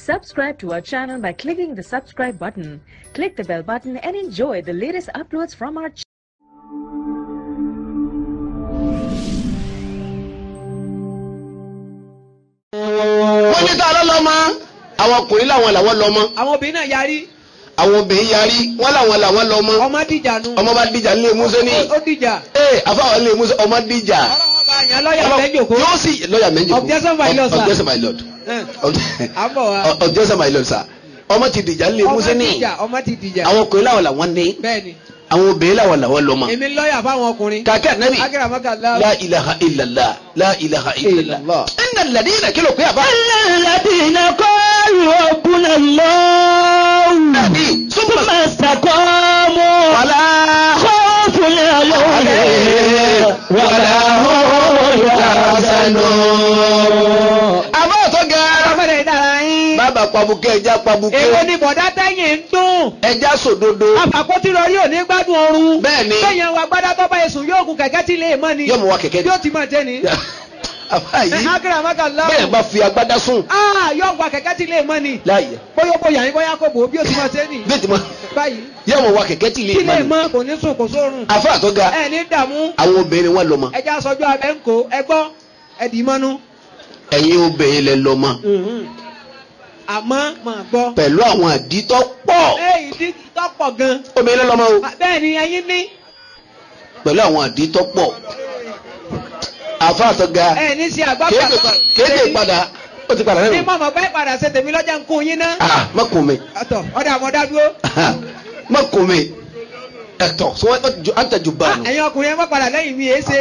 Subscribe to our channel by clicking the subscribe button. Click the bell button and enjoy the latest uploads from our channel. wọ́n ní tá a lọ́lọ́mọ àwọn ọkùnrin làwọn làwọn lọ́mọ àwọn obìnrin náà yarí àwọn obìnrin yarí wọ́n làwọn làwọn lọ́mọ ọmọ dìjà nu ọmọ bá dìjà nílé Músẹ́ ní ó dìjà ee àfáwọn nílé Músẹ́ ọmọ dìjà ọlọ́wọ́ bá yàn lọ́yà mẹ́jọ̀kó yóò sì lọ́yà méjì Objection my lord, sir. objection my lord àbọ̀ wa Ob- objection my lord sir ọmọ ti dìjà nílé ọmọ Músẹ́ ní dìjà ọmọ ti dìjà àwọn ọkùnrin làwọn làwọn ní bẹ́ẹ̀ni àwọn obìnrin làwọn làwọn lọ́mọ èmi lọ́yà fáwọn ọkùnrin kàkẹ́ ànábì akérèmọ́kà la ilaha illallah la ilaha illallah Illallah. inna alladhina kí ló pé àbá الذين قالوا ربنا الله ní súnmọ́ ثم استقاموا wàlá خوف عليهم ولا هم يحزنون àbá ọ̀tọ́ gẹ́rẹ́ ọmọdé dára yín bàbá pabukẹ́ ẹja pabukẹ́ èwo ni bọ̀dá tẹ́yìn ń dùn ẹja sòdodo àpàkótí lórí òní gbádùn ọrùn bẹ́ẹ̀ ni bẹ́yẹn wa gbádá tó bá yẹ sùn yóò gun kẹ̀kẹ́ tí lè mọ́ ni yóò mú wa kẹ̀kẹ́ yóò ti máa jẹ́ ni àbá yìí akérèmọ́kà bẹ́ẹ̀ láwù bá fi agbádá sùn ah yóò gba kẹ̀kẹ́ tí lè mọ́ ni láàyè bóyá bóyá yín bóyá kò bò ó bí ó ti máa jẹ́ ni bẹ́ẹ̀ tí mo báyìí yóò mú wa kẹ̀kẹ́ tí ilé tí lè ìmọ̀ mọ́ kò ní sùn kò sórun àfa àtọ́ga ẹ ní dààmú àwọn obìnrin wọn lọ mọ ẹja sọjọ́ abẹ́ ń kó ẹgbọ́ ẹdì mọ́nú ẹ̀yin obìnrin lẹ lọ mọ àmọ́ máa gbọ́ pẹ̀lú àwọn àdítọ́ pọ̀ èyí tí tọ́pọ̀ gan obìnrin lẹ lọ mọ o bẹ́ẹ̀ ni ẹyin ní pẹ̀lú àwọn àdítọ́ pọ̀ àfa àtọ́ga ẹ ní sí àgbàgbà kéde pa- kéde padà ó ti padà ní lẹ́nu mọ̀mọ́ bẹ́ẹ̀ padà ṣe tèmi lọ́jà ń kún yín ná ah má kún mi ọ̀tọ̀ ọ̀dà àmọ́dá dúró má kún mi ẹ̀tọ́ sọ wọ́n àtàjù bá nù. ẹ̀yin ọkùnrin ẹ má padà lẹ́yìn mi èé ṣe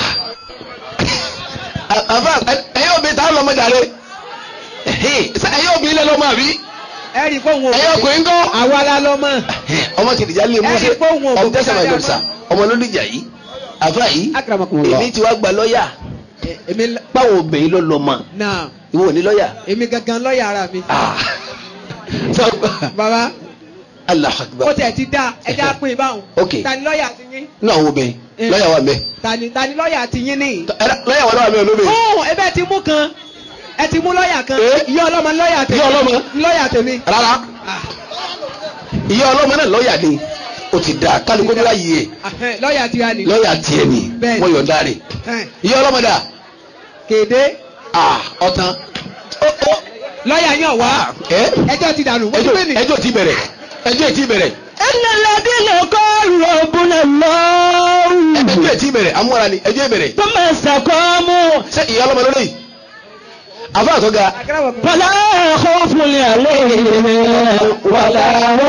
àfa ẹ̀yin obìnrin tá a lọ mọ jàre ẹ̀yin obìnrin lẹ lọ mọ àbí ẹ rí i pé òun ò ẹ̀yin ọkùnrin kọ́. àwa la lọ mọ́ ọmọ kìdìjà lè mú Ẹ sí rí i pé òun ò ọmọ gbogbo tẹsán máa dáadáa lọ sá ọmọ ló dìjà yìí àfa yìí Akramakumullah. èmi ti wá gba lọ́ọ̀yà èmi báwo obìnrin ló lọ mọ náà ìwọ ò ní lọ́ọ̀yà. èmi gangan lọ́ọ̀yà ara mi Ah. Sọ- bàbá Allahu ó Akbar tiẹ̀ ti dá ẹja pín in báwọn Ok. ta ni lọ́ọ̀yà ti yín náà àwọn obìnrin Eh. lọ́ọ̀yà wà mẹ́ ta ni ta ni lọ́ọ̀yà ti yín nìyí. lọ́ọ̀yà wà lọ́wọ́ mi olóbìnrin. fún ẹ bẹ́ẹ̀ ti mú kan ẹ ti mú lọ́ọ̀yà kan Eh? ìyá ọlọ́mọ lọ́ọ̀yà tèmi Ìyá ọlọ́mọ? lọ́ọ̀yà tèmi. rárá Ah, ìyá ọlọ́mọ náà lọ́ọ̀yà ni ó ti dà kálukú ní láyé ẹ̀ ahẹ́, lọ́ọ̀yà tiwa ni. lọ́ọ̀yà tiẹ̀ ni Bẹ́ẹ̀ni. wọ́n yọ̀ǹda rẹ̀ Ẹn, ìyá ọlọ́mọ dà kéde ah ọ̀tán lọ́ọ̀yà yàn wá ẹ ẹjọ́ ti dànù. ẹjọ́ ẹjọ́ ti bẹ̀rẹ̀ ẹjọ́ ti bẹ̀rẹ̀ إن الذين قالوا ربنا الله ẹjọ́ ti bẹ̀rẹ̀ amúra ni ẹjọ́ bẹ̀rẹ̀ ثم استقاموا ṣé ìyá ọlọ́mọ lórí àfa àtọ́ga فلا خوف عليهم ولا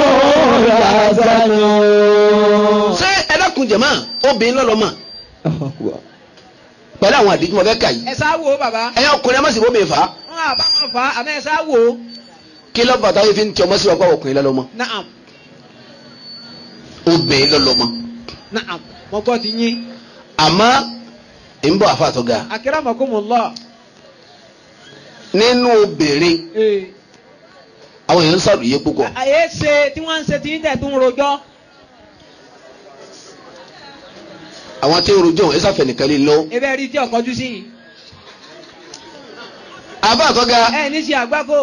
هم يحزنون ṣé ẹ dákun jẹ̀mọ́ obìnrin lọ́lọ́mọ pẹ̀lú àwọn àdìjú mọ̀ fẹ́ kà yìí ẹ sá wo bàbá ẹ̀yin ọkùnrin ẹ má sì bó mi fà á wọn àbá wọn fà á àmọ́ ẹ sá wo. kí ló bàtà yìí fi ń tí ọmọ sí wa kó ọkùnrin lọ́lọ́mọ naam obìnrin lọ́lọ́mọ naam mo gbọ́ ti yín àmọ́ ń bọ̀ àfa àtọ́ga akramakumullah. nínú obìnrin Ee, àwọn èèyàn ń sàròyé púpọ̀ àyè ṣe tí wọ́n ń ṣe tí ń tẹ̀ tún rojọ́. àwọn tí ń rojọ́ ẹ sáfẹ́ nìkan lè lọ. ebe rí tí ọkọjú sí yìí. àfa àtọ́ga ẹ ní ṣe àgbákò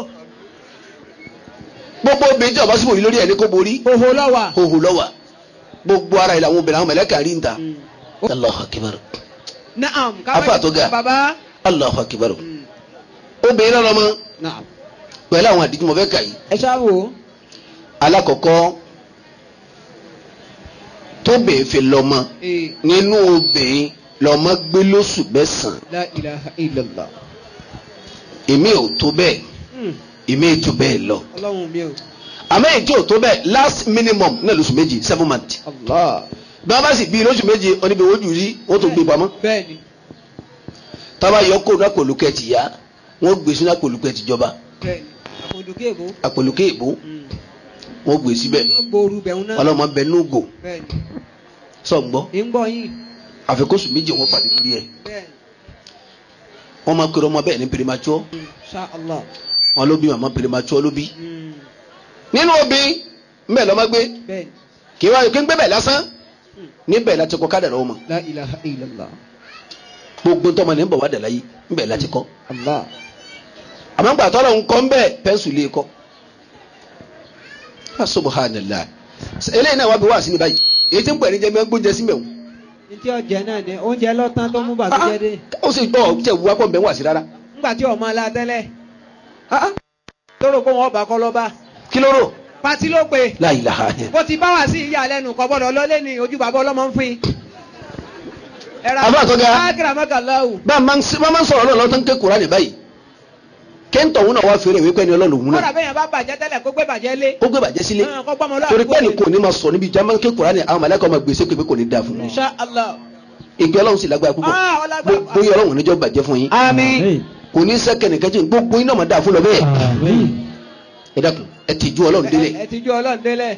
gbogbo obìnrin tí ọba síbò yìí lórí ẹ̀ ní kó borí òhò lọ́wà. hóhù lọ́wà gbogbo ara ìlà àwọn obìnrin àwọn mẹ̀lẹ́kà rí ń ta Allahu Akbar naam Afa tó ga. bàbá. Allahu Akbar obìnrin lọ́lọ́mọ naam pẹ̀lú àwọn àdìjú mọ̀ fẹ́ kà yìí ẹ ṣáà wò ó. alákọ̀ọ́kọ́ tóbìnrin fi lọ́mọ Ee, nínú obìnrin lọ́mọ gbé lóṣù mẹ́sàn-án la ilaha illallah. èmi ò tó bẹ́ẹ̀ Hmm, èmi ò tó bẹ́ẹ̀ lọ ọlọ́run mi o. àmọ́ èyí tí ò tó bẹ́ẹ̀ last minimum náà lóṣù méjì seven months allah. bí wọ́n bá sì bí lóṣù méjì oníbi ojú rí wọ́n tó gbé pamọ́ bẹ́ẹ̀ni tábà yọ kó náà pòlùkẹ́ ti yá wọ́n gbé sínú àpòlùkẹ́ ti jọba bẹ́ẹ̀ni àpòdùkẹ́ èbó. àpòlùkẹ́ ìbò wọ́n gbé síbẹ̀ ó gbooru bẹ̀rù náà. ọlọ́mọ bẹ núgò bẹ́ẹ̀ni sọ̀gbọ́ ń gbọ́ yín. àfikóṣù méjì wọ́n pàdé lórí ẹ̀ bẹ́ẹ̀ni wọ́n máa kéré ọmọ bẹ́ẹ̀ ní pèrèmàtsọ́ Hmm, sha allah. wọn ló bí màmá pèrèmàtsọ́ ló bí Hmm, nínú obìnrin mbẹ́ lọ́mọ gbé bẹ́ẹ̀ni kí wọ́n kí ń gbé bẹ̀ lásán níbẹ̀ láti kọ́ kádàrá ọmọ la ilaha illallah. gbogbo ntọ́mọ ní ń bọ̀ wá dà láyé níbẹ̀ láti kọ́ allah. àmọ́ gbà tọ́lọ̀ ń kọ́ ń bẹ́ẹ̀ pẹ́ńsù lè kọ́ Ah, subhanallah eléyìí náà wá bí wá sí ní báyìí èyí tí ń pè ní jẹ́ gbóúnjẹ sí mẹ́wọ̀n ní tí ọjẹ náà ni oúnjẹ lọ́tàn tó mú bàtújẹ́ dé ó sì gbọ́ tẹ̀ wá pọ̀ ń bẹ́ wá sí rárá nígbà tí ọmọ ala tẹ́lẹ̀ tó rò pé wọn ọba kọ́ lọ́ba kí ló rò pati ló pe la ilaha illa bó ti bá wà sí ìyá lẹ́nu kọ́ gbọ́dọ̀ lọ́lé ní ojú bàbá ọlọ́mọ ń fin. Àbá àtọ́gá. ákìrà mọ́kànláwù. bá a máa ń bá a máa ń sọ̀rọ̀ lọ́wọ́ tó ń ké Kùránì báyìí kéńtọ̀ òun náà wá fèrè wípé ẹni ọlọ́run òun kọ́dà náà bẹ́ẹ̀ yẹn bá bàjẹ́ tẹ́lẹ̀ kó gbé bàjẹ́ lé. ó gbé bàjẹ́ sílé Ah, kó gbọ́mọ lọ́wọ́ torí pé àdúgbò ẹnì kò ní máa sọ níbi jama ké Kùránì àwọn màláíkà máa gbèsè pé kò ní dáa fún un Insha Allah. ìgbé ọlọ́run sì lágbára púpọ̀ Ah, ọlágbára. Bó- bóyá ọlọ́run níjọ́ bàjẹ́ fún yín àmín. kò ní sẹ́kẹ̀ nìkan jẹ́ gbogbo iná máa dáa fún lọ bẹ́ẹ̀ ẹ dákun ẹ ti ju ọlọ́run délé ẹ ti ju ọlọ́run délẹ̀.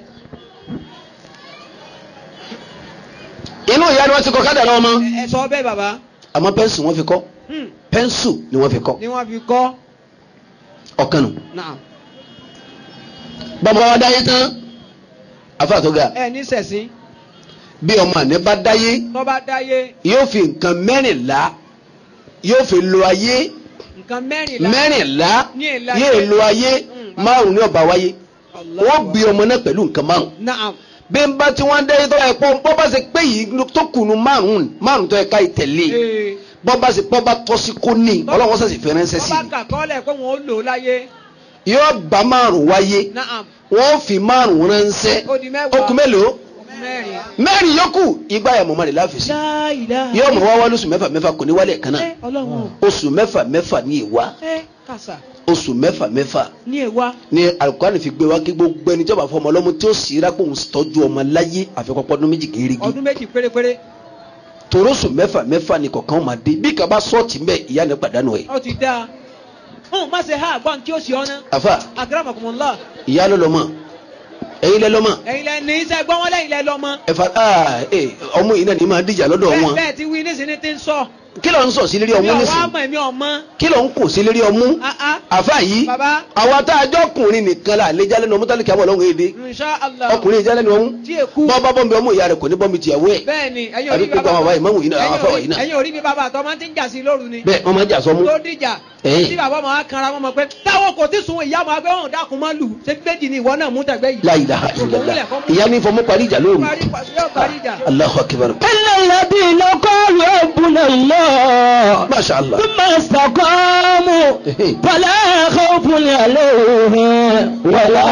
inú ìyá ni wọ́n ti kọ́ kádà lọ́wọ́ mọ́ ẹ sọ bẹ́ẹ̀ bàbá. àmọ́ pẹ́ńsù wọ́n fi kọ́ Hmm, pẹ́ńsù ni wọ́n fi kọ́ ni wọ́n fi kọ́. ọ̀kan nù Naam. bàbá wa dáyé tán afa tó ga ẹ ní sẹ̀sìn bí ọmọ àná bá dáyé tó bá dáyé yóò fi nǹkan mẹ́rìnlá yóò fi lo ayé nǹkan mẹ́rìnlá. mẹ́rìnlá Ní ìlà yóò ayé. lo ayé Mm. márùn ní ọba wáyé Allah. wọ́n gbé ọmọ náà pẹ̀lú nǹkan márùn Naam. bí n bá tí wọ́n dáyé tó yẹ pọ́ bọ́ bá ṣe pé yìí tó kùnú márùn márùn tó yẹ ká ìtẹ̀lé Ee. bọ́ bá ṣe pọ́ bá tọ́ sí kó ní ọlọ́wọ́ sẹ̀sì fẹ́ ránṣẹ́ tó sí bá kà kọ́lẹ̀ pé wọ́n ó lò ó láyé. i yóò bá márùn wáyé Naam. wọ́n fi márùn ránṣẹ́ Ó di mẹ́wàá. ó kù mélòó mẹ́rin. mẹ́rin yòókù igba yà mọ̀mọ́ rẹ̀ láfi sí La ilaha. yóò mọ̀ wá wá lóṣù mẹ́fà mẹ́fà kò ní wálé ẹ̀kan náà Ẹ, Ọlọ́run. oṣù mẹ́fà mẹ́fà ní ìwá ẹ kàṣà oṣù mẹ́fà mẹ́fà ní èwa. ní alukóhánì fi gbé wá kí gbogbo ẹni tí ó bá fọmọ ọlọ́mú tí ó sì rápò ń tọ́jú ọmọ láyé àfikọ́pọ́ ọdún méjì kérégi ọdún méjì pérépéré. toróṣù mẹ́fà mẹ́fà ni kọ̀ọ̀kan máa dé bí kaba sọ́ọ̀tì mbẹ́ ìyá ni pàdánù ẹ̀ ó ti dáa. hùn má ṣe ha àgbọn tí ó ṣe ọ́nà. àfà akramakumullah. ìyá ló lọ́mọ ẹ̀yin lẹ́ lọ́mọ ẹ̀yin lẹ ní iṣẹ́ gbọ́n wọn lẹ́yìn lẹ lọ́mọ. ẹ̀fà aa ẹ̀ ọmọ yìí náà ní máa díjà lọ́dọ̀ bẹ́ẹ̀ wọn bẹ́ẹ̀ ti wí nísìnyí ti ń sọ. kí ló ń sọ sí lérí mi ọmú ò wá nísìn mọ̀ èmi ọmọ. kí ló ń kò sí lérí ọmú Ah, ah. àfà yìí bàbá àwa tá a jọ ọkùnrin nìkan la àlejò alẹ́ nu ọmú tálíkì àbọ̀ lọ́wọ́ èdè insha Allah. ọkùnrin ìjálẹ̀ nu ọmú tí èkú. bọ́ bá bọ́m̀bì ọmú ìyá rẹ̀ kò ní bọ́m̀bì tìyàwó ẹ̀ bẹ́ẹ̀ ni ẹ̀yin àbí orí gbogbo àwọn àbáyé mọ́mù yìí náà àwọn afáwà yìí náà ẹ̀yin orí mi bàbá àtọ́ máa ti ń jà sí lóru ni. bẹ́ẹ̀ wọ́n máa jà sọmú tó dìjà. Ẹ̀yin. tí bàbá máa kanra wọn mọ̀ pé táwọn kò tí sun ìyá máa gbé wọn dákun máa lù ṣé méjì ni ìwọ náà mú tẹ̀gbẹ́ yìí. la ilaha illallah ìyá ní fọmú parí ìjà lóru parí yóò parí ìjà. Allahu akbar إلا الذين قالوا ربنا الله masha allah ثم استقاموا فلا خوف عليهم ولا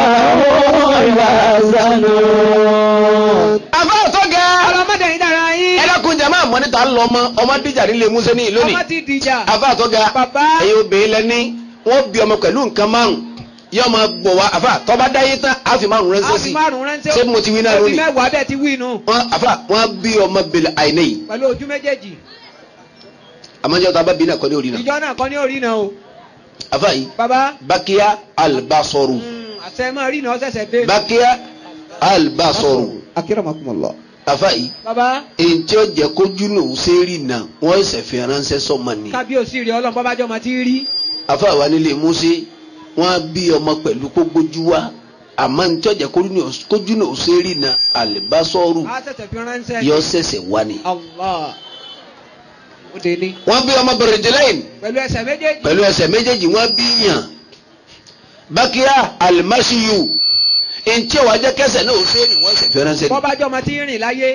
هم يحزنون àbá àtọ́gà ọlọmọdé yìí dára yín. ẹlẹ́kùn jẹ́ máa mọ́ níta lọ mọ́ ọmọ díjà nílé musa ní lónìí ọmọ ti dìjà. àbá àtọ́gà Bàbá. ẹ̀yin obìnrin lẹ́ni wọ́n bí ọmọ pẹ̀lú nǹkan márùn yóò máa gbọ̀ wá àfà tọ́ba dáyé tán á fi márùn ránṣẹ́ a sí fi márùn ránṣẹ́. ṣé mo ti wí náà ó ti lónìí mẹ́wàá bẹ́ẹ̀ ti wí nù. wọ́n àfà wọ́n bí ọmọ bẹ̀lẹ̀ àìní yìí pẹ̀lú ojú méjèèjì. àmọ́jọ́ tá a bá bí náà kọ́ ní orí náà ìjọ náà kọ́ ní orí náà o. àfà yìí bàbá. bákíyá albasoru mm, àṣẹ máa rí náà ṣẹ̀ṣẹ̀ dé. bákíyá albasoru akérèmọkùnmọlọ. àfà yìí bàbá. èyí tí ó jẹ́ kójú náà ó ṣe é rí náà wọ́n ṣẹ̀ fi ránṣẹ́ sọ́mọ ni kábíyèsí rẹ ọlọ́run bọ́bájọ́ máa ti rí. àfà wa nílé Mósè wọ́n bí ọmọ pẹ̀lú kó gbójú wa àmọ́ ní tí ó jẹ́ kójú náà ó ṣe é rí náà albasoru a ṣẹ̀ṣẹ̀ fi ránṣẹ́. yọ ṣẹ̀ṣẹ̀ wá ni. Allah. ó dé ní. wọ́n bí ọmọ bẹ̀rẹ̀ jẹ́lẹ́yìn pẹ̀lú ẹsẹ̀ méjèèjì. pẹ̀lú ẹsẹ̀ méjèèjì wọ́n bí yàn bákíyà alimasiyu ntí wàá jẹ́ kẹsẹ̀ náà ó ṣe é ní wọ́n ṣẹ̀ fi ránṣẹ́ ni bọ́bájọ́ máa ti rìn láyé.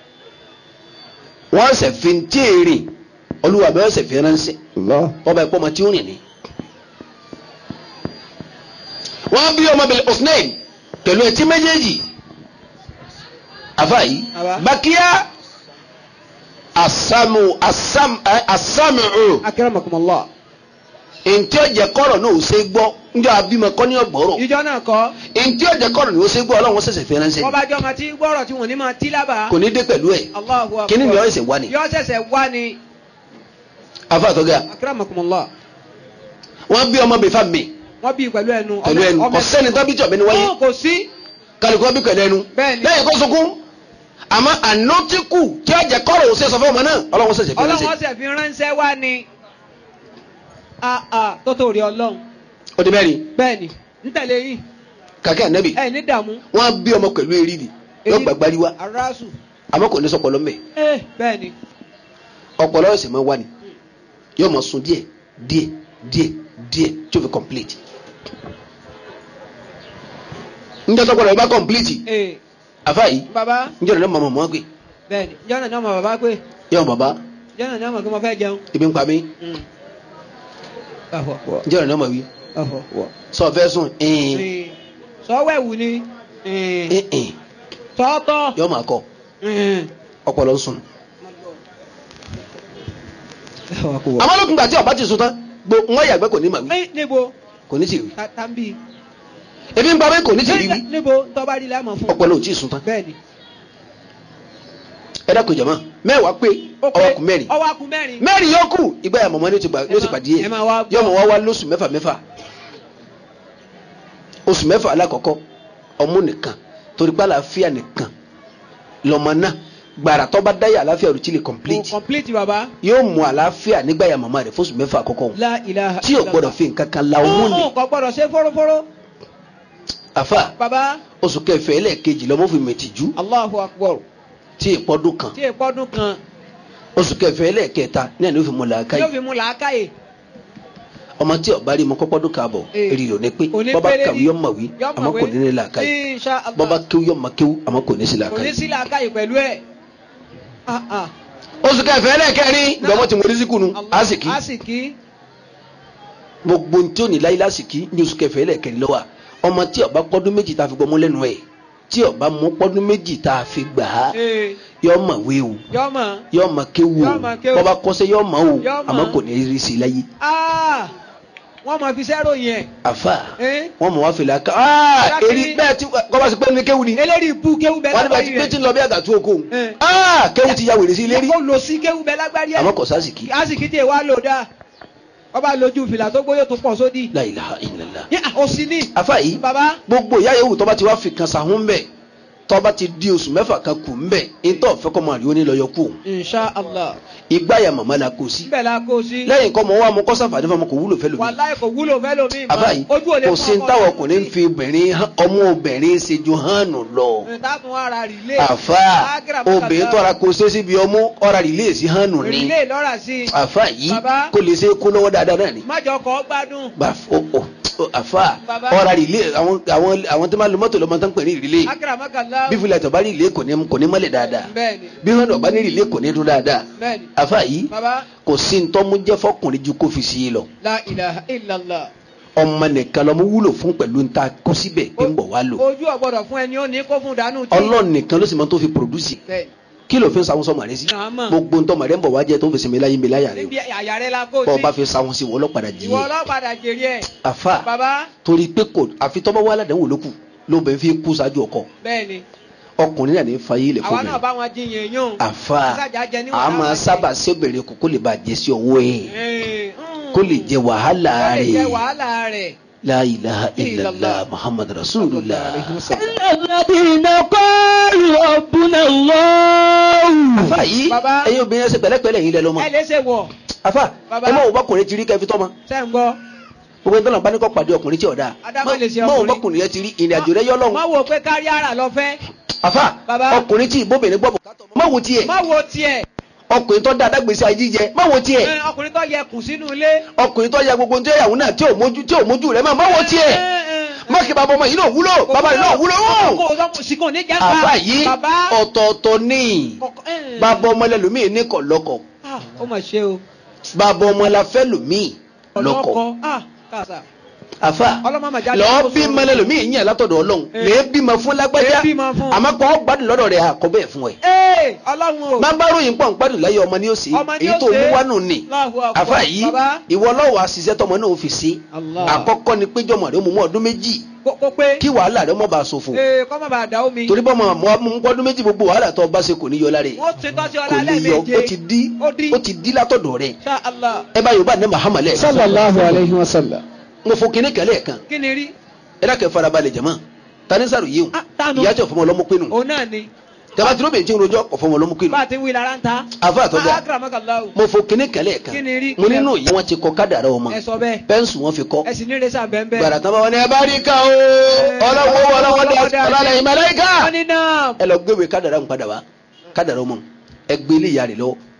wọ́n ṣẹ̀ fi ntí èrè olúwa bẹ́ẹ̀ ṣẹ̀ fi ránṣẹ́ ọba ẹ̀pọ̀ ọmọ tí ó rìn ní. wọ́n bí ọmọ bẹ̀rẹ̀ osnain pẹ̀lú ẹtí méjèèjì àfàyí Àbá. bákíyà asamu asam ẹ asamu akérèmọkùmọlọ. ntí ọjà kọrọ náà ó ṣe gbọ́ njọ abimọ kọ ní ọgbọrọ ìjọ náà kọ́. ntí ọjà kọrọ ní ó ṣe gbọ́ Ọlọ́run ṣẹ̀ṣẹ̀ fi ránṣẹ́ ni. bọ́bájọ́ máa ti gbọ́rọ̀ tí wọ́n ní máa tí lábàá. kò ní dé pẹ̀lú ẹ̀ Allahu akbar. kíní ni ọ ẹsẹ̀ wá ni yọ ṣẹ̀ṣẹ̀ wá ni. afa àtọ́gà akérèmọkùmọlọ. wọ́n bí ọmọ bẹ̀fà mi wọ́n bí pẹ̀lú ẹnu. pẹ̀lú ẹnu ọmọ- kò sẹ́ni tó bí jọ̀bẹ ni wáyé Ó, kò sí. kálukú wọn bí pẹ̀lú ẹnu Bẹ́ẹ̀ni. lẹ́yìn kó sunkún àmọ́ ànọ́tíkù tí ọjà kọrọ ó ṣe sọ fún ọmọ náà Ọlọ́run ṣẹ̀ṣẹ̀ fi ọlọ́run ránṣẹ́ ọ̀sẹ̀ fi ránṣẹ́ wá ni. a a tó tó rí ọlọ́run. ó di mẹ́rin bẹ́ẹ̀ ni ń tẹ̀lé yín kàkẹ́ ànábì ẹ ní dààmú. wọ́n bí ọmọ pẹ̀lú eridi yóò gbàgbárí wa aráàsù. àmọ́ kò ní sọpọlọ mẹ́ ẹ bẹ́ẹ̀ ni. ọpọlọ ẹsẹ̀ máa wá ni yóò máa sun díẹ̀ díẹ̀ díẹ̀ díẹ̀ tí o fi complete njẹ́ tọ́gbọ́dọ̀ bá complete ee àfa yìí baba njẹ́ ọ̀nà mọ̀mọ́ mọ́ gbé bẹ́ẹ̀ni jọ́nà ní ọmọ bàbá pé yọ̀ bàbá jọ́nà ní ọmọ kí mo fẹ́ jẹun. ibi ń pa mí ọ̀họ̀ wọ̀ njẹ́ ọ̀nà mọ̀ wí ọ̀họ̀ wọ̀. sọ fẹ́ sùn ẹ̀ẹ́n sọ́wẹ́wù ni ẹ̀ẹ́n tọ́tọ́ yọ̀ máa kọ́ ọpọlọ ń sùn. àmọ́ lókun gbà tí ọba ti sùn tán gbo wọ́n yàgbẹ́ kò ní mà wí níbo kò ní sì wí tàbí ebi ń pa mí kò ní sì rí wí níbo tọ́ba rí lẹ́mọ̀ fún ọpọlọ ò tí ì sùn tán bẹ́ẹ̀ni ẹ dákun jọ̀mọ́ mẹ́wàá pé ọwọ́ kù mẹ́rin ọwọ́ kù mẹ́rin mẹ́rin yóò kù ìgbà yà mọ̀mọ́ ní ti gbà yóò ti pàdé yẹ ẹ máa wá gbọ́. yóò mọ̀ wá wá lóṣù mẹ́fà mẹ́fà oṣù mẹ́fà alákọ̀ọ́kọ́ ọmú nìkan torí pé àlàáfíà nìkan lọ́mọ náà gbàrà tó bá dáyà àlàáfíà rẹ̀ tí lè complete complete baba yóò mú àlàáfíà nígbà yà mọ̀mọ́ rẹ̀ fóṣù mẹ́fà àkọ́kọ́ wọn la ilaha tí o gbọ́dọ̀ fi nǹkan kan la ọmú ni ọ̀hún kò gbọ́dọ̀ ṣe fọ́rọ́fọ́rọ́ àfà baba oṣù kẹfẹ ẹlẹ́ẹ̀kejì lọ́mọ fi mẹ̀tìjú allahu akbar tí ìpọ́dún kan tí èpọ́dún kan oṣù kẹfẹ ẹlẹ́ẹ̀kẹta ní àná fi mú làákàyè yóò fi mú làákàyè ọmọ tí ọba rí mọ kọ́pọ́dún kààbọ̀ Eh. èrì ló ní pé Òní bọ́bá péré kàwé ni. yọ mọ̀ wí Yọ àmọ́ mọ̀wé. kò ní ní làákàyè insha allah bọ́bá kéwú yọ mọ̀ kéwú àmọ́ kò ní sí kò ní làákàyè. sí làákàyè pẹ̀lú ẹ̀ ah ah oṣù kẹfẹ ẹlẹ́ẹ̀kẹrin ìgbàmọ́ tí mo rí síkùnù Allah- àsìkí àsìkí gbogbo tí ò ní láyé lásìkí ní oṣù kẹfẹ ẹlẹ́ẹ̀kẹrin lọ́wọ́ ọmọ tí ọba pọ́dún méjì tá a fi gbọ́ mú lẹ́nu ẹ̀ tí ọba mú pọ́dún méjì tá a fi gbà á ee yọ mọ̀ wé o yọmọ yọ mọ̀ kéwú o Yọ mọ̀ kéwú. bọ́bá kọ́sẹ́ yọ mọ̀ o Yọ mọ̀. àmọ́ kò ní rí sí i láyé ah wọ́n mọ̀ fi sẹ́rò yẹn àfà Eh? wọ́n mọ̀ wá fìlà ká aa Lákìrí. eri bẹ́ẹ̀ tí kọ́ba sí pé ní kéwú ni eléyìí bú kéwú bẹ wọ́n ní bá lágbárí ti pé tí rẹ̀ ń lọ bí àgàtú oko Eh. aa kéwú ti ya wèrè sí ilé rí ó lò sí kéwú bẹ lágbárí ẹ̀ àmọ́ kò sásìkí àsìkí tí èèwà lò dáa ọba lójú fìlà tó gbóyò tó pọ̀ sódì la ilaha illallah Ní, ah, òsì ní àfà yìí baba gbogbo ìyá yòówù tọ́ba ti wá fi kan sàhún bẹ́ẹ̀ tọ́ba ti di oṣù mẹ́fà kan kù ń bẹ̀ ìtọ́ fẹ́ kọ́ máa rí oní lọ́yọ̀ kù insha allah ìgbà ya màmá la kò sí bẹ́ẹ̀ la kó sí lẹ́yìn kọ́ mọ wá mọ kọ́sàfà nífa mọ kò wúlò fẹ́ lómi wàláì kò wúlò fẹ́ lómi mọ́ àbá yìí ojú ò lè kò sí ní táwọn ọkùnrin ń fi obìnrin hàn- ọmọ obìnrin ṣe ju hànú lọ ìtàkùn ara rìlé àfa obìnrin tọ́ra kò ṣe síbi ọmú ọ̀rà rìlé sí hànú ni rìlé lọ́ra sí i àfa yìí Bàbá. kò lè ṣe kó lọ́wọ́ dáadáa náà ni májọ kọ́ gbádùn Gbà f- o- o- o- àfa Bàbá. ọ̀rà rìlé àwọn àwọn àwọn tó máa lo mọ́tò lọ́mọ tó ń pè ní rìlé akaramakala bí fúlẹ̀ tó bá rí rìlé kò ní kò ní mọ́lẹ̀ dáadáa bẹ́ẹ̀ni bí hànú ọba ní rìlé kò ní dún dáadáa bẹ́ẹ̀ni àfa yìí baba kò sí ntọ́mú jẹ́ fọkùnrin ju kó fi sí i lọ la ilaha illallah ọmọ nìkan lọmọ wúlò fún pẹ̀lú ntá kó síbẹ̀ pé ń bọ̀ wá lò ojú ọgbọ́dọ̀ fún ẹni ó ní kó fún dànù tí ọlọ́run nìkan ló sì máa tó fi produce bẹ́ẹ̀ni kí ló fi ń sáwọn sọmọ rẹ sí Àmọ́. gbogbo ntọ́mọ rẹ ń bọ̀ wá jẹ́ tó ń fi sinmi láyé mi láyà rẹ níbi àyà rẹ la kó o bọ́ ọ bá sí fi sáwọn sí wọ́n lọ́padà jí ìwọ yẹ ọlọ́padà jèrè ẹ̀ àfa baba torí pé kò àfi tọ́mọ wà ládàáwò lókù ló bẹ̀ fi kú ṣáájú ọkọ bẹ́ẹ̀ni ọkùnrin náà ní fayé ilẹ̀ àwa fún mi náà bá wọn jiyàn yún àfa sájà jẹ níwọ̀n a máa táwọn sábà sébèrè kó kó lè bá jẹ sí ọwọ́ ẹ̀ Eh, mm. kó lè jẹ wàhálà Kó lè jẹ rẹ̀ wàhálà rẹ̀ la ilaha illallah Illallah. muhammad rasulullah. الذين قالوا ربنا الله àfa yìí Baba. ẹ̀yin obìnrin ẹsẹ̀ pẹ̀lẹ́pẹ̀lẹ́ yìí lẹ lọ́mọ ẹ lè ṣe wọ̀ àfa Baba. ẹ má wò bọ́kùnrin ti rí kẹfí tọ́mọ ṣe ń gbọ́ gbogbo ìtọ́nà bá ní kọ́ pàdé ọkùnrin tí ò dáa Adámọ̀ lè ṣe má wò ọkùnrin. bọ́kùnrin yẹn ti rí ìrìn àjò rẹ yọ má lọ́hùn wo pé kárí ara lọ fẹ́ àfa Baba. ọkùnrin tí ìbóbìnrin gbọ́ bùkátà ọmọ má wò tiẹ̀ má wo tiẹ̀ ọkùnrin tó dáadáa gbèsè ayé jíjẹ má wò tiẹ̀ Eh, ọkùnrin tó yẹ kùn sínú ilé ọkùnrin tó ya gbogbo ohun tó yàwó náà tí ò mójú tí ò mójú rẹ má má wò tiẹ̀ má kí bàbá ọmọ yìí náà wúlò bàbá rẹ náà wúlò hàn kò sọ sí kò ní jẹ́ àfa yìí bàbá ọ̀tọ̀ọ̀tọ̀ ní Ọkọ- eh. bàbá ọmọ ẹlòmíì ní kọ̀lọ́kọ̀ Ah, ó mà ṣe o bàbá ọmọ ẹlẹ́fẹ́ lòmíì lọ́kọ̀ ọlọ́kọ ah kàṣà àfa ọlọ́mọ màjá lọ́ọ́ bí mọ́lẹ́lòmíì yàn látọ̀dọ̀ ọlọ́run Eh. lè bímọ fún lágbájá Lè bímọ fún. àmọ́ kọ́ gbádùn lọ́dọ̀ rẹ̀ àkọ́bẹ̀ fún ẹ. ee ọlọ́run o máa bá ròyìn pọ̀ ń gbádùn láyé ọmọ ní òsì Ọmọ ni èyí ó tó ṣe. mú wánú ni Allahu Akbar. àfa yìí Baba. ìwọ lọ́wọ́ àṣìṣe tọmọ náà fi ṣe Allah. àkọ́kọ́ ni pé jọmọ rẹ mú mú ọdún méjì kó kó pé kí wàhálà rẹ mọ́ bá a ṣòfò ee kọ́ má bàa dà omi torí bọ́ mọ̀ mú ọdún méjì gbogbo wàhálà tó bá ṣe kò ní yọ lára rẹ̀ wọ́n ti tọ́ sí kò ọlá ní yọ lẹ́ẹ̀méje ó ti di ó di ó ti di látọ̀dọ̀ rẹ̀ Insha Allah ẹ bá yorùbá ní Muhammad lẹ́ẹ̀kan sallallahu alayhi wa sallam. mo fo kíní kẹlẹ́ kan kí ni rí ẹ dákẹ́ farabalẹ̀ jẹ̀mọ́ tani sàrò yìí o Ah, tánu. ìyá tí ò fọmọ ọlọ́mú pinnu òun náà ni tẹ́lá tí ló bẹ̀ ń tí ń rojọ́ kò fọmọ ọlọ́mú pinnu bá a ti ń wí lára ń ta àfa àtọ́jà akramakallahu mo fo kíní kẹlẹ́ kan Kí ni rí? mo nínú ìyá wọn ti kọ kádàrá ọmọ ẹ sọ bẹ́ẹ̀ pẹ́ńsù wọn fi kọ́ ẹ sì ní rẹ́sà bẹ́ẹ̀ gbàrà tán bá wọn ní ẹ bá rí ká o ọlọ́wọ́ ọlọ́wọ́ dá ọlọ́lẹ̀ ìmọ̀lẹ́ká wọ́n ní náà ẹ lọ gbéwèé kádàrá ń padà wá kádàrá ọmọ ẹ gbé ilé ìyá rẹ lọ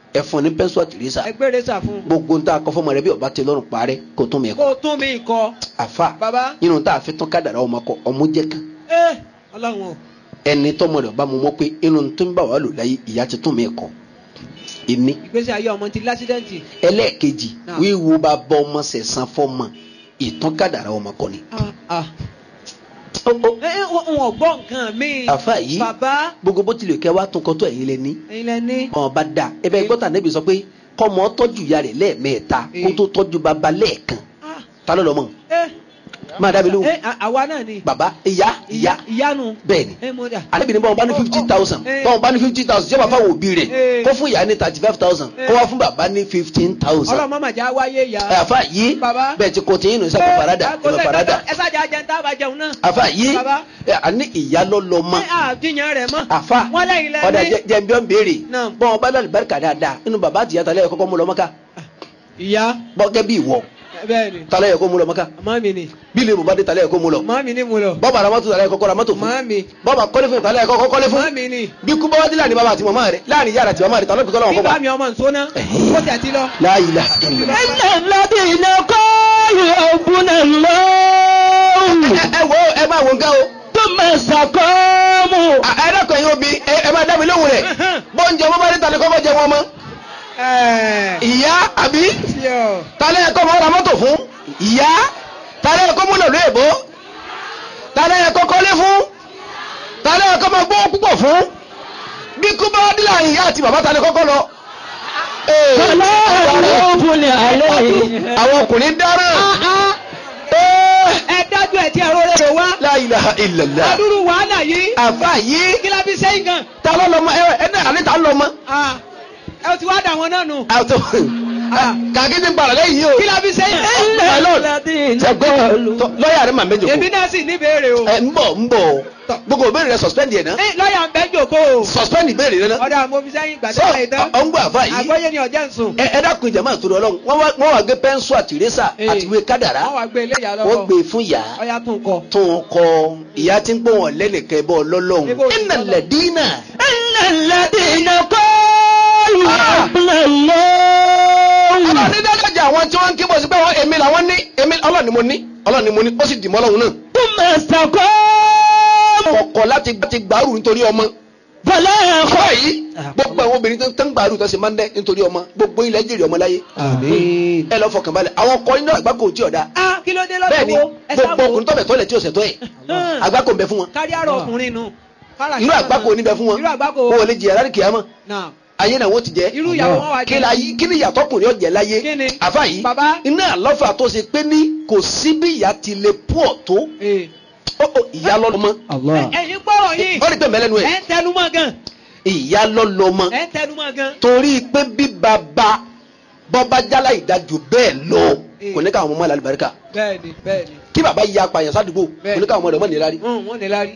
ẹ fún ní pẹ́ńsù àtìrẹ́sà ẹgbẹ́ rẹ̀ sà fún. gbogbo ń tá a kọ fọmọ rẹ bí ọba tẹ lọ́rùn parẹ́ kó tún mi kó kọ o tún mi kọ. àfa bàbá. nínú tá a fi tán kádàrá ọmọ kọ ọmọ jẹ kan ẹ ọlọ́run o. ẹni tọmọ rẹ ọba mu mọ pé inú tó ń bá wà lò láyé ìyá ti tún mi kọ ìní ìgbésí ayé ọmọ ti lásídẹ́ǹtì. ẹlẹ́ẹ̀kejì Náà. wíwo bá bọ ọmọ sẹ̀sán fọmọ ìtàn kádàrá ọmọ kọ ni. ah ah. Ó, ó, ẹ ẹ wọn ò gbọ́ nǹkan mi. àfa yìí bàbá gbogbo bó tilẹ̀ kẹ́ wá tún kọ́ tó ẹ̀yin lẹ ní ẹ̀yin lẹ ní. ọba da ẹ bẹ gbọ́tà níbi sọ pé kọ́mọ tọ́jú ìyá rẹ̀ lẹ́ẹ̀mẹ́ta kó tó tọ́jú bàbá lẹ́ẹ̀kan ah ta ló lọ mọ̀ ẹ. máa dábìí lóhùn ẹ à- àwa náà ni. bàbá ìyá ìyá ìyanu. bẹ́ẹ̀ni ẹ mo dà. alebi ni báwọn bá ní fifty thousand Eh. báwọn bá ní fifty thousand jẹ́ bá fáwọn òbí rẹ̀ Eh. kó fún ìyá ní thirty five thousand Eh. kó wá fún bàbá ní fifteen thousand ọlọ́mọ màjá wáyé ya. ẹ àfa yìí Bàbá. bẹ́ẹ̀ ti kò tí yín nù sẹ́kọ̀ farada kò ìlọ sẹ́ farada ẹ sájà jẹun tá a bá jẹun náà. àfa yìí Bàbá. ẹ àní ìyá lọ́lọ́ mọ́ ẹ àdìyàn rẹ̀ mọ́. àfa wọ́n lẹ́yìn lẹ́ni. ọ̀dà jẹ́nbíọ́n béèrè Náà. bọ́n bá lálẹ́ barika dáadáa nínú bàbá àtìyá talẹ́ yẹ kọ́kọ́ mú lọ mọ́ká ìyá. bọ́gẹ́ bí ìwọ bẹ́ẹ̀ ni. talẹ́ yẹ kó mú lọ mọ́ká màmá mi ni. bí ilé bàbá dé talẹ́ yẹ kó mú lọ màmá mi ni mo lọ. bọ́ọ̀bà ramatu talẹ́ yẹ kọ́kọ́ ramatu fún màmá mi. bọ́ọ̀bà kọ́lé fún talẹ́ yẹ kọ́kọ́ kọ́lé fún màmá mi ni. bí kú bá wá dé láàrin bàbá àti màmá rẹ̀ láàrin yàrá àti màmá rẹ̀ talọ́ bìtọ́ lọ́wọ́ bíbá kọ́kọ́ mi ọmọ nsọ́nà. Ẹ̀hìn. ó tẹ̀ ti lọ. la ilaha illallah. إن الذين قالوا ربنا الله ẹ wo ẹ máa wo nǹkan o ثم استقاموا À, ẹ dákun ẹ̀yin obì ẹ ẹ máa dá mi lóhùn rẹ̀ bọ́ǹjẹ ọmọ bá dé talẹ́ kọ́kọ́ jẹ wọn mọ́ ẹ̀ẹ́. ìyá àbí sí ọ. talẹ́ yẹ kọ́ mọ́ ra mọ́tò fún ìyá talẹ́ yẹ kọ́ mú lọ́lọ́ èbó talẹ́ yẹ kọ́ kọ́lé fún talẹ́ yẹ kọ́ mọ́ gbọ́ púpọ̀ fún bí kú bá wá dé láàrin ìyá àti bàbá talẹ́ kọ́kọ́ lọ. Ee, فلا خوف عليهم àwọn ọkùnrin dáràn. Ee, ẹ dájú ẹ tí ẹ̀rọ rẹ̀ wá. la ilaha illallah. adúrú wàhálà yìí. àfa yìí kí la fi sẹ́yìn gan. ta ló lọ mọ ẹ ẹ náà àlẹ́ ta ló lọ mọ. Ah, ẹ ti wá dà wọn náà nù. àtọ kàkí ti gbàrà lẹ́yìn yìí o. kí la fi sẹ́yìn. إن الذين قالوا lọ́ọ̀yà rẹ̀ máa ń bẹ́ jòkó. èmi náà sì níbèrè o. ẹ ń bọ̀ ń bọ̀ gbogbo ìbéèrè rẹ̀ suspend yẹn náà. Ẹ, lọ́ọ̀yà ń bẹ́ jòkó o. suspend ìbéèrè rẹ̀ náà. ọ̀dà mo fi sẹ́yìn sọ gbàdúrà yìí tán. ọ ń gbọ́ àfa yìí. àgbọ́yé ni ọ̀jẹ̀ ń sùn. ẹ ẹ dákun ìjàmbá àtúrò ọlọ́run wọ́n wá- wọ́n wá gbé pẹ́ńsù àti ìrẹ́sà Ee. àti ìwé kádàrá wọ́n wá gbé ilé ìyá wọ́n lọ́wọ́. gbé fún ìyá ọ̀yà tún kọ. tó ń kọ ìyá tí ń gbọ́ wọn lẹ́nìkẹ́ bọ́ lọ́lọ́run Ebo òsì iná lọ́lọ́run. lẹ́dínà إن الذين قالوا ربنا الله ọlọ́run ní dájájà àwọn tí wọ́n ń kébọ̀ sí pé wọ́n èmi làwọn ní èmi ọlọ́run ni mo ní ọlọ́run ni mo ní ó sì dì mọ́ ọlọ́run náà ثم استقاموا kọ̀kọ̀ láti ti gbàrú nítorí ọmọ فلا kọ́ خوف yìí gbogbo àwọn obìnrin tó ń gbàrú tó ṣe máa ń dẹ́ nítorí ọmọ gbogbo ilẹ̀ jèrè ọmọ láyé آمين ẹ lọ fọkàn balẹ̀ àwọn ọkọ iná àgbákò tí ọ̀dà a kí ló dé bẹ́ẹ̀ ni lọ́dọ̀ wo ẹ gbogbo sáwọ́. ọkùnrin tọ́bẹ̀ tọ́lẹ̀ tí ò ṣẹ̀tọ́ ẹ̀ àgbákò ń bẹ fún wọn kárí àrò ọkùnrin nu. Kára irú kí àgbákò níbẹ̀ fún wọn irú àgbákò. wọn ò lè jìyà láti kìyàmọ́ náà ayé náà wọ́n ti jẹ́ irú ìyàwó wọn wá kí la yí kí ni ìyàtọ̀ kùnrin ọ̀jẹ̀ láyé Kí ni? àfa yìí Bàbá. iná àlọ́fà tó ṣe pé ní kò sí bí ìyá ti lè pọ̀ tó Ee. ó ó ìyá lọ́lọ́mọ الله ẹ̀yin gbọ́rọ̀ yìí. ó rí pé mẹ́lẹ́nu ẹ̀ ẹ̀ ń tẹnumọ́ gan. ìyá lọ́lọ́mọ ẹ̀ ń tẹnumọ́ gan. torí pé bí bàbá bọ́bá jálá ìdájọ́ bẹ́ẹ̀ lọ Eh. kò ní káwọn ọmọ ìlàlẹ̀ bàríkà bẹ́ẹ̀ni bẹ́ẹ̀ni. kí bàbá ya apààyàn sádùúgbò Bẹ́ẹ̀. kò ní káwọn ọmọ rẹ̀ mọ̀ nílá rí Hùn, wọ́n ní lárí.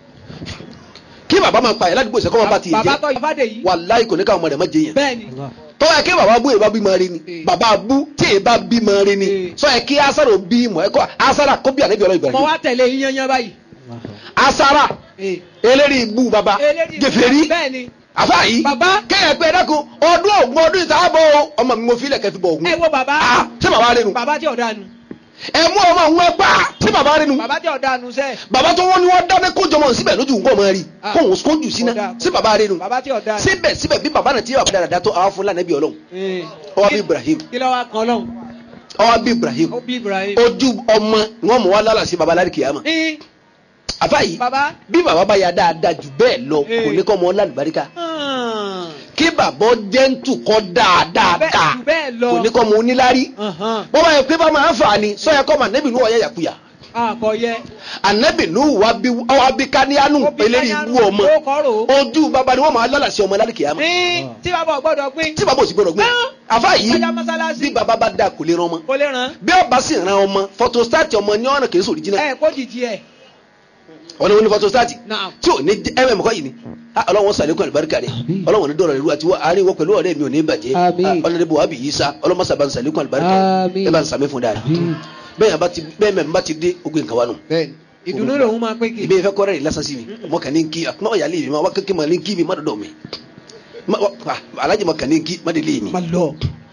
kí bàbá máa pààyàn ládùúgbò ìṣẹ́kọ́ wọn bá ti bàbá jẹ́ tọ́ ìfádé yìí. wàláhì kò ní káwọn ọmọ rẹ̀ mọ̀ jẹ́yàn bẹ́ẹ̀ni. tó yẹ kí bàbá bú èèbá bímọ rí ni Eh. bàbá bú tí èèbá bímọ rí ni Eh. sọ yẹ kí asara bí mọ ẹ kọ asara kó bí ànábì ọlọ́run mo Ibrahim wá tẹ̀lé yín yányán báyìí. asara Ee. eléri ibú bàbá eléyìí gèfèrí bẹ́ẹ̀ni. àfa yìí Bàbá. kẹ́yẹ̀ pé ẹ̀dẹ́kun ọdún ògùn ọdún ìtàbọ̀ ọmọ mi mo fi ilẹ̀ kẹfì bọ̀ ògùn ẹ wo bàbá. ah ṣé bàbá rẹ nu bàbá tí ọ̀dà nu. ẹ mú ọmọ òun ẹ pa ṣé bàbá rẹ nu bàbá tí ọ̀dà nu sẹ́. bàbá tó wọ́n ní wọ́n dáná kójọ mọ̀ síbẹ̀ lójú nǹkan ọmọ rí Ah. kóhùn kójú síná Kódà. sí bàbá rẹ nu bàbá tí ọ̀dà nu. síbẹ̀ síbẹ̀ bí bàbá náà ti yẹ bàbá dáadáa tó àwọn fúnlá nàbí ọlọ́run Ee. ọwọ́ bí Ibrahim kí ló wá kan lọ́hùn. ọwọ́ bí Ibrahim ó bí Ibrahim. ojú ọmọ wọn mọ wá lálà sí baba lárí kìyàmà Ee. àfa yìí bàbá. bí baba bá ya dáadáa jù bẹ́ẹ̀ lọ Eh. kò ní kọ́ ọmọ lálùbáríkà hàn. kí bàbá jẹ́ntù kọ́ dáadáa Bẹ́ẹ̀- ká jù bẹ́ẹ̀ lọ. kò ní kọ́ ọmọ onílárí Hàn. wọ́n bá yẹ pé bá máa ń fà ní sọ́yẹ kọ́ ọmọ anabi nù ọ̀yẹ́ yàkuyà àkọyẹ. anabi nù wà bí ọwọ́ bí káníyánù Ó bí eléyìí Káníánù, wú ọmọ ó kọ́rò. ojú baba ni wọ́n máa lálà sí ọmọ lárí kìyàmà ní tí bàbá ò gbọ́dọ̀ pín. tí baba ò sì gbọdọ̀ gbé Ah. àfa yìí kọjá mọ́sálásí. bí baba bá da kò lè ran ọmọ kò lè ràn. bí ọba sì ran ọmọ fọtostáàtì ọmọ ní ọ̀nà kìí sòrí jìnnà ẹ kó jìjì ẹ. wọn ni wọn ní fọtostáàtì Naam. tí ò ní mm kọ́ yìí ni Ah, ọlọ́run sàlékún àlùbáríkà rẹ̀ Àmín. ọlọ́run ní dọ̀rọ̀ ìlú àti wọ́n àárín wọ́n pẹ̀lú ọ̀rẹ́ mi ò ní bàjẹ́ Àmín. ọlọ́run bò wábì yìí sá ọlọ́run sábà ń sàlékún àlùbáríkà Àmín. ẹ bá ń sàmì fún dáadáa Àmín. bẹ́ẹ̀ yẹn bá ti bẹ́ẹ̀ mẹ́rin bá ti dé ogun nǹkan wa nù. bẹ́ẹ̀ni ìdùnnú lòun máa pín kì. ìbí ìfẹ́ kọ́rẹ́ rẹ̀ lásán sí mi mọ kàn ní kí àtúmọ̀ ọ̀yà lè mi máa wá kékeré máa ní kí mi má dọ̀dọ̀ mi Ma- wa- alájì mọ kàn ní kí má délé mi má lọ.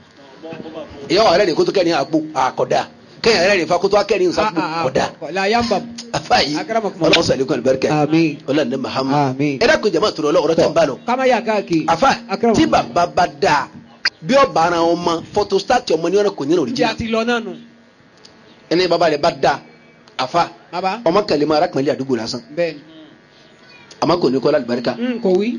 ìyá wa rẹ̀ kótó kẹ́rin àpò àkọ́dá kẹ́yìn rẹ̀ fa kótó akẹ́rin sàpò kọ́dá la yamba. afa yìí Akramakumullah. ọlọ́run sọ̀rọ̀ lẹ́kọ̀ọ́ àlùbáríkà Àmín. ọlọ́run ní mahama Àmín. ẹ dákun jama tó lọ ọ̀rọ̀ tẹ̀ ń bá lọ kama yà káàkiri. afa Akramakumullah. tí bàbá bá da bí ọba ara wọn mọ fọtositati ọmọ ní ọ̀nà kò ní ọ̀rọ̀ tí a jìnnà ti lọ náà nù. ẹni bàbá rẹ̀ bá da afa baba. ọmọ kàlẹ́ mọ arákùnrin àdúgbò lásán bẹ́ẹ̀ni. àmọ́ kò ní kọ́ àlùbáríkà n kò wí.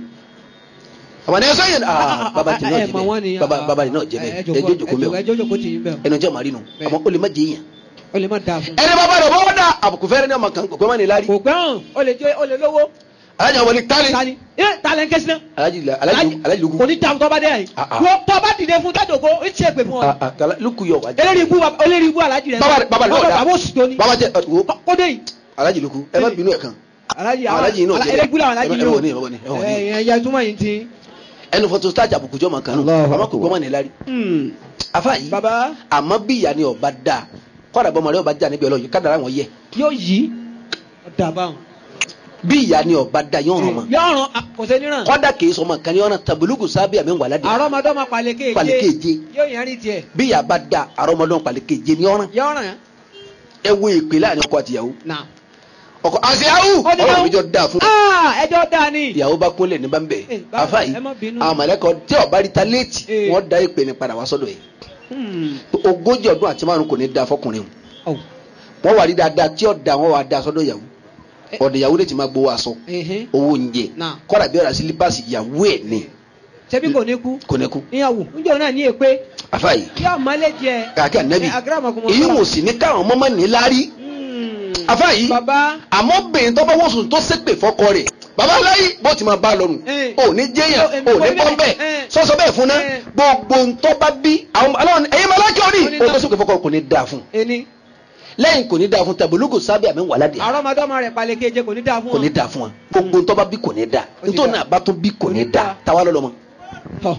àwọn ẹni sọ yẹn Ah, ah, aa ah, baba ti ah, náà ẹ jẹ mọ̀ wọ́n ni, bẹ́ẹ̀ baba ah, baba ni náà jẹ ẹ bẹ́ẹ̀ jókòó, ẹjọ́ jòkó ẹ mẹ́wọ̀ jókòó, ẹ jókòó tì yín bẹ́ẹ̀. ẹnu jẹ́ màrí nù Bẹ́ẹ̀. àmọ́ ó lè má jẹ yẹn o lè má da fún. ẹni bàbá rẹ̀ bọ́ da àbùkù fẹ́rẹ́ ní ọmọ kan kò pẹ́ mọ́ ni lárí kò gbẹ́ hàn o lè jẹ́ o lè lówó. alájà wọlé tani tani ẹ talẹ̀ ń kẹ́sí náà. alájì alájì alájì luku kò ní ta tọ́ba dé yàrá Ah, ah. yìí. tọ́ba dìde fún tádògo ó ti ṣe pè fún ọ. Ah, ah, kala- luku yọ wájú eléyìí ibú eléyìí ibú alájì rẹ. Baba rẹ̀- baba rẹ̀ náà dá. baba oṣù tó ní. baba jẹ wo kó dé yìí. alájì luku ẹ má bínú ẹ kan alájì Àwọn alájì yìí náà jẹ́ eléyìí ibú làwọn alájì ẹ yìí wọ ní, ẹ wọ ní, ẹ wọ ní. ẹ ẹ túmọ̀ yìí ti. ẹnu fọtò sítáàjì àbùkù jọ màkàn nù Allahu àmọ́ kò gbọ́ mọ́ ni lárí afa yìí baba àmọ́ bí ìyá ni ọba da kọ́dà bọ́ ọmọdé ọba já níbi ọlọ́yìn kádàrá wọn yẹ yóò yí. dàbà hàn. bí ìyá ni ọba da yọ̀ ọ̀ràn mọ́ yọ̀ràn kò sí níran. kọ́dà kìí sọmọ kan ní ọ̀nà tàbílùkù sábẹ́ àmì wàládì àrọ́mọdọ́mọ pàlẹ́kẹ́ Pàlẹ́kẹ́jẹ. yóò yẹn rí tiẹ̀. bí ìyá bá da àrọ́mọdún pàlẹ́kẹ́jẹ ní ọ̀ràn yọ̀ràn ẹ wo ìpè láàrin ọkọ àtìyàwó náà. ọkọ àṣeyàwó Ó ní ọ̀rọ̀ náà. mi jọ da fún aa ẹjọ́ dáa ni. ìyàwó bá kúnlẹ̀ ní bámbẹ̀ Eh, báwo, afa yìí ẹ má bínú. àwọn mọ̀lẹ́kọ̀ tí ọba rí ta léètì Eh. wọ́n da ìpè ní padà wá sọ́dọ̀ yìí Hmm. ogójì ọdún àti márùn kò ní da fọkùnrin o Oh. wọ́n wà rí dáadáa tí ọ̀dà wọn wà da sọ́dọ̀ ìyàwó Eh. ọ̀dọ̀ ìyàwó lè ti máa gbowó aṣọ Ẹ̀hẹ́n. owó oúnjẹ Náà. kọ́dà bí ọ̀rà sílípàsì ìyàwó ẹ̀ ní ṣebí kò ní kú. kò ní kú ìyàwó níjọ́ náà ní èpè afa yìí yóò mọ́lẹ̀ jẹ. kàkẹ́ ànábì Eh, akramakumullah. èyí wò sí ní káwọn ọmọ mọ́ ní lárí Hmm. afa yìí baba àmọ́ bẹ̀yìn tó bá wọ́n sùn tó ṣépè fọ́kọ rẹ̀ bàbá aláyí bó ti máa bá a lọ́rùn Eh. ò ní jẹ́yàn Eh, ò ní eh, bọ́ bẹ́ẹ̀ eh. sọ́sọ́ bẹ́ẹ̀ fún náà Eh. gbogbo ntọ́ bá bí àwọn aláwọ̀ ẹ̀yin máa lákẹ́ òní Ó ní o náà. tó ṣépè fọ́kọ kò ní dáa fún ẹni lẹ́yìn kò ní dáa fún tàbílùkù sábẹ́ àmì wàládì àrọ́mọdọ́mọ rẹ̀ pàlẹ́kẹ́jẹ kò ní dáa fún kò ní dáa fún wa gbogbo ntọ́ bá bí kò ní dáa Ó ní nítorí dáa. náà bá tún bí kò Kò ní ní dáa dáa. táwa lọ́lọ́mọ ọ.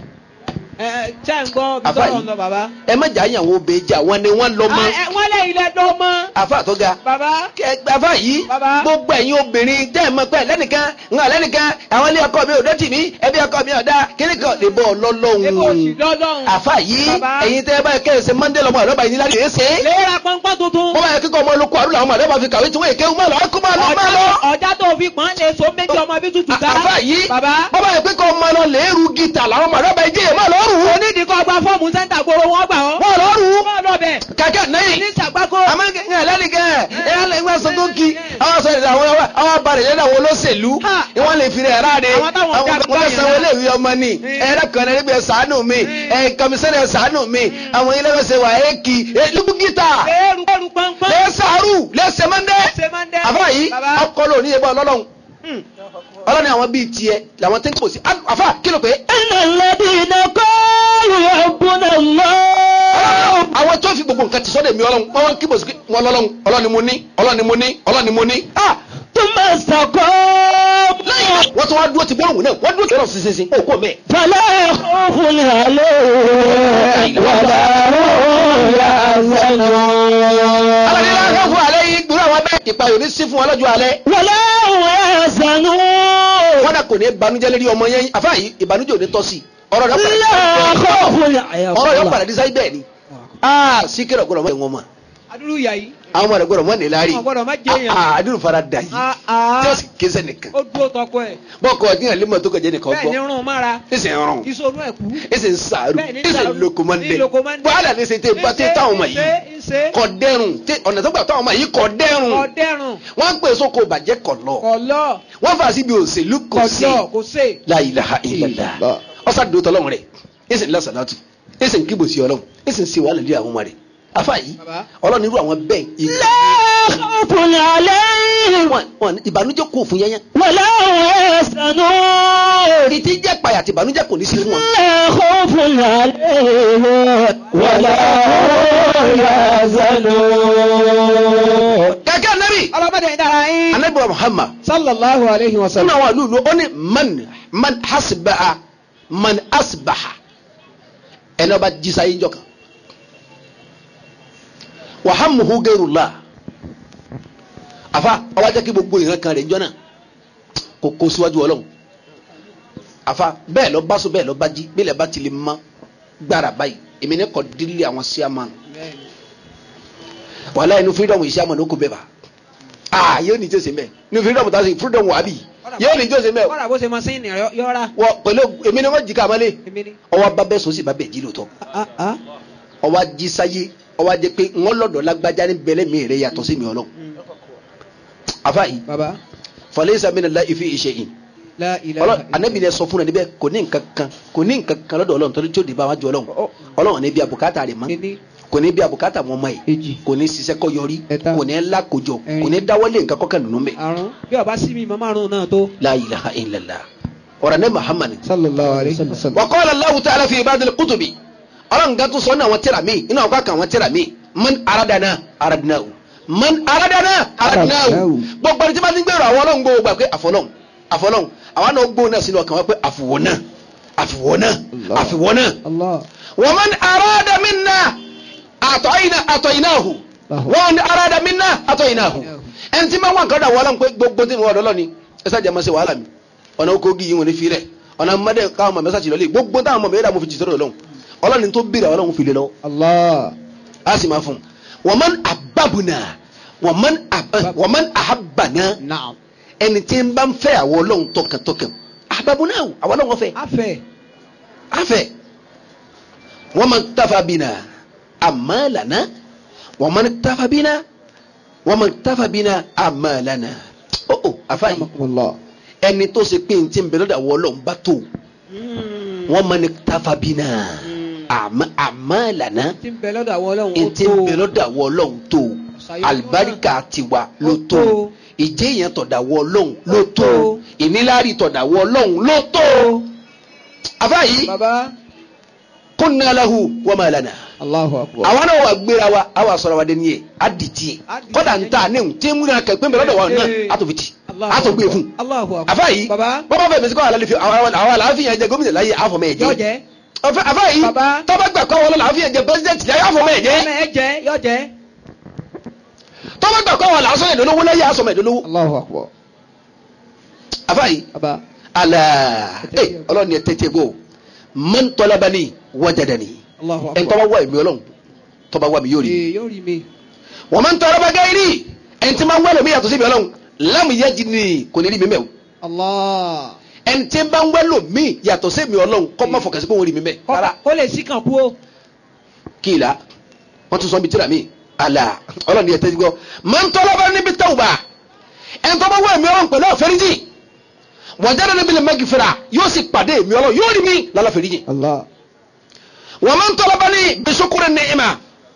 ẹ ẹ ṣe ń gbọ́ bí Àfà sọ̀rọ̀ yìí. ń lọ bàbá. ẹ má jà àyàwó obìnrin jà wọn ni wọn lọ mọ Ah, ẹ, wọ́n lé ilẹ̀ dọ́ mọ́. àfa àtọ́ga bàbá àfa yìí Bàbá. gbogbo ẹ̀yin obìnrin tẹ́ ẹ̀ mọ̀ pé lẹ́nìkan ń hàn lẹ́nìkan àwọn ilé ọkọ mi ò dọ́tì mí ẹbí ọkọ mi ò dá kíní kan lè bọ́ ebi òsì ọlọ́lọ́hún lọ́lọ́hún. àfa yìí Bàbá. ẹ̀yin tẹ́ ẹ bá kẹ́ ẹ ṣe mọ́ndé lọ́mọ àlọ́bà yìí níláàrí èé ṣe é léèrà pọ́npọ́n tuntun. wọ́n bá yẹ kíkọ́ ọmọ olóko àrùn làwọn àlọ́bà fi kàwé tí wọ́n èké má lọ kó má lọ má lọ. ọjà tó fi pọ́n lè so méjì ọmọ bí tutù ká. àfa yìí bàbá wọ́n bá yẹ kíkọ́ ọmọ lọ lẹ́ẹ̀rù gítà làwọn àlọ́bà yìí jẹ́ má lọ rù ú onídìí kọ́ gba fọ́ọ̀mù sẹ́ńtà gbòòrò wọn gbà ọ́. wọ́n lọ rù ú wọ́n lọ bẹ̀. kàkẹ́ náyìn ní sàgbákò. àmọ́ ẹ lẹ́nìkan ẹ lẹ́nìkan sọ tó kí àwọn sọ ìdá àwọn àwọn abalẹ̀ yẹn àwọn olóṣèlú Ha. ni wọ́n lè fi rẹ̀ ráde Àwọn táwọn àwọn dá mo fẹ́ gbá sanwó yẹn ilé ìwé ọmọ ni Mm. ẹ ẹ̀rọ kan ẹ̀rọ gbé ṣàánú mi Mm. ẹ kọmísẹ́nì ṣàánú mi àwọn ilé ẹ̀sẹ̀ wà é kì í lùbùkítà léèrú léèrú pọ́npọ́n. lẹ́sàárù lẹ́sẹ̀mọ́ndẹ́ ṣe máa ń dẹ́. àfà yìí bàbá. ọkọ lò ní ebó ọlọ́run Hmm. ọlọ́ni àwọn bíi tiẹ̀ làwọn tí ń pòsí àfà kí ló pé إن الذين قالوا ربنا الله àwọn tó fi gbogbo nǹkan ti sọ́dọ̀ mi ọlọ́run wọ́n wọ́n kí bòsí wọn lọ́lọ́run ọlọ́ni mo ní ọlọ́ni mo ní ọlọ́ni mo ní ah ثم استقاموا wọ́n tún wá dúró ti gbọ́rùn náà wọ́n dúró tẹ̀lé sísinsin ó kò mẹ́. فلا خوف عليهم ولا هم alábí يحزنون láńkà fún alẹ́ yìí gbúrò àwọn bẹ́ẹ̀ ìpayò ní sí fún wọn lọ́jọ́ alẹ́. ولا هم يحزنون wọ́n dà kò ní banújẹ́ lérí ọmọ yẹn àfa yìí ìbànújẹ́ ò ní tọ́ sí i. ọ̀rọ̀ rẹ̀ لا خوف ọ̀rọ̀ yóò padà dísáyé bẹ́ẹ̀ ni. aa síkírọ̀ gbọ́dọ̀ mọ́ wọn mọ́ adúlù yà yìí. àwọn ọmọ rẹ̀ gbọ́dọ̀ mọ́ ní láàrí. Àwọn gbọ́dọ̀ má jẹ́ èèyàn. aa àdúrà fara dà yìí Ah, ah. tí ó sì kése nìkan. ó dúró tọkọ ẹ̀. bọ́ọ̀kọ̀ ọ̀dín àlímọ̀ tó kọjá nìkan bẹ́ẹ̀ ni gbọ́. rún mára. ẹsẹ̀ ń rún ìṣòro ẹ̀ kú. ẹsẹ̀ ń sàárù Bẹ́ẹ̀ ni ẹsẹ̀ ń sàárù. lokomande Ní lokomande. wàhálà ní ṣe tẹ bá tẹ táwọn ọmọ yìí Ṣé ṣe kọ dẹrùn tẹ ọ̀nà tó gbà táwọn ọmọ yìí kọ dẹrùn ọ̀dẹ́rùn wọ́n ń pè sóko bàjẹ́ kọ̀ lọ kọ̀lọ́ wọ́n fà síbi òṣèlú kò sí kọ̀lọ́ kò sé. la ilaha illallah ọsàn dòótọ́ lọ́wọ́ rẹ̀ ẹsẹ̀ ńlá sàlátù ẹsẹ̀ ń kíbòsí ọlọ́run ẹsẹ̀ ń ṣe wàhálà lé àwọn ọmọ rẹ̀ afa yìí Bàbá. ọlọ́run irú àwọn bẹ́ẹ̀ ìgbà لا خوف عليهم wọn wọn ìbànújẹ́ kò fún yẹnyẹn ولا هم يحزنون ìtí jẹ́ payà àti ìbànújẹ́ kò ní sí fún wọn. لا خوف عليهم ولا هم يحزنون kẹ́kẹ́ anabi ọlọ́mọdé ń dára yín. anabi wa muhammad sallallahu alayhi wa sínú sallam. àwọn àlùlù ó ní man man hasbaha man asbaha ẹni ọba jísà yín jọ kan wàhámuhu gẹrùlá àfa ọba jẹ́ kí gbogbo ìran kan rẹ̀ jọ náà kò kó síwájú ọlọ́run àfa bẹ́ẹ̀ lọ bá so bẹ́ẹ̀ lọ bá jí bẹ́ẹ̀ lọ bá ti lè mọ gbára báyìí èmi ní kọ́ dílé àwọn síámà wàhálà inú freedom yìí síámà ló kó bẹ́ẹ̀ bá aa yóò ní jọ́sẹ̀ mẹ́ inú freedom tá a sè freedom wà á bì yóò ní jọ́sẹ̀ mẹ́ kọ́ra bó ṣe máa sẹ́yìn nìyẹn yọ́ra. wọ pẹ̀lú èmi ni wọ́n jí ká mọ́lé èmi ni. ọwọ́ bá bẹ́ẹ̀ sọ sí bá bẹ́ẹ̀ jí lóòótọ́ Ah, ah. ọwọ́ jí sáyé ọwọ́ ajẹ́ pé wọ́n lọ́dọ̀ lágbájá ní bẹ́lẹ́ mi rẹ̀ yàtọ̀ sí mi ọlọ́ afa yìí baba falaysa minallahi fi shay'in la ilaha ọlọ anabi ni sọ fún ẹ níbẹ̀ kò ní nǹkan kan kò ní nǹkan kan lọ́dọ̀ Ọlọ́run torí tí ó di bá wájú Ọlọ́run Ọ- Ọlọ́run ní bí abùkátà rẹ̀ mọ́ Kíní. kò ní bí abùkátà wọn mọ́ yìí Èjì. kò ní ṣiṣẹ́ kọ́ yọrí Ẹ̀ta. kò ní lákòjọ Ẹ̀rin. kò ní dáwọ́lé nǹkan kọ́kàn nínú mẹ́ àrùn bí ọba sí mi mọ márùn náà tó. la ilaha illallah ọ̀rọ̀ ní Muhammad sallallahu alayhi wa sallam. wa qala Allahu ta'ala fi ibadil kutubi Ọlọ́run gan tó sọ ní àwọn tírà mi inú àwọn kan àwọn tírà mi man aradana aradnahu man aradana aradnahu Aradnahu. gbogbo ẹni tí wọ́n ti ń gbèrò àwọn Ọlọ́run gbogbo gbà pé àfọlọ́hún àfọlọ́hún àwọn náà gbóhùn náà sínú ọkàn wọn pé àfìwọ́ náà àfìwọ́ náà Allah. àfìwọ́ náà allah ومن أراد منا أعطينا أعطيناه الله. ومن أراد منا أعطيناه ẹni tí máa wà nǹkan dà wọ́n lọ́n pé gbogbo tí mo wà lọ́lọ́ ni ẹ sáà jẹ́ máa ṣe wàhálà mi ọ̀nà oko gi yìí wọn ní filẹ̀ ọ̀nà mọ́dẹ káwọn mọ̀ mẹ́sàgì lọ́lẹ̀ gbogbo táwọn mọ̀ mẹ́rẹ́dà mo fi jìtọ́ lọ́wọ́ ọlọ́ni tó bìrì àwọn ọlọ́run fi lé lọ́wọ́ allah a sì máa fún un wọ́n mọ́n àbábùnà wọ́n mọ́n àbá- wọ́n mọ́n àhábànà naam. ẹni tí ń bá ń fẹ́ àwọn ọlọ́run tọkàntọkàn àbábùnà àwọn ọlọ́run fẹ́ afẹ. afẹ wọn man tafa bina amalana wọn man tafa bina wọn man tafa bina amalana o o afa yi allah. ẹni tó ṣe pé ntí nbẹ lọ́dọ̀ àwọn Ọlọ́run bá tó wọn man tafa bina ama amalana tí ń bẹ lọ́dọ̀ àwọn ọlọ́run ó ntí tó. nbẹ lọ́dọ̀ àwọn Ọlọ́run tó Ṣàyẹ̀wò alibarika tiwa ló Ó tó tó. ìjẹ́ yẹn tọ̀dọ̀ àwọn Ọlọ́run ló Ó tó tó. ìníláàrí tọ̀dọ̀ àwọn Ọlọ́run ló tó afa yi baba kunna lahu wa ma lana allahu akbar. àwọn náà wà gbéra wa a wà sọ̀rọ̀ wa dẹni yẹ a di tiẹ̀ A di kọ́dà tiẹ̀. ń ta ne ń tẹ́ múra kẹ́ pé mẹ́lọ́dọ̀ wa náà Ee. a tó fi ti Allahu a tó gbé fún Allahu akbar. afa yìí baba bọ́bá fẹ́ mẹ́sìkọ́ àlàlẹ́ fi àwọn àwọn àlàáfíà yẹn jẹ gómìnà láyé àfọ̀mọ́ ẹ̀ yọ jẹ́ jẹ. Ọfẹ- afa yìí Baba. tọ́ba gbà kọ́ wọlé àlàáfíà jẹ pẹ́sidẹ́ntì láyé àfọ̀mọ́ ẹ̀ jẹ́ ọmọ ẹ jẹ yọ jẹ. tọ́ba gbà kọ́ wọlé àsọ̀mọ́ ìdólówó láyé àsọ̀mọ́ ìdólówó allahu akbar. afa yìí baba ala Tẹ́tẹ́ ẹ ọlọ́ni ẹ tẹ́tẹ́ gbó man talabani wajadani allahu ẹ̀ ń akbar. tọ́ba wá èmi ọlọ́run tọ́ba wá mi yóò rí mi. ee yóò rí mi. wọ́n máa ń tọrọ bá gáírì ẹni tí máa ń wẹ́lẹ̀ mi yàtọ̀ síbi ọlọ́run lámù yẹ jí ni kò ní rí mi mẹ́ o allah. ẹni tí bá ń wẹ́lò mi yàtọ̀ síbi ọlọ́run kọ́ máa fọkàn sí pé wọ́n rí mi mẹ́ rárá kó lè sí kan kú o. kí ìlà wọ́n tún sọ mi tíra mi àlà ọlọ́run yẹ tẹ́jú gbọ́ máa ń tọrọ bá níbi tawba ẹni tó bá wẹ́ mi ọlọ́run pẹ̀lú àfẹ́ríjì wọ́n jáde níbi lè mẹ́gì fira yóò sì pàdé mi ọlọ́run yóò rí mi lálàfẹ́ríjì allah. wọ́n máa ń tọrọ bá ní bisukuri ní ìmà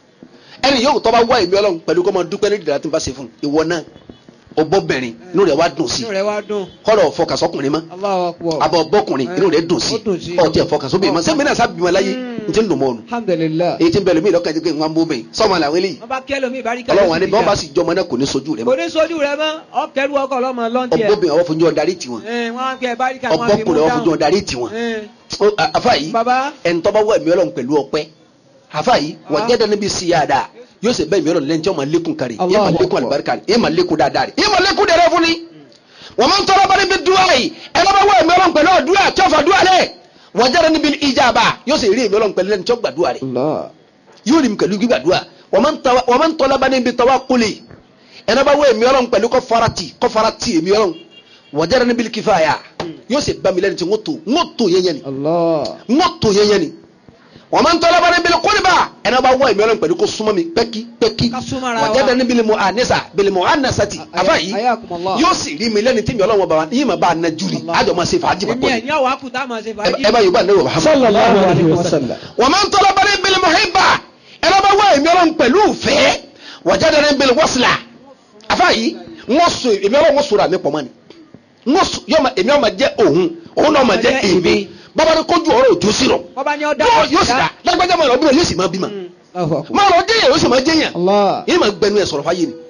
ẹni yóò tọ́ bá wá èmi ọlọ́run pẹ̀lú kọ́ máa dúpẹ́ ní ìdílé tí n bá ṣe fún ìwọ náà ọbọ̀bìnrin inú rẹ̀ wá dùn sí inú rẹ wá dùn. kọ́lọ̀ fọkàsọ́kùnrin mọ́ allahu akbar. abọ́ bọ́kùnrin inú rẹ̀ dùn sí Ó dùn sí. ọtí ẹ̀fọkàsóbì mọ́ sẹ́mi náà sábìmọ̀ láyé n ti ń dùn mọ́ ọ̀nù alhamdulilah. èyí ti ń bẹ̀rẹ̀ mí lọ́kàn jẹ́ pé wọ́n á bó bẹ́ẹ̀ sọ́mọ làwọn eléyìí wọ́n bá kẹ́lò mi ìbárí kẹ́lò ọlọ́run wa ni bọ́n bá sì jọmọ náà kò ní sojú rẹ̀ kò mọ́ ní sojú rẹ mọ́ ọkẹ́rù ọkọ̀ ọlọ́mọ lọ́ntì ẹ̀. ọbọ̀bìnrin àwọn fojú ọ̀darí tiwọn ẹ̀ wọ́n á gbé ìbárí ká wọ́n á fi mú ọbọ̀kùnrin àwọn fojú dáhùn. ọ̀darí tiwọn ẹ̀ Ó, a- àfa yìí baba ẹni tọ́ bá wọ ẹ̀mí ọlọ́run pẹ̀lú ọpẹ́ àfa yìí wọ́n jẹ́ dání bí síyáàdá yóò sì bẹ́ ẹ̀mí ọlọ́run lẹ́ni tí wọ́n máa lékún kárí yéé máa Allahu lékún Akbar. àlùbáríkà rí yéé máa lékún dáadáa rí yéé máa lékún dẹrẹ́ fún ni. wọ́n máa ń tọrọ bá níbi dúwà yìí ẹ lọ́ bá wọ ẹ̀mí ọlọ́run pẹ̀lú ọ̀dúrà tí wọ́n fà dúwà lẹ̀ wọ́n jẹ́ dání bí ìjàmbá yóò sì rí ẹ̀mí ọlọ́run pẹ̀lú lẹ́ni tí wọ́n gbàdúrà rẹ̀ allah. yóò rí mi pẹ̀lú gbígbàdúrà wọ́n máa ń tawa- wọ́n máa ń tọ́lá bá níbi tọ́wá kúlẹ̀ ẹ̀nà bá wọ ẹ̀mí ọlọ́run pẹ̀lú kọ́ farati kọ́ farati ẹ̀mí ọlọ́run wọ́n jẹ́ dání bí kífàyà yóò sì bá mi lẹ́ni tí wọ́n tó wọ́n tó yẹn ni allah. wọ́n tó yẹn yẹn ni wọ́n máa ń tọ́lá bá níbi kúlìbà ẹ̀nà bá wọ ẹ̀mí ọlọ́run pẹ̀lú kó súnmọ́ mi pẹ́kí pẹ́kí Ká súnmọ́ ara wọ́n jẹ́ wa. dání bí mo ànẹ́sà bí mo ànẹ́sà ti Aya- àbá yìí ayakumullah. yóò sì rí mi lẹ́ni tí mi ọlọ́run bá wa yìí máa bá a na júlì Allah. àjọ máa ṣe fàájì èmi papọ̀ ẹ̀ ní àwọn akùtà máa ṣe fàájì. ẹ bá yorùbá ní yorùbá sallallahu alayhi wa sallam. wọ́n máa ń tọ́lá bá níbi muhibba ẹ̀rọ bá wá èmi ọlọ́run pẹ̀lú ìfẹ́ wọ́n jáde níbi wọ́sílà àfa yìí wọ́n so èmi ọlọ́run wọ́n sọ̀rọ̀ àmì pọ̀ mọ́ ni wọ́n so yọ ma èmi ọmọ jẹ́ òun òun náà ma jẹ́ èmi bàbá ní kójú ọ̀rọ̀ òjò sí rọ wọ́n bá ní ọ̀dà yóò yóò sì dá lágbájá máa lọ bí wọn yóò sì máa bímọ allahu akbar. máa lọ jẹyàn yóò sì máa jẹyàn allah. yìí máa gbẹnu ẹ sọ̀rọ̀ fáyé ni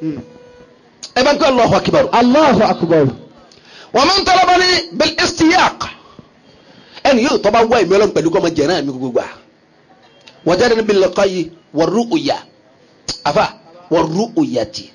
ẹ bá ń kọ́ Allahu akbar allahu akbar. wọ́n máa ń tọ́lá bá ní bil istiyaq ẹni yóò tọ́ bá wá èmi ọlọ́run pẹ̀lú kọ́ máa jẹ̀rán mi gbogbo gbà wọ́n jáde níbi lọ́kọ́ yìí wọ́n rú òyà àfà wọ́n rú òyà tì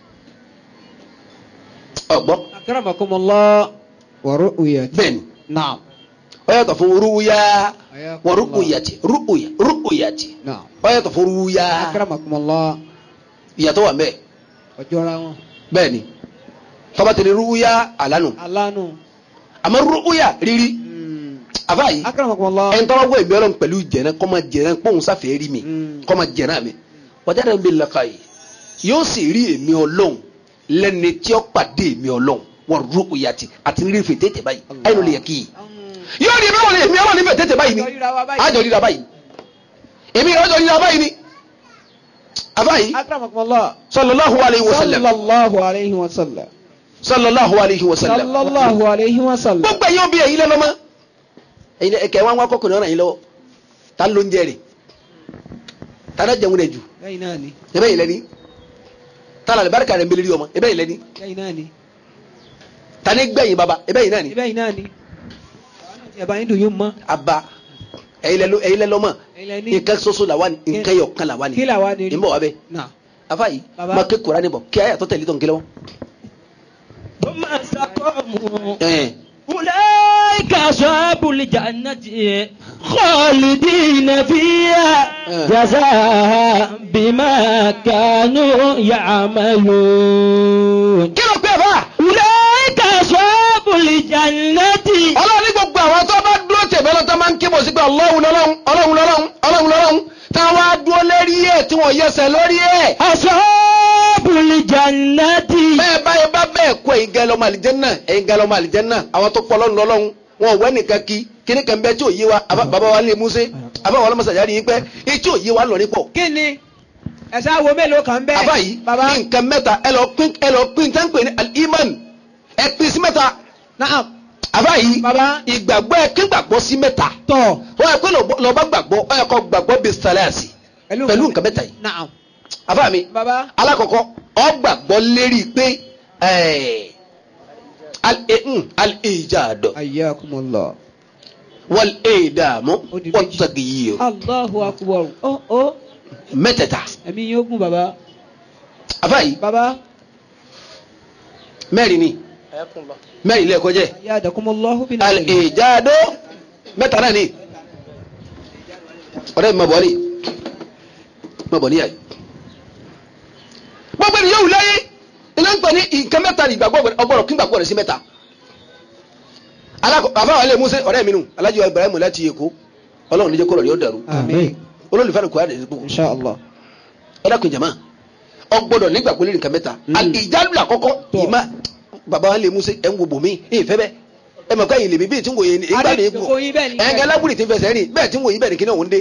ọgbọ́n akramakumullah wa ru'yat. bẹ́ẹ̀ni naam. ó yàtọ̀ fún rúwúyá wọ́n rúkúyàtì rúkúyà rúkúyàtì náà ó yàtọ̀ fún rúwúyá akramakumullah ìyàtọ̀ wà mẹ́ẹ̀ ọjọ́ra wọn bẹ́ẹ̀ ni tọ́ba tẹ̀lé rúwúyá àlánù alánú àmọ́ rúkúyà rírí àbá yìí akramakumullah ẹn tọ́wọ́ gbọ́ ìbí ọlọ́run pẹ̀lú jẹ̀nà kọ́ máa jẹ̀nà pọ́ùn sáfẹ́ rí mi Mm. kọ́ máa jẹ̀nà mi wọ́n jáde bí lọ́ka yìí yóò sì rí èmi ọlọ́run lẹ́ni tí ó pàdé èmi ọlọ́run wọ́n rú òyàtì àti rí fètè tètè báyìí ayé ló lè yẹ kí yìí yóò rí èmi ọlọ́run èmi ọlọ́run níbẹ̀ tètè báyìí ni Àjọ ríra wa báyìí. àjọ ríra báyìí èmi àjọ ríra báyìí ni àbá yìí akramakumullah sallallahu alayhi wa sallam sallallahu alayhi wa sallam sallallahu alayhi wa sallam sallallahu alayhi wa sallam gbogbo ẹ̀yin òbí ẹ̀yin lẹ́nu ọmọ ẹ̀yin ẹ̀kẹ́ wọn wá kọkùnrin ọ̀ràn yín lọ́wọ́ ta ló ń jẹ rè ta ló jẹun rẹ̀ jù lẹ́yìn náà ni ebe yìí lẹni ta la barika rẹ̀ ń beleli ọmọ ebe yìí lẹni lẹ́yìn náà ni ta ni gbẹ̀yìn baba ebe yìí náà ni lẹ́yìn náà ni ẹ̀bá yín dùn yín mọ́ aba ẹ̀yin lẹ lọ ẹ̀yin lẹ lọ́mọ ẹ̀yin ní nǹkan soso la wa ni nǹkan yọ kan la wa ni kí làwa ni rí nbọ wa bẹ náà afa yìí Baba. ma ké kura ni bọ kí ayé àtọ tẹ̀lé tó ń kélé wọn. ثم استقاموا ẹn أولئك أصحاب الجنة خالدين فيها جزاء بما كانوا يعملون kí ló pé fa أولئك أصحاب الجنة ọlọ́run ní gbogbo àwọn tó bá dúró tẹ̀bẹ́ lọ tó máa ń kébọ̀ sí pé ọlọ́run lọ́lọ́run ọlọ́run lọ́lọ́run ọlọ́run lọ́lọ́run táwọn á dúró lérí ẹ̀ tí wọ́n yẹsẹ̀ lórí ẹ̀. أصحاب الجنة bẹ́ẹ̀ báyìí bá bẹ́ẹ̀ kó ẹ̀yin gẹ́lẹ́ ọmọ àlìjẹ́nà ẹ̀yin gẹ́lẹ́ ọmọ àlìjẹ́nà àwọn tó pọ̀ lọ́run lọ́lọ́run wọn ò wẹ́ nìkan kí kíní kan bẹ́ẹ̀ tí ò yé wa àbá- bàbá wa lè músẹ́ àbá wa lọ́mọ sàyárí yín pẹ́ etí ò yé wa lọ nípọ̀. kí ni ẹ̀sẹ̀ awo mélòó kan bẹ́ẹ̀ àbá yìí baba ní nǹkan mẹ́ta ẹ lọ pín ẹ lọ pín tẹ́ ń pè ní al-iman ẹ pín sí mẹ́ta naam àbá yìí baba ìgbàgbọ́ ẹ kí gbàgbọ́ sí mẹ́ta tọ̀ wọ́n yẹ pé lọ́ba gbàgbọ́ ọ yẹ kọ́ gbàgbọ́ bíi sàlẹ́àsì pẹ̀lú nǹkan mẹ́ta yìí naam àbá mi baba alákọ̀ọ́kọ́ ọ gbàgbọ́ lérí pé ẹ̀ al-ijad ayyakumullah wal-idamu Ó di méjì. wat-taghyir allahu akbar ó ó mẹ́tẹ̀ẹ̀ta ẹ̀mí yóò gùn baba àbá yìí baba mẹ́rin ni mẹ́rin ilé ẹ̀kọ́ jẹ́ yadakumullahu bin ali al-ijad mẹ́ta náà ni ọ̀rẹ́ mi ma bọ̀ ọ́ ni ma bọ̀ níyà yìí gbogbo ènìyàn wù láyé iná ń pè ní nǹkan mẹ́ta ní ìgbàgbọ́ ọgbọ́dọ̀ kí gbàgbọ́ rẹ̀ sí mẹ́ta àbáwọ̀ ilé musa ọ̀rẹ́ mi nù alájí wa ibrahim láti èkó ọlọ́run níjẹ́ kó rọ̀ yóò dàrú amin olólùfẹ́ rẹ̀ kó yà dẹ̀ gbogbo insha allah ọ̀dàkùn jama ọgbọ́dọ̀ nígbàgbọ́ lórí nǹkan mẹ́ta ìjálù àkọ́kọ́ Tọ́. ìmá bàbá wa ilé musa ẹ̀ ń wo bòmí ẹ̀ fẹ́ bẹ́ẹ̀ ẹ̀ mọ̀ káyìn lèmi bíi tí ń wòye ní ìgbà ní Adé, kò yí bẹ́ẹ̀ ni. ẹ̀ ń gẹ́ lábùrì tí ń fẹsẹ̀ rìn bẹ́ẹ̀ tí ń wòye bẹ́ẹ̀ ni kí náà ń dé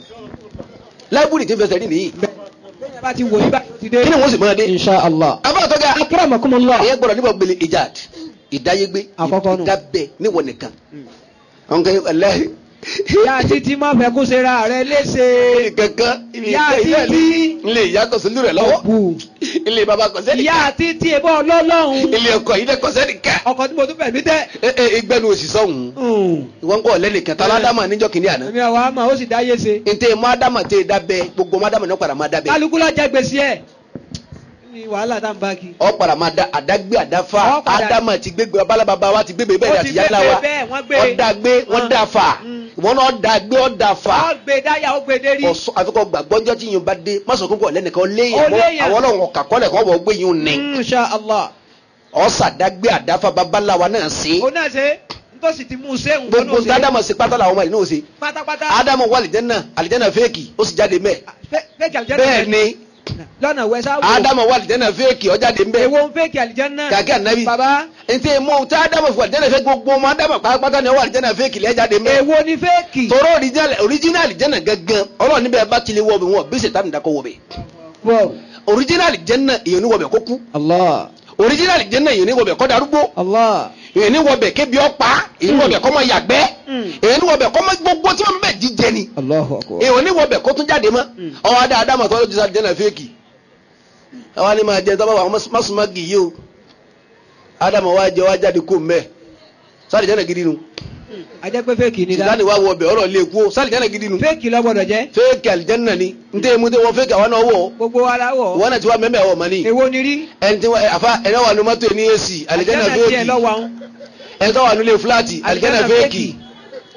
lábùrì tí ń fẹsẹ̀ rìn nìyí bẹ́ẹ̀ bá ti wò yí bá ti dé kí ni wọ́n sì máa dé insha allah abáàtọ́gá akramakumullah ìyẹn gbọ́dọ̀ níbọ̀ gbélé ìjáàd ìdáyégbé Àkọ́kọ́ nù. ìdábẹ́ níwọ̀ nìkan àwọn kan aláì ìyá títí má fẹ́ kó ṣe ra rẹ léṣe kankan ibi Ìyá ìkẹ́ ilé títí. ilé ìyá kò sí lórí ẹ̀ lọ́wọ́ bù ilé baba kò sẹ́ni ìyá ká títí ebó ọlọ́lọ́hún ilé ọkọ̀ yìí dẹ́ kò sẹ́ni ká ọkọ̀ tí mo tún fẹ̀mí tẹ́ ẹ ẹ ìgbẹ́nu òsì sọ́hùn ìwọ́n kọ́ lẹ́nìkan tá ládàmà níjọ́ kìíní àná èmi àwọn àmà ó sì dáyé ṣe ntẹ mọ ádámà tẹ dábẹ́ gbogbo mọ ádámà ní ọ̀padà máa dábẹ́ kálukú lọ jẹ gbèsè ẹ̀ ní wàhálà tá n bá kí. ọ̀padà máa dá àdágbé àdáfà Ó padà- ádámà ti gbégbé ọbalababa wa ti gbégbé bẹ́ẹ̀ Ó àti ti yálà gbégbé wa bẹ́ẹ̀, wọ́n gbé. ọ̀dàgbé wọ́n Hàn. dàfà Mm. ìwọ́n náà ọ̀dàgbé ọ̀dàfà ó gbé dáyà ó gbé dérí. ọ̀sọ́ àfikọ́ gbàgbọ́njọ́ tí yín bá dé mọ́sọ̀ kókó lẹ́nìkan léyìn Ó léyìn. àwọn ọlọ́run ọ̀kà kọ́lẹ̀ kọ́ bọ̀ gbé yín ní insha allah ọ̀sàdágbé àdáfà babaláwa náà sí ó náà ṣe nítòsí ti mú un ṣéun gbogbo ádámà sí pátá làwọn ọmọ yìí náà sí pátápátá ádámà wà àlìjẹ́nà àlìjẹ́nà fẹ́ẹ̀kì ó sì jáde mẹ́ fẹ́ẹ̀kì àlìjẹ́nà bẹ́ẹ̀ ni lọ́nà wẹ́sà wò ádámà wà àlìjẹ́nà fẹ́ẹ̀kì ó jáde mẹ́ èwo ń fẹ́ẹ̀kì àlìjẹ́nà kàkí ànábì bàbá ntẹ mọ tí ádámà fún àlìjẹ́nà fẹ́ẹ̀kì gbogbo ọmọ ádámà pátá ni ó wà àlìjẹ́nà fẹ́ẹ̀kì lẹ́ jáde mẹ́ èwo ni fẹ́ẹ̀kì tọrọ original àlìjẹ́nà gangan ọlọ́run níbẹ̀ bá tilẹ̀ wọ̀ bẹ̀ wọ́n bí sèta nìdakọ̀ wọ̀ bẹ̀ wọ original àlìjẹ́nà èyàn ní wọ̀ bẹ̀ kó kú allah original àlìjẹ́nà èyàn ní wọ̀ bẹ̀ kó darúgbó allah èyàn ní wọ̀ bẹ̀ kébi ọ̀pá èyàn ní wọ̀ bẹ̀ kó máa yàgbẹ́ Mm. èyàn ní wọ̀ bẹ̀ kó máa gbogbo tí wọ́n bẹ̀ jíjẹ ni allahu akbar èyàn ní wọ̀ bẹ̀ kó tún jáde mọ́ Mm. ọwọ́ adá adámọ̀ tó ti àlìjẹ́nà fẹ́ẹ̀kì àwa ni máa jẹ tọ́ bá wà mọ́sùmá gì yìí o ádámọ̀ wá jẹ wá jáde kó mbẹ́ sáré jẹ́nà gidi nu ajẹ́ pé fẹ́ẹ̀kì ni dá sìtáni wá wọ ọbẹ̀ ọ̀rọ̀ lè kú o sáré jẹ́nà gidi nu fẹ́ẹ̀kì ló gbọ́dọ̀ jẹ́ fẹ́ẹ̀kì àlìjẹ́nà ni ntẹ́ mu tẹ́ wọ́n fẹ́ẹ̀kì àwọn náà wọ̀ gbogbo wa la wọ̀ wọ́n náà ti wá mẹ́mẹ́ ọ̀ mọ́ ni èwo ni rí ẹni tí wọ́n àfa ẹni wà ní mọ́tò ní ac àlìjẹ́nà tiẹ̀ fẹ́ẹ̀kì lọ́wọ́ àwọn ẹni tó wà nílé fúláàtì àlìjẹ́nà fẹ́ẹ̀kì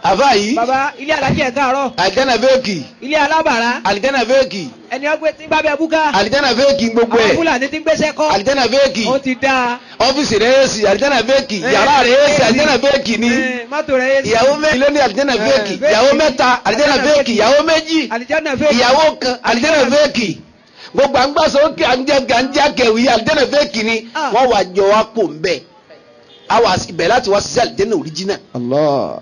àfa yìí bàbá ilé alájí ẹ̀ káàárọ̀ àlìjáná fẹ́ẹ̀kì ilé alábàárà àlìjáná fẹ́ẹ̀kì ẹni ọgbẹ́ tí bá bẹ búká àlìjáná fẹ́ẹ̀kì gbogbo àwọn ẹ̀ fúlàní tí ń gbéṣẹ́ kọ́ àlìjáná fẹ́ẹ̀kì ó ti dáa ọ́fíìsì rẹ̀ èsì àlìjáná fẹ́ẹ̀kì Eh, yàrá rẹ̀ èsì eh, àlìjáná fẹ́ẹ̀kì ni Eh, mọ́tò rẹ̀ yé sí. ìyàwó méjì ló ní àlìjáná Eh, fẹ́ẹ̀kì fẹ́ẹ̀kì. ìyàwó mẹ́ta àlìjáná fẹ́ẹ̀kì ìyàwó méjì àlìjáná fẹ́ ìyàwó kan àlìjáná fẹ́ẹ̀kì gbogbo àgbàsọ òkè àǹjẹ́ kẹwì àlìjáná fẹ́ẹ̀kì ni Ah. wọ́n wà jọ wá pò ń bẹ̀ àwa ibẹ̀ láti wá sí àlìjáná òríjínà Allah.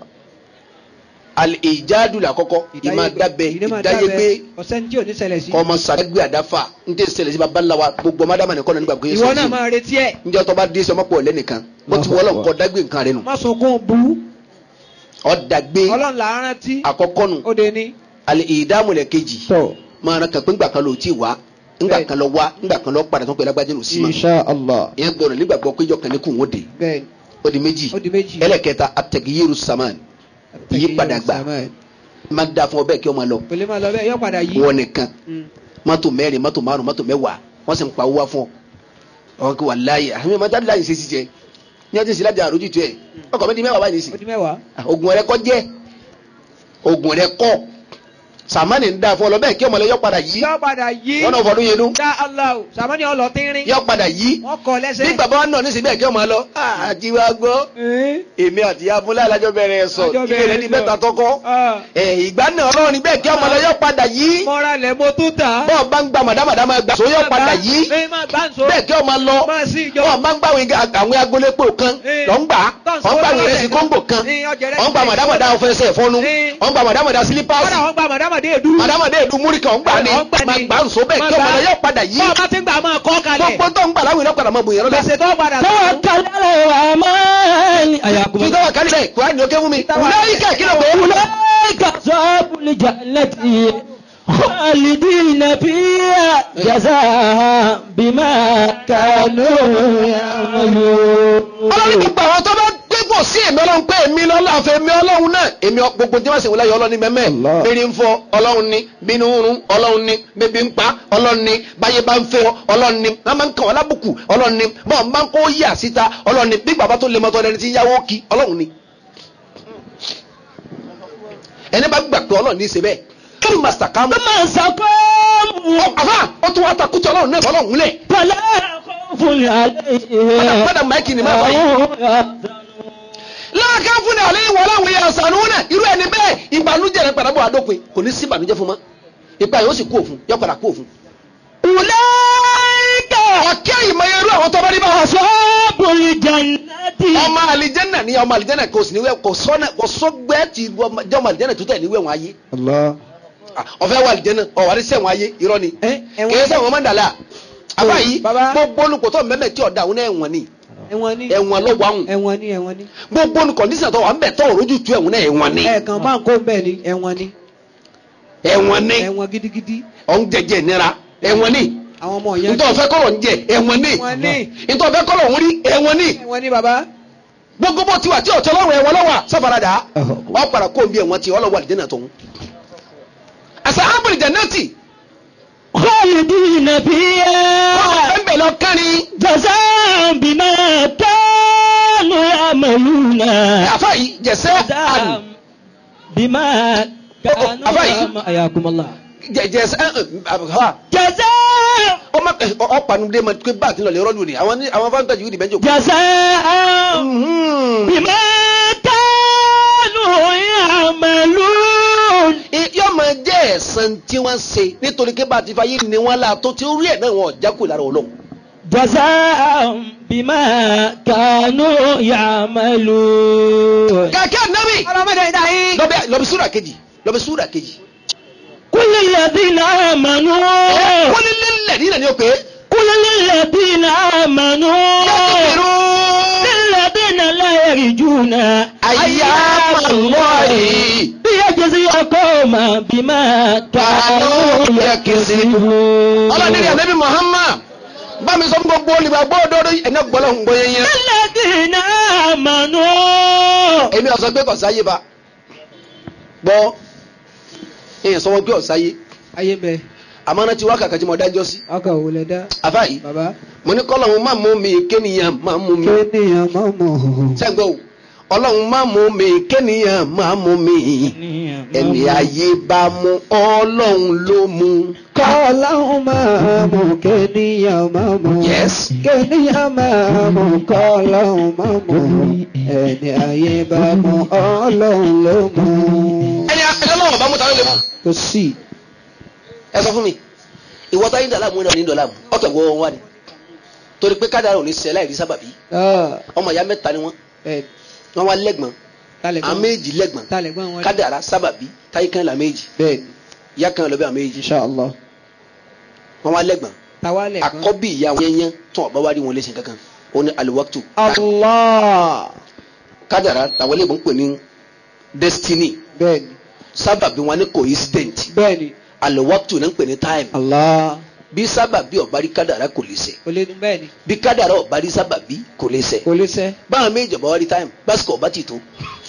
ìjádù làkọ́kọ́ ìmọ̀ dábẹ́ ìdáyégbé ọ̀sẹ̀ ní tí ò ní ṣẹlẹ̀ sí. ọmọ sàgbé àdáfà ń tẹ́ ṣẹlẹ̀ sí baba ńlá wa gbogbo ọmọdé nìkan nígbà pé ìwọ náà máa retí ẹ̀ njẹ́ tó bá dé sọmọ pọ̀ lẹ́nìkan bó ti wọ́lọ́ nǹkan dágbé nǹkan rẹ nù má sunkún bú ọ̀dàgbé ọlọ́run là á rántí àkọ́kọ́ nù ó de ní. àlè ìdámúlẹ̀ kejì So, máa rán kan pé ńgbà kan ló ti wá ńgbà Bẹ́ẹ̀. kan lọ wá ńgbà kan lọ padà tó pẹ̀lú agbájẹ́ ló sí ma Insha Allah. ìyẹn gbọ́dọ̀ nígbàgbọ́ pé ìjọ kan ní kùn ó de bẹ́ẹ̀ ó di méjì ó di méjì. ẹlẹ́kẹta atẹ̀gíyẹ́rù saman ìyípadà gbà máa da fún ọ bẹ́ẹ̀ kí ọ máa lọ pèlè máa lọ bẹ́ẹ̀ yọ padà yí. wọn nìkan Mm. mọ́tò mẹ́rin mọ́tò márùn mọ́tò mẹ́wàá wọ́n sì ń pa owó wá fún ọ ọkọ kí wà láàyè àmì ọmọ jáde láàyè ṣe sí jẹ ní ọjọ́ ìsìlájà àrójú tu ẹ ọkọ mi di mẹ́wàá báyìí sí ó di mẹ́wàá. oògùn rẹ kọ́ jẹ́ oògùn rẹ kọ́ sàmánì ń da fún ọ lọ bẹ́ẹ̀ kí ọmọ lọ yọ padà yí yọ padà yí. wọn náà fọdún yẹn nú dá aláwọ sàmánì ọlọ tínrín. yọ padà yí wọ́n kọ lẹ́sẹ̀. bí bàbá wa náà ní sí bẹ́ẹ̀ kí ọmọ lọ àti wa gbọ́ Ẹ́n. èmi àti abúlé alájọ bẹ̀rẹ̀ sọ Àjọ kíkẹ́ bẹ̀rẹ̀ rẹ ní sọ. mẹ́ta tọkọ Ah. ẹ̀ ìgbà náà ọlọ́run bẹ́ẹ̀ kí ọmọ lọ yọ padà yí mọ́ra lẹ̀ mo tún tà. bọ́ọ̀ bá ń gba màdàmàdàmà gbà sọ yọ padà yí ẹ má gbà ń so. bẹ́ẹ̀ kí ọmọ lọ máa sí ìjọ. wọ́n máa ń gbà àwọn agbolépo kan Eh. lọ́ ń gbà Tọ́n wọ́n gbà sọ́wọ́ ìrẹsì lọ́sẹ̀ kóńgò kan Eh, ọjà rẹ̀ wọ́n gbà ti- màdàmàdà ọ̀fẹ́sẹ̀ fọ́nú Eh. wọ́n gbà màdàmàdà sílípàsì kọ́dà wọ́n gba màdàmàdé èdú. màdàmàdà èdú múríkà wọ́n gbà ní Wọ́n gbà ní. máa gbà ń so bẹ́ẹ̀ Máa kí ọmọ gbà. lọ yọ padà yí bọ́ọ̀ bá ti ń gbà máa kọ́ kalẹ̀. gbogbo tó ń gbà láwìn náà padà máa bòyàn lọ́la gbèsè tó padà tó. توكل على الرحمن fi أياكم tọ́wọ́ kálí bẹ́ẹ̀ kúrẹ́ ní oké fún mi Tọ́wọ́- láyìíká kí ló pé أولئك أصحاب الجنة خالدين فيها جزاء بما كانوا يعملون ọlọ́run gbogbo àwọn tó bá gbégbò sí èmi ọlọ́run pé èmi lọ́la àfẹ́ èmi ọlọ́run náà èmi ọ- gbogbo tí wọ́n sì wọlé yọ ọlọ́run ní mẹ́mẹ́ Allah. bẹ́ẹ̀ni ń fọ ọlọ́run ní bínú ń rún ọlọ́run ní bébí ń pa ọlọ́run ní báyé bá ń fẹ́ ọ ọlọ́run ní wọ́n máa ń kàn wọ́n lábùkù ọlọ́run ní bọ́ọ̀ máa ń kó yà síta ọlọ́run ní bí bàbá tó lè mọ́tọ́ ẹni tí ń yáwó kí ọlọ́run ní. ẹni bá gbà pé ọlọ́run ní í ṣe bẹ́ẹ̀ kí màsítà ká mú. ثم استقاموا àfà ó tún wá takùtì ọlọ́run náà fọlọ́run lẹ̀. فلا خوف عليهم padà máìkì ni máa bá yìí. وهم يحزنون láàká fún ní àlẹ́ ìwọ ọlọ́run yẹn àṣàánú náà irú ẹni bẹ́ẹ̀ ìbànújẹ́ rẹ padà bọ̀ àdópin kò ní sí ìbànújẹ́ fún ma ipa yóò sì kú òfun yóò padà kú òfun. أولئك ọ̀kẹ́ ìmọ̀ irú àwọn tó bá rí bá wà sọ. أصحاب الجنة ọmọ àlìjẹ́nà ni ọmọ àlìjẹ́nà kò sì níwẹ̀ kò sọ́nà kò sọ́gbẹ́ ti jẹ́ ọmọ àlìjẹ́nà tó tẹ̀ níwẹ̀ wọn ayé. Allah. Ah, ọ̀fẹ́ wà àlìjẹ́nà ọ̀wárí sẹ́wọ̀n ayé irọ́ ni. Ẹ, ẹ̀wọ̀n- kì í sẹ́wọ̀n mọ́ndàlá. àbá yìí Bàbá. gbogbo olùkọ́ tó mẹ́mẹ́ tí ọ̀dà òun náà ẹ̀wọ̀n ni ẹ̀wọ̀n ni ẹ̀wọ̀n lọ́wọ́ àwọn ẹ̀wọ̀n ni ẹ̀wọ̀n ni. gbogbo olùkọ́ndísàn tó wà ń bẹ̀ tó òrójú tu ẹ̀wọ̀n náà ẹ̀wọ̀n ni ẹ̀ẹ̀kan máa ń kó bẹ́ẹ̀ ni ẹ̀wọ̀n ni ẹ̀wọ̀n ni ẹ̀wọ̀n gidigidi. ọ̀n jẹjẹ nira ẹ̀wọ̀n ni àwọn ọmọ yẹn. ntọ́ fẹ́ kọ́lọ̀ ń jẹ ẹ̀wọ̀n ní Ẹ̀wọ̀n ní. ntọ́ fẹ́ kọ́lọ̀ ń rí ẹ̀wọ̀n ní ẹ̀wọ̀n ni bàbá. gbogbo bó tiwa tí ọ̀tọ́ lọ́wọ́ ẹ̀wọ̀n lọ́wọ́ sáfaradà wọ́n padà kó bí ẹ̀wọ̀n tí ọlọ́wọ́ àlìjẹ́nà tó ń. àṣà ábùrì jẹ̀nẹ́tì خالدين فيها wọ́n bẹ̀ lọ kárin جزاء بما كانوا يعملون àfa yìí jẹ̀sẹ̀ àn جزاء بما كانوا أبا يعملون حياكم الله jẹ̀sẹ̀ àn جزاء ọmọ ọ̀pànudé ma pé báàtì lọ lè rọ́ọ̀lù ni àwọn ní- àwọn fáńtà yìí dìbẹ́ jò. جزاء بما كانوا يعملون yóò máa jẹ́ ẹ̀san tí wọ́n ṣe nítorí pé bá a ti fa yé ni wọ́n la tó ti rí ẹ̀ náà wọn ò jákò lára ọlọ́run. جزاء بما كانوا يعملون kàkẹ́ nàbì ọlọ́mọdé ìdá yín. lọ́bẹ̀ lọ́bẹ̀ súrà kejì lọ́bẹ̀ súrà kejì. كل الذين آمنوا wọ́n ní lílẹ̀ nílẹ̀ ni ó pé. كل الذين آمنوا للذين لا يرجون أيام الله ليجزي قوما بما كانوا يكسبون ọlọ́dún ní ànábì Muhammad bá mi sọ fún gbogbo olùgbàgbọ́ òdodo ẹ̀nà gbọ́lọ́ ń gbọ́ yẹn. الذين آمنوا èmi ọ̀sán gbé kọ̀ sáyé ba gbọ́ èèyàn sọ wọn gbé ọ̀sáyé ayé bẹ àmọ́ náà ti wá kàkà tí mo dájọ́ sí. ọkọ̀ wò lẹ dá. àfáàyí bàbá. mo ní kọ́lọ̀ wọn máa mú mi kéèyàn máa mú mi. kéèyàn máa mọ̀ ọ́. sẹ́gbẹ́ o ọlọ́run má mú mi kéèyàn má mú mi ẹni ayé bá mú ọlọ́run ló mú. kọ́láhùn máa mú kéèyàn máa mú. Yes. kéèyàn máa mú kọ́láhùn máa mú. ẹni ayé bá mú ọlọ́run ló mú. ẹni ẹni ọlọ́run bá mú ta ló lè mú. kò sí. ẹ sọ fún mi ìwọ táyé dàlá mú náà ní dọ̀là mú ọkẹ́ wọ́ wọn wá ni torí pé kádàrá ò ní ṣe láì rí sábàbí ọmọ ìyá mẹ́ta ni wọ́n wọ́n wá lẹ́gbọ̀n àwọn méjì lẹ́gbọ̀n talẹ̀gbọ́n wọn. kádàrá sábàbí táyé kan là méjì bẹ́ẹ̀ni ìyá kan lọ bí àwọn méjì inṣàlá. wọ́n wá lẹ́gbọ̀n tàwa lẹ̀gbọ́n. àkọ́bí ìyá wọn yẹnyẹn tó ọ̀bá wá rí wọn léṣe kankan ó ní aliwaktu allah. kádàrá tàwọn ilé ìbò ń pè ní destiny bẹ́ẹ̀ni sábàbí wọn ní coincident bẹ́ẹ̀ni. aliwaktu ní ń pè ní time allah. bí sábàbí ọ̀bá rí kádàrá kò lè ṣe kò lè dún bẹ́ẹ̀ ni. bí kádàrá ọ̀bá rí sábàbí kò lè ṣe kò lè sẹ́. báwọn méjì ọ̀bá wá rí time básìkò ọ̀bá ti tó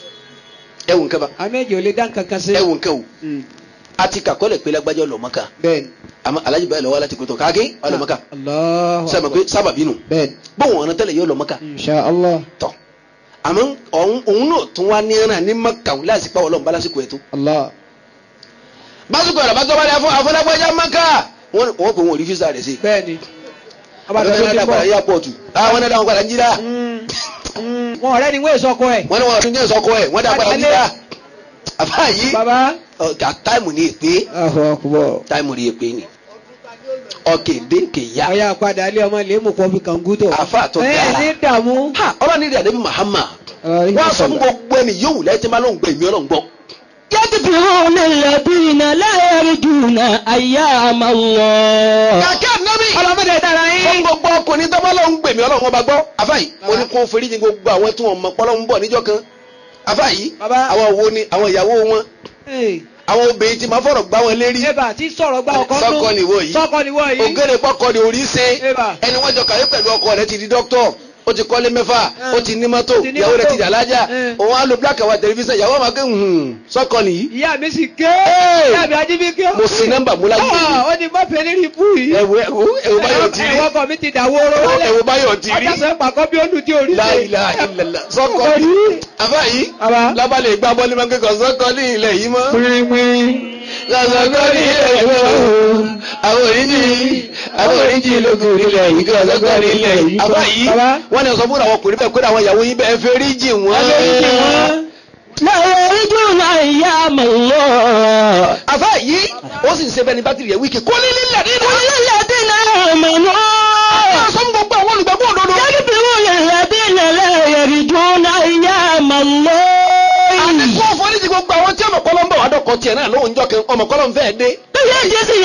ẹ̀wù nǹkan bá àmì èjì ò lè dá nǹkan kan sí. ẹ̀wù nǹkan o Mm. a ti kàkọ́lẹ̀ pé lágbájá ọlọ́mọ́ká bẹ́ẹ̀ni. àmọ́ alájí báyìí lọ́wọ́ láti kótó káàkiri ọlọ́mọ́ká allah. sábà pé sábàbí nù bẹ́ẹ̀ni. bóun ọ̀nà tẹ́lẹ̀ yóò lọ́mọ́ká inṣàlá. tọ̀ àmọ́ òun òun náà tún wá ní ẹran ní mọ́kà lásìkò àwọn ọlọ́mọba lásìkò ẹ̀ tó allah. básìkò ẹ̀rọ bá tọ́ bá dé afọ àfọlágbájá mọ́kà wọ́n wọ́n kò wọ́n rí físà rẹ̀ sí bẹ́ẹ̀ ni. ọba àwọn tó ẹ̀dá ti padà bọ̀. yá pọ̀tù àwọn ẹ̀dá wọn padà ń jíra wọn ọ̀rẹ́ ni wọ́n èso ọkọ ẹ̀. wọ́n ní wọn tún jẹ́ ìsọkọ ẹ̀ wọ́n dá padà ń jíra àfáà yìí bàbá ọ̀gá táìmù ní èpè ahu akbar. táìmù ní èpè ni ọ̀kẹ́dẹ́ kẹ̀yà ọ̀yà padà ilé ọmọ ilé mú kọ́ fi kàngútò. àfáà tó ẹ dáa ní dààmú. ha ọlọ́run ní ìdàdébí Muhammad wọ́n sọ fún gbogbo ẹni yóò lẹ́yìn tí máa lóun gbẹ ìmí ọlọ́run gbọ́. يدفعون الذين لا يرجون أيام الله kàkẹ́ ànábì ọlọ́mọdé dára fún yín. gbogbo ọkùnrin tó bá lóun gbèmí ọlọ́run ọba gbọ́. àfáàyí mo ní kó foríjì gbogbo àwọn tí wọn mọ pọ́lọ́ ń bọ̀ níjọ́ kan. àfáàyí Bàbá. àwọn wo ni àwọn ìyàwó wọn àwọn obìnrin tí máa fọ̀rọ̀ gbá wọn lérí. eba tí sọ̀rọ̀ gba ọkọ nù. Sọ́kọ nìwọ yìí. sọ́kọ nìwọ yìí. ògèrè pọ́kọ ni orí ṣe Eba. ẹni wọ́n jọ kàwé pẹ̀lú ọkọ rẹ̀ ti di dókítọ̀ ó ti kọ́lé mẹ́fà ó ti ní mọ́tò Ó ti ní ìyàwó rẹ̀ mọ́tò. ti dà lájà Eh. òun á lo black and white television ìyàwó máa ké hùn sọ́kọ nìyí. ìyá mi sì ké. Hey! ìyá mi ajíbí ké. mo sin nọ́mbà mú láyé Ah, ó ní má fẹ́ lérí ibú yìí. ẹ̀wù ẹ̀wù ẹ̀wù báyọ̀ ti rí ẹ̀wọ́ kan mi ti dàwó oró wálẹ̀. ẹ̀wù báyọ̀ ti rí ọjà sọ pàkọ́ bí ó lù tí orí ṣe. láìla ìlẹ̀lẹ̀ sọ́kọ Orí. àbá yìí Bàbá. lábàlẹ̀ gbá bọ́ọ̀lì máa ń kékọ̀ọ́ sọ́kọ ní ilẹ̀ yìí mọ́. sọ́kọ ní ilẹ̀ yìí mọ́ àwọn oríjì àwọn oríjì lókun nílẹ̀ yìí kí sọ́kọ ní ilẹ̀ yìí. àbá yìí Bàbá. wọ́n ní sọ fún àwọn ọkùnrin bẹ́ẹ̀ kó àwọn ìyàwó yín bẹ́ẹ̀ fẹ́ ríjì wọ́n. Ẹlẹ́rìí wọn. لا يرجون أيام الله àbá yìí ó sì ń ṣe bẹ́ẹ̀ ni bátìrì yẹn wíkì kó ní nílẹ̀ nínú. قل للذين آمنوا sọ fún gbogbo àwọn olùgbàgbọ́ òdodo. يدفعون الذين لا يرجون أيام الله àdìkú ọ̀fọ̀nìtì gbogbo àwọn tí ọmọkọ́lọ́ ń bọ̀ wá dọ́kọ̀ tiẹ̀ náà lóhùn jọ́ kan ọmọkọ́lọ́ ń fẹ́ dé. ليجزي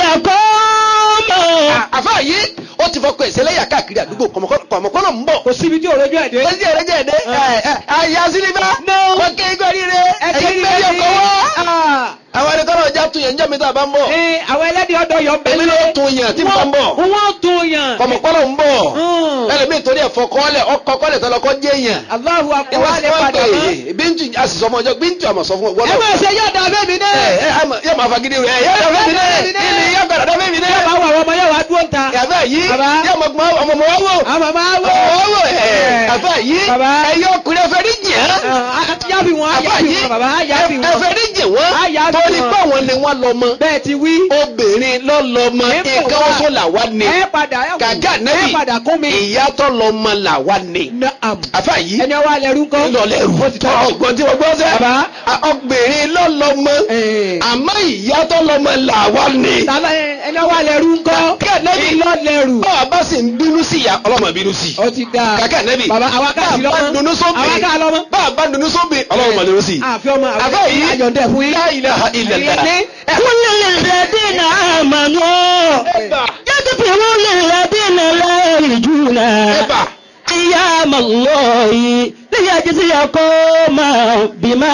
قوما àfáà yìí ó ti fọkọ ìṣẹ̀lẹ̀yà káàkiri àdúgbò kọ̀mọ̀kọ́lọ̀ ń bọ̀. kò síbi tí òrojú ẹ̀ dé. lọ́sí ẹ̀rẹ́ jẹ́ ẹ̀dẹ́ àyà sílíbà No. wọ́n ké igbó rire ẹ̀kẹ́ ẹ̀yìn méjì ọkọ̀ wá. àwọn ẹni kọ́lọ̀ ọjà tún yẹn ń jẹ́ mi tá a bá ń bọ̀. Ee, àwọn ẹlẹ́dìí ọ̀dọ́ yọ èmi ló tún yẹn tí mo bá ń bọ̀. Wọ́n tún yàn. kọ̀mọ̀kọ́lọ̀ ń bọ̀. Mm. ẹlẹ́mìí torí ẹ̀fọ́ kọ́lẹ̀ ọkọ̀ kọ́lẹ̀ tó lọ kọ́ jẹ́ yẹn. Allahu akbar lè padà mọ́. bíntù àṣìṣọ́ ọmọ ọjọ́ bíntù àmọ̀ sọ fún ọ. Ẹ máa ṣe yóò dá bẹ́ẹ̀ mi náà. ẹ ẹ àmọ̀- yóò máa fagídí rẹ̀ yóò dọ̀ fẹ́mi náà ìní yóò gbàdọ̀ dọ̀ fẹ́mi náà. Yóò máa wọ àwọn ọmọ yóò wá dúró ta. yàtọ̀ yìí Bàbá. yóò mọ̀ gbọ́n ọmọ mọ̀ wá wò. Àwọn màmá wò. ọwọ́ ẹ̀ àbá yìí Bàbá. ẹ̀yọ́ ọkùnrin ẹ̀fẹ̀ ní jẹ́ Yábì wọn, àbá yábì yìí wọn, bàbá yábì wọn. ẹ̀fẹ̀ ní jẹ́ wọ́n Á yábì torí wọn. pé àwọn ni wọ́n lọ mọ Bẹ́ẹ̀ ti wí. obìnrin lọ lọ mọ Ẹ bọ̀ nǹkan wá. oṣù làwa ni Ẹ padà ẹ wò. gàgà nẹ́bì Ẹ padà kún mi. ìyá tó lọ mọ làwa ni Naam. àbá yìí Ẹni ọwọ́ alẹ́ rú kọ́. lọlẹ́rù Ó ti tọ́. ọgbọ́n tí wọ́n gbọ́ sẹ́ Bàbá. obìnrin lọ lọ mọ Ee. àmọ́ ìyá tó lọ mọ làwa ni Tàbá ẹni ọwọ́ alẹ́ rú kọ́. Gàgà nẹ́bì Ìlọ lẹ́rù. báwa bá sì ń bínú sí ìyá ọlọ́mọ bínú sí Ó ti dáa. kàkà nẹ́bì Bàbá àwa ká sí bá lọ́mọ. dunú sóbì Àwa ká lọ́mọ. bá a bá dunú sóbì ọlọ́run mọ̀ lórí sí. Àfi ọmọ àbá yìí àyọ̀dẹ̀ fún yín. la ilaha illallah. Ilé. قل للذين آمنوا ẹ̀bà يدفعون الذين لا يرجون ẹ̀bà أيام الله ليجزي قوما بما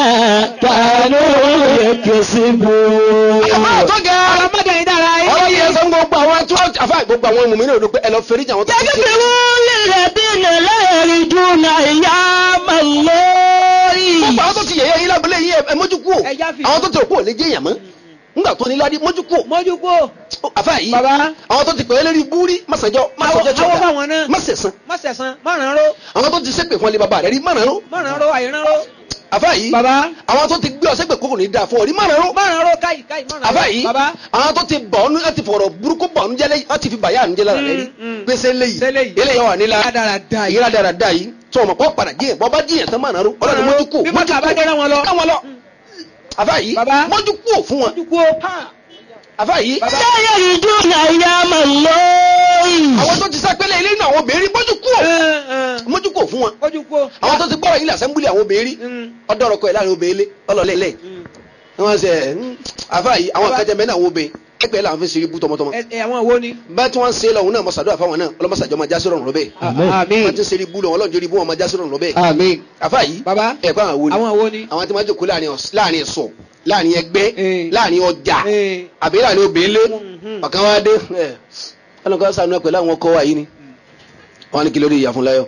كانوا يكسبون àmọ́ tó ga Ọlọ́mọdé yìí dára yín. ọ̀rọ̀ yẹn sọ gbogbo àwọn tí wọ́n àfa gbogbo àwọn mùmí náà ló pé ẹ lọ fẹ́rí àwọn tó ti ṣe. يدفعون الذين لا يرجون أيام الله gbogbo àwọn tó ti yẹ̀yẹ́ yín lábúlé yín ẹ mójú kú o Ẹ já fi- àwọn tó ti rò pé ò lè jẹ́ èèyàn mọ́ ńgbà tó ní ládí mójú kú mójú kó àfa yìí Bàbá. àwọn tó ti pè é lérí búrí màsàjọ màsàjọ tí àwọn ọ̀dà báwọn náà. màsẹ̀sán má sẹ̀sán má ràn án ró àwọn tó ti sẹ́pè fún ọ lé bàbá rẹ̀ rí mọ̀nà ró má ràn án ró àyè ràn án ró àfa yìí Bàbá. àwọn tó ti gbé ọ sẹ́pè kókò ní dáa fún ọ rí mọ̀nà ró má ràn án ró káyì káyì má ràn án ró àfa yìí bàbá àwọn tó ti bọ̀ ọ́nú láti fọ̀rọ̀ burúkú bọ̀ ọ́nú jẹ́lẹ́ wọ́n ti fi bàyà ọ́nú jẹ́lẹ́ rẹ̀ rí Mm, mm. pèsè léyìí Séléyìí. eléyìí wà nílá Rádaràda yìí. ìyára dáradára yìí tó ọmọ kọ́ padà jíyàn bọ́ bá jíyàn tán mọ̀nà ró ọlọ́run mójú kú bí bàtà bá jẹ́rán wọn lọ ká wọn lọ àfa yìí Bàbá. mójú kú fún wọn mójú kó àfa yìí Bàbá. لا يرجون أيام الله àwọn tó ti sápẹ́lẹ̀ ilé náà àwọn obìnrin mójú kú mójú kú fún wọn mójú kó àwọn tó ti gbọ́rọ̀ ilé àsẹ́mbúlì àwọn obìnrin Mm. ọdọ́rọ̀ kọ́ ẹ̀ láàrin obìnrin lé ọlọ́lẹ́lẹ́ wọ́n ṣe ẹ̀ ń àfa yìí àwọn Bàbá. akẹ́jẹ́ mẹ́rin àwọn obìnrin ẹgbẹ́ làwọn fi ń ṣeré bú tọmọtọmọ ẹ ẹ, àwọn wo ni. bá tí wọ́n ń ṣe lọ́hùn náà mọ̀sàdúrà fáwọn náà ọlọ́mọsàjọ́ máa já sí rọrùn lọ́bẹ̀ wọ́n ti ń ṣeré bú lọ́wọ́ ọlọ́run jórí bú wọn máa já sí rọrùn lọ́bẹ̀ Àmín. àfa yìí Bàbá. ẹ̀kọ́ àwọn wo ni àwọn wo ni. àwọn tí wọ́n jókòó láàrin ọ̀s- láàrin ẹ̀sọ̀ láàrin ẹgbẹ́ Eh. láàrin ọjà Eh. àbí láàrin obìnrin lé Mhm. ọ̀kan wá dé ẹ̀ ọlọ́kọ̀ sànú ẹ̀ pẹ̀lú àwọn ọkọ̀ wa yìí ni wọ́n ní kí lórí ìyá fún láyọ̀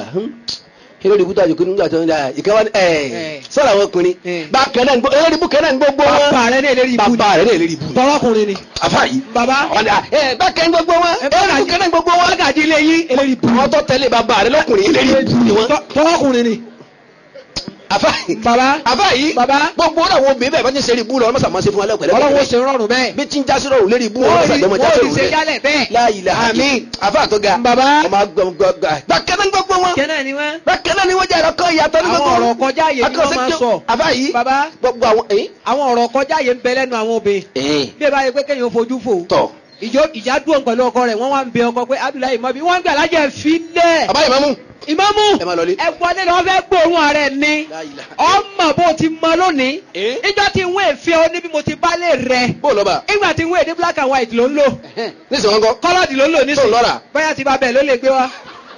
kí lórí ibùdó àjòkó nígbà tó ń da ìkan wá ní ẹ̀ Eh. sọ̀rọ̀ àwọn ọkùnrin Eh. bá kẹ́nà ń gbọ́ eré ibú kẹ́nà ń gbogbo wọn bàbá rẹ ní èlérí ibú ni. bàbá rẹ̀ ní èlérí ibú ni tọrọkùnrin ni. àfa yìí bàbá. wọ́n ní ẹ̀ bá kẹ́ ń gbogbo wọn ẹ eré ibú kẹ́nà ń gbogbo wọn lágàdí ilé yín èlérí ibú. àwọn tó tẹ̀lé bàbá rẹ̀ lọ́kùnrin èlérí ibú ni wọ́n Tọ- tọrọkùnrin ni. àfa yìí bàbá. àfa yìí Bàbá. gbogbo àwọn obìnrin bẹ́ẹ̀ bá ti ń ṣe eré ibú lọ ọlọ́mọsà máa ṣe fún alẹ́ ọlọ́wọ́ ṣe rọrùn bẹ́ẹ̀. bí tí ń jásí rọrùn lérí ibú wọ́n ọlọ́mọsà rí jọmọ jásí wọ́n rí rọrùn ṣe rẹ̀ jálẹ̀ bẹ́ẹ̀. láyìlá Àmín. àfa tó ga Bàbá. ọmọ agbọ̀ngbọ̀ngbà bákẹ́lẹ́ ń gbogbo wọn kẹ́nà ni wọ́n. bákẹ́lẹ́ ni wọ́n jẹ́ ẹ̀rọ kan ìyàtọ̀ ní Àwọn gbogbo ọ̀rọ̀ kọjá àyè ni wọ́n máa ń sọ. àfa yìí Bàbá. gbogbo àwọn ẹ̀yìn àwọn ọ̀rọ̀ kọjá yẹn ń bẹ lẹ́nu àwọn obìnrin. ẹ̀yìn bí ẹ bá yẹ pé kéèyàn fojú fò. tọ̀ ìjọ ìjà dúró pẹ̀lú ọkọ rẹ̀ wọ́n wá ń bẹ ọkọ pé Abdullahi mọ́bí wọ́n ń gbà lájẹ̀ filẹ̀. bàbá ìmámù ìmámù ẹ máa lọlé. ẹ wọlé lọ fẹ́ gbóòórùn ààrẹ ni La ilaha. ọmọ bó ti mọ lónìí Eh? ìjọ tí ń wé èfé ọ níbi mo ti bá lè rẹ bó lọ́ba ìgbà tí ń wé èdè black and white ló ń lò nísìnyí wọn kọ́ kọ́lọ́dì ló ń lò tó nísìnyí lọ́ra bóyá ti bá bẹ̀ ló lè gbé wa.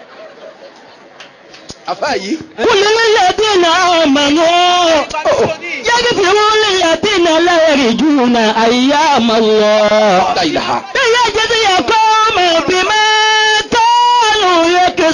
àfa yìí قل للذين آمنوا يغفروا للذين لا يرجون أيام الله la ilaha. ليجزي قوما بما كانوا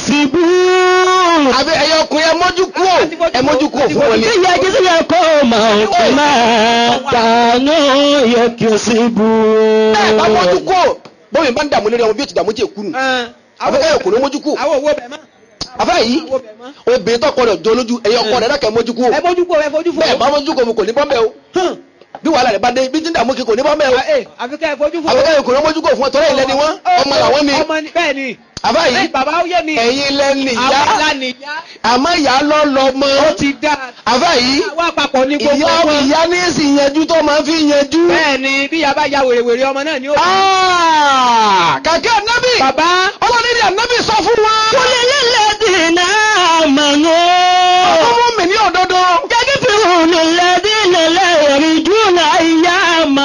يكسبون àbí ẹyọ ọkùnrin ẹ mójú kú ò ẹ mójú kú ò fún wọn ni. ليجزي قوما بما كانوا يكسبون ẹ bá mójú kú ò bóyá bá ń dààmú lórí ọmọ bí o ti dààmú tí èkú nù. àbí ẹyọ ọkùnrin mójú kú ò. àwọn owó bẹ̀ mọ́. àfa yìí àwọn owó bẹ̀ mọ́. obìnrin tọkọ rẹ̀ jọ lójú ẹyọ ọkọ rẹ̀ dákẹ́ mójú kú ò. ẹ fojú fò ẹ fojú fò. bẹ́ẹ̀ bá mójú kú ò kò ní bọ́m̀bẹ́ o. bí wàhálà rẹ̀ bá dé bí tí ń dààmú kí kò ní bọ́m̀bẹ́ o. ẹ àfi ká ẹ fojú fò. àbí ẹyọ ọkùnrin mójú kú ò fún ọ tọ́lá ilẹ̀ ni wọ́n ọmọ làwọn ni. ọmọ ni bẹ́ẹ̀ ni. àfa bẹ́ẹ̀ yìí bàbá ó yé mi. ẹ̀yin lẹ́ni àwọn ìyá alánìyá. àmọ́ ìyá lọ́ lọ mọ́. ó ti dá. àfa yìí wá papọ̀ ní gbogbo ìyá wọn. ìyá ní sì yanjú tó máa fi yanjú. bẹ́ẹ̀ ni bí yaba ya wèrèwèrè ọmọ náà ni ó. Ah, kàkẹ́ ànábì bàbá ọlọ́ni ní ànábì sọ fún wa. قل للذين آمنوا ọmọ mi ní òdodo. يغفروا للذين لا يرجون أيام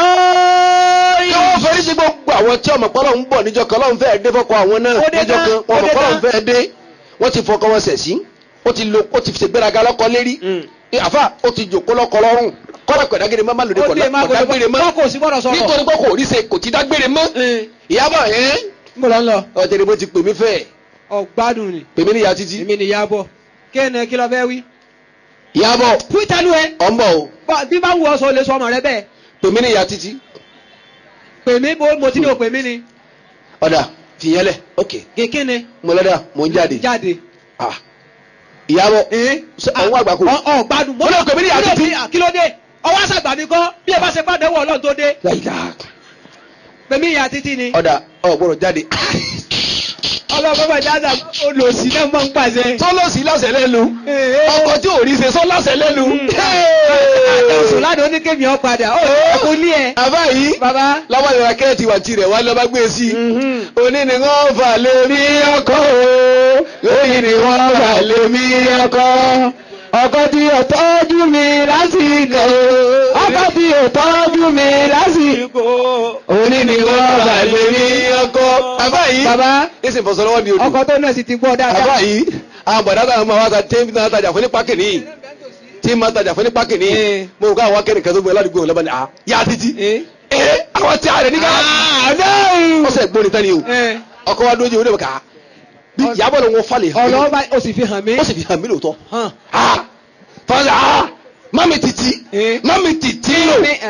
الله kí wọ́n fẹ́rí sí gbogbo àwọn tí ọmọ pọ́lọ́ ń bọ̀ níjọ́ kan lọ́n fẹ́ẹ́ dé fọ́kọ àwọn náà Ó dé níjọ́ tán, kan ó ọmọ dé pọ́lọ́ ń tán. fẹ́ẹ́ dé wọ́n ti fọkọ wọn sẹ̀ sí ó ti lo ó ti ṣègbéraga lọ́kọ lérí Ẹ, àfà ó ti jòkó lọ́kọ lọ́rùn kọ́lá pẹ̀dágẹ́rẹ́ má má lòdì ó dé máa kọ̀ dágbére mọ́ kọ́ kò sí gbọ́dọ̀ sọ̀rọ̀. nítorí pé kò rí ṣe kò ti dágbére mọ́ ìyábọ̀ ẹ̀ mo lọ ń lọ. ọ̀tẹ̀lẹ̀ bó ti pè mí fẹ́ ọ̀gbádùn ni. pè mí níyà títí èmi ni ìyá bọ̀. kí ni kí lọ fẹ́ wí. ìyábọ̀ fún ìtàlú ẹ. ọ̀nbọ̀ o bọ́- bí bá wù ọ́ sọ lè sọ ọmọ rẹ bẹ́ẹ̀. pè mí níyà títí pè mí bó mo ti ní o pè mí ni. ọ̀dà fìyẹ́lẹ̀ ok kékin ni. mo lọ́dà mo ń jáde jáde. Ah. ìyábọ̀ ee. Ṣé àwọn àgbàkù? ọ ọ gbádùn. Mo lọ pè mí ní mo lọ àtìtì. pè mí- kí ló dé. ọwọ́ àṣàgbà mi kọ́ bí ẹ bá ṣe pàdé wọ ọlọ́run tó dé. láyìíká pè mí ìyá títí ni. ọ̀dà ọ̀gbọ́dọ̀ jáde ọlọ́run bàbá jáde olùsí náà mọ̀ ń pàṣẹ. sọlọ́sì lásẹ̀ lẹ́nu Ee. ọkọ̀ tí ò rí ṣe sọ lásẹ̀ lẹ́nu. àtẹ̀wòsàn ládùn oníkèmí ọ padà ó kò ní ẹ. àbá yìí bàbá. láwọn ìrora kẹ́ẹ̀tì wà tirẹ̀ wá lọ́ba gbé sí i òní ni wọ́n fà lé mi ọkọ̀ o òní ni wọ́n fà lé mi ọkọ̀ ọkọ tí ò tọ́jú mi lásìkò ọkọ tí ò tọ́jú mi lásìkò òní ni wọ́n fà lé mi ọkọ̀. àbá yìí bàbá ẹsẹ̀ fọ̀sọ̀ lọ́wọ́ di odò ọkọ tó náà sì ti gbọ́ àbá dáadáa. yìí àwọn bọ̀dá táwọn máa wá ta tẹ́ńtì náà tajà fún ní pákì nìyí tí máa tajà fún ní pákì nìyí Ee. mo rò ká àwọn akẹ́rì kan tó gbé ládùúgbò lọ́ba ni à yá títí Ee. ee àwọn tí a rẹ̀ nígbà ọ̀sẹ̀ gbóni tán ni o Ee. ọkọ̀ wa dójú oníbẹ̀ ká bí ìyàbọ̀ ló ń wọ́n falẹ̀ hàn mí ọlọ́wọ́ bá o sì fi hàn mí. ó sì fi hàn mí lóòótọ́ hàn. ah fọlá ah mami titi Ee. mami titi ní o ẹ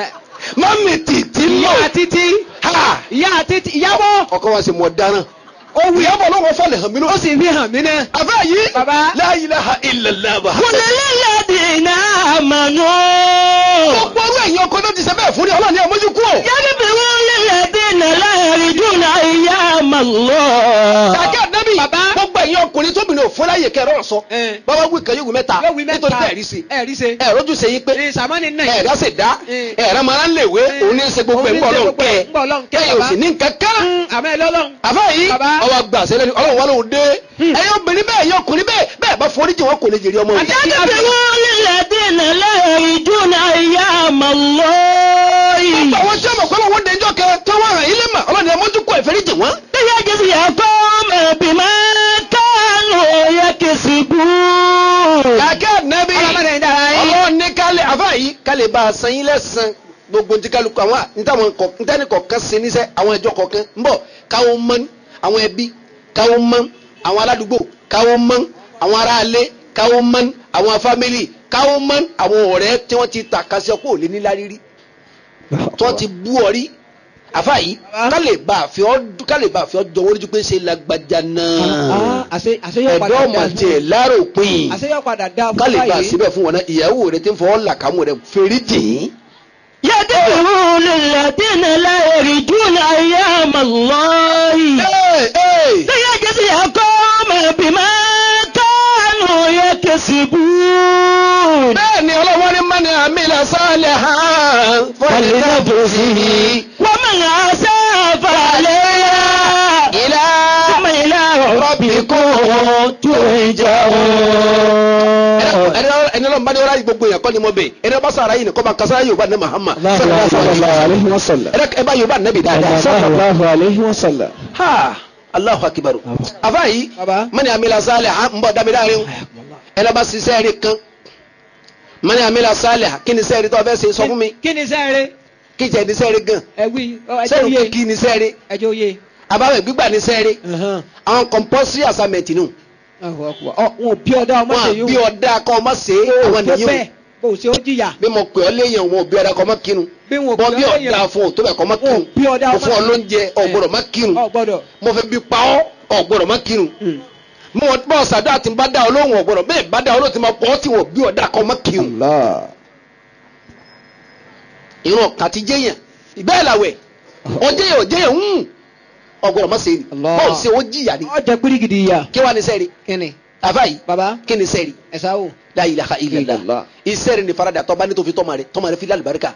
mami títí lò ìyá títí ha ìyá títí ìyàbọ̀ ọkọ wa sì mọ dáràn ó wí ìyàbọ̀ lọ́wọ́ fọlẹ̀ hàn mí ló ó sì fi hàn mí náà. àfẹ́ yìí Baba. la ilaha illallah bá. قل للذين آمنوا gbogbo orú ẹ̀yin ọkọ náà ti ṣe bẹ́ẹ̀ fún ni ọlọ́ọ̀ni ẹ̀ mójú kú o. يغفروا للذين لا يرجون أيام الله kàkẹ́ ànábì Baba. gbogbo ẹ̀yin ọkùnrin tóbìnrin ò fún láyè kẹrọ ọ̀sọ́ Eh. bàbá wí kan yóò wí mẹ́ta yóò wí mẹ́ta nítorí bẹ́ẹ̀ rí sí ẹ̀ rí se. ẹ̀ rọ́jú ṣe yín pé ní sàmánì náà ẹ̀ rá ṣe dá Eh. ẹ̀ rá mara ń lè wé Eh. òun ní í ṣe gbogbo ẹ̀ ń bọ̀ Òun ní í ṣe lọ́hùn gbogbo ẹ̀ kẹ́ ń bọ̀ lọ́hùn kẹ́, kẹ́yìn ò baba. sì ní nǹkan kan àmọ́ ẹ lọ́lọ́run. àfẹ́ yìí Baba. ọwọ́ àgbà sẹ́lẹ̀ ni ọlọ́run wà lóhùn dé ẹ̀yin obìnrin bẹ́ẹ̀ ẹ̀yin ọkùnrin bẹ́ẹ̀ bẹ́ẹ̀ bá foríjì wọn kò lè jèrè ọmọ yìí. يغفروا للذين لا يرجون أيام الله gbogbo àwọn tí ọmọ pẹ́lú wọn dẹjọ́ kẹ tí wọ́n ràn yín lé mà ọlọ́run ẹ̀ mójú kú ìfẹ́ríjì wọn. ليجزي قوم بما كانوا يكسبون kàkẹ́ ànábì ọlọ́mọdé ń dára yín. ọlọ́run ní kálẹ̀ àfáà yìí kálẹ̀ bá a san yín lẹ́sàn gbogbo ntí kálukú àwọn ntàwọn kọ ntẹ́ni kọ̀ọ̀kan ṣe níṣẹ́ àwọn ẹjọ́ kọ̀ọ̀kan ń bọ̀ káwọn mọ́ àwọn ẹbí káwọn mọ́ àwọn aládùúgbò káwọn mọ́ àwọn aráalé káwọn mọ́ àwọn fámìlì káwọn mọ́ àwọn ọ̀rẹ́ tí wọ́n ti ta kásẹ̀ kó lé nílá rírí tí wọ́n ti bú ọ rí àfáà yìí kálẹ̀ bá a fi ọ́ kálẹ̀ bá a fi ọ́ jọ wọ́n lójú pé ṣe lágbájá náà àṣe àṣeyọ ẹ̀dọ́ padà ọmọ dá tiẹ̀ láàròpin àṣeyọ padà dá fún kálí bá báyìí. síbẹ̀ fún wọn náà ìyàwó rẹ ti ń fọwọ́ là kámú rẹ fèrè jìn. يغفروا للذين لا يرجون أيام الله ليجزي قوم بما كانوا يكسبون bẹ́ẹ̀ ni ọlọ́wọ́ ní mọ́ni àmìlà sálẹ̀ hàn فلنفسه ومن أساء فعليها ilá ثم إلى ربكم ترجعون ẹni ọlọ́run bá ní ọlá yìí gbogbo yẹn kọ́ ni mo bẹ̀ ẹni ọba sàrà yìí nìkan bá kasara yorùbá ní mahama عليه وسلم ẹ bá yorùbá nẹ́bi dáadáa صلى الله عليه وسلم ha alahu akibaru afa yìí Baba. mọ́ni àmìlà sálẹ̀ hàn ń bọ̀ dábìlì àárín ẹni ọba sísẹ́ rí kan mọ́ni àmìlà sálẹ̀ hàn kí ni sẹ́ẹ̀rì tó fẹ́ ṣe sọ fún mi kí ni sẹ́ẹ̀rẹ̀ kí jẹ́ ní sẹ́ẹ̀rì gan ẹ wí ọ, ẹjọ́ sẹ́ẹ̀rì òye kí ni sẹ́ẹ̀rì ẹjọ́ òye. àbáwẹ̀ gbígbà ní sẹ́ẹ̀rì àwọn compulsory assignment nù ọ wọn ò bí ọdá ọmọ ṣe wọn yóò bí ọdá kọ́ ọmọ ṣe àwọn tó nìyí bẹ́ẹ̀ bó ṣe ó jìyà bí mo pè ọ́ léèyàn wọn ò bí ọdá kọ́ ọmọ kírun bí wọn ò bọ́ bí bí ọdá ọdá fún ọ tó bẹ̀ kọ́ ọmọ wọn ò kírun bí ọdá mo ọmọ fún ọ lóúnjẹ ọ̀gbọ́dọ̀ má kírun ọ gbọ́dọ̀ mo fẹ́ bí pa ọ́ ọ̀gbọ́dọ̀ má kírun mo wọ́n bọ́ ọ̀sàdá àti bá dá ọ lóhùn ọ̀gbọ́dọ̀ bẹ́ẹ̀ bá dá ọ lóhùn tí mo pọ̀ ọ́ tí wọ́n bí ọdá kọ́ ọmọ kírun الله ìran kàti jẹ́yàn bẹ́ẹ̀ làwẹ̀ ọjẹ́yàn ọjẹ́yàn ń ọ̀gbọ́dọ̀ má ṣe ni Allah. bọ́ọ̀ ṣe ó jìyà ni ọjà gbírígìdì yà kí wàá ní sẹ́ẹ̀rì kíni àfáyì baba kí ni sẹ́ẹ̀rì ẹ̀sà wò. la ilaha illallah Illallah. isẹ́ẹ̀rì ni farada tọ́ba ní tó fi tọ́ma rẹ̀ tọ́ma rẹ̀ fi lálùbáríkà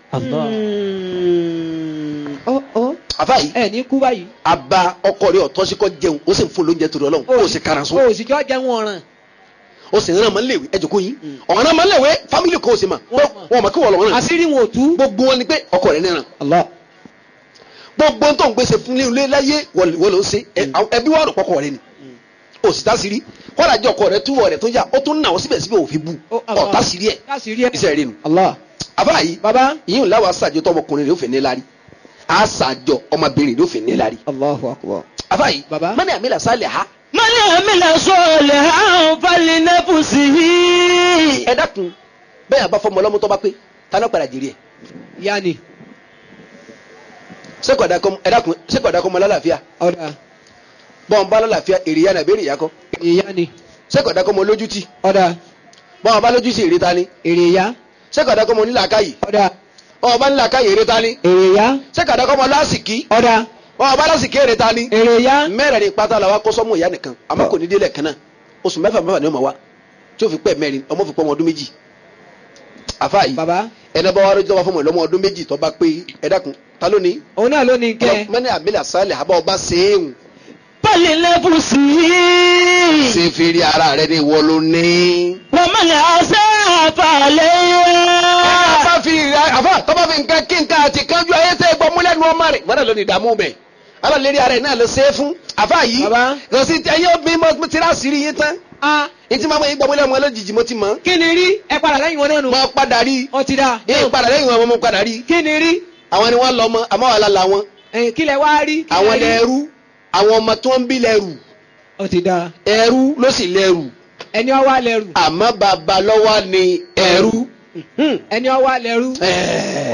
ọ ọ àfáyì ẹ ní kú báyìí. aba ọkọ rẹ̀ ọ̀tọ́ sí kọ́ jẹun ó sì ń fún lóúnjẹ torí ọlọ́run ó sì karan sún o sì jọ jẹun ọ̀ràn. ó sì rán ọmọ léwe ẹ jòkó yín ọ̀ràn ọmọ léwe fámìlì kò sí ma Wọ́n mọ̀. wọn mọ̀ kí wọ́n lọ́wọ́ náà àṣírí wọn ò tú. gbogbo wọn ni pé ọkọ rẹ̀ níran الله gbogbo tó ń gbèsè fún ilé láyé wọ́n ló ń ṣe ẹ- àwọn ẹbí wà rò pọkọ rẹ̀ ni ó sì tásìrí kọ́lá jẹ́ ọkọ rẹ̀ túwọ̀ rẹ̀ tó yá ó tún nà ó síbẹ̀síbẹ̀ òfin bu Ó, Allah. ọ̀ tásìrí ẹ̀ àṣírí ẹ. iṣẹ́ rẹ̀ nu الله àfáyì baba yìí láwọn aṣáájú tó ọmọkùnrin rẹ̀ ó fẹ́ ní lárí aṣáájọ ọmọbìnrin rẹ̀ ó fẹ́ ní lárí الله أكبر àfáyì Baba. mọ́ni àmì làṣálẹ̀ ha من عمل صالحا فلنفسه ẹ dákun bẹ́ẹ̀ àbá fọmọ ọlọ́mú tó bá pé ta ló padà jèrè ẹ̀ yanni sẹ́kọ̀dá kọ́ ẹ dákun sẹ́kọ̀dá kọ́ mọ lálàáfíà ọ̀dà bọ́n bá lálàáfíà èrè yá nàbẹ́rẹ́ ìyá kọ́ yanni sẹ́kọ̀dá kọ́ mọ lójútì ọ̀dà bọ́n bá lójútì èrè ta ni èrè ya sẹ́kọ̀dá kọ́ mọ nílàákàyè ọ̀dà bọ́n bá nílàákàyè èrè ta ni èrè ya sẹ́kọ̀dá kọ́ mọ lásìkí ọ̀dà bọ́n bá lásìkí èrè ta ni èrè ya mẹ́rẹ̀ẹ̀rin pátá la wa kọ́ sọ́mù ìyá nìkan àmọ́ kò ní délẹ̀ kan náà oṣù mẹ́fà mẹ́fà ni ó máa wá tí ó fi pẹ́ mẹ́rin ọmọ fi pọ́ ọmọ ọdún méjì àfa yìí baba ẹni bá wà lójú tó bá fọmọ ìlọmọ ọdún méjì tó bá pé ẹ dákun ta ló ní. òun náà ló ní kẹ mẹ́ni àbílẹ̀ àsálẹ̀ àbá ọba sẹ́ẹ̀hùn فلنفسه ṣe fèrè ara rẹ ní ìwọ ló ní. ومن أساء فعليها àfa fi àfa tó bá fi nǹkan kí nǹkan àti kánjú ayé tẹ́ gbọ́ múlẹ̀ nu ọmọ rẹ̀ mọ́nà ló ní ìdààmú bẹ̀ alálẹ́rìí ara ẹ̀ náà ló ṣe é fún àfa yìí Baba. kò sí ẹyẹ obìnrin mo ti rà sírí yín tán a ètí máa mọ yín gbọ́ múlẹ̀ ọmọ lójijì mo ti mọ̀ kí ni rí ẹ padà lẹ́yìn wọn náà nù mo padà rí ọ ti dà yín padà lẹ́yìn wọn mo padà rí kí ni rí àwọn ni wọ́n lọ mọ àmọ́ wà lálá wọn ẹ̀yìn kí lẹ wá rí kí lẹ àwọn rí? lẹ́rú àwọn ọmọ tí wọ́n ń bí lẹ́rù ọ ti dà ẹrú ló sì lẹ́rù ẹni ọ wá lẹ́rù àmọ́ bàbá lọ́wọ́ ni ẹrú Hmm, ẹni ọ wá lẹ́rù Ẹ̀ẹ́.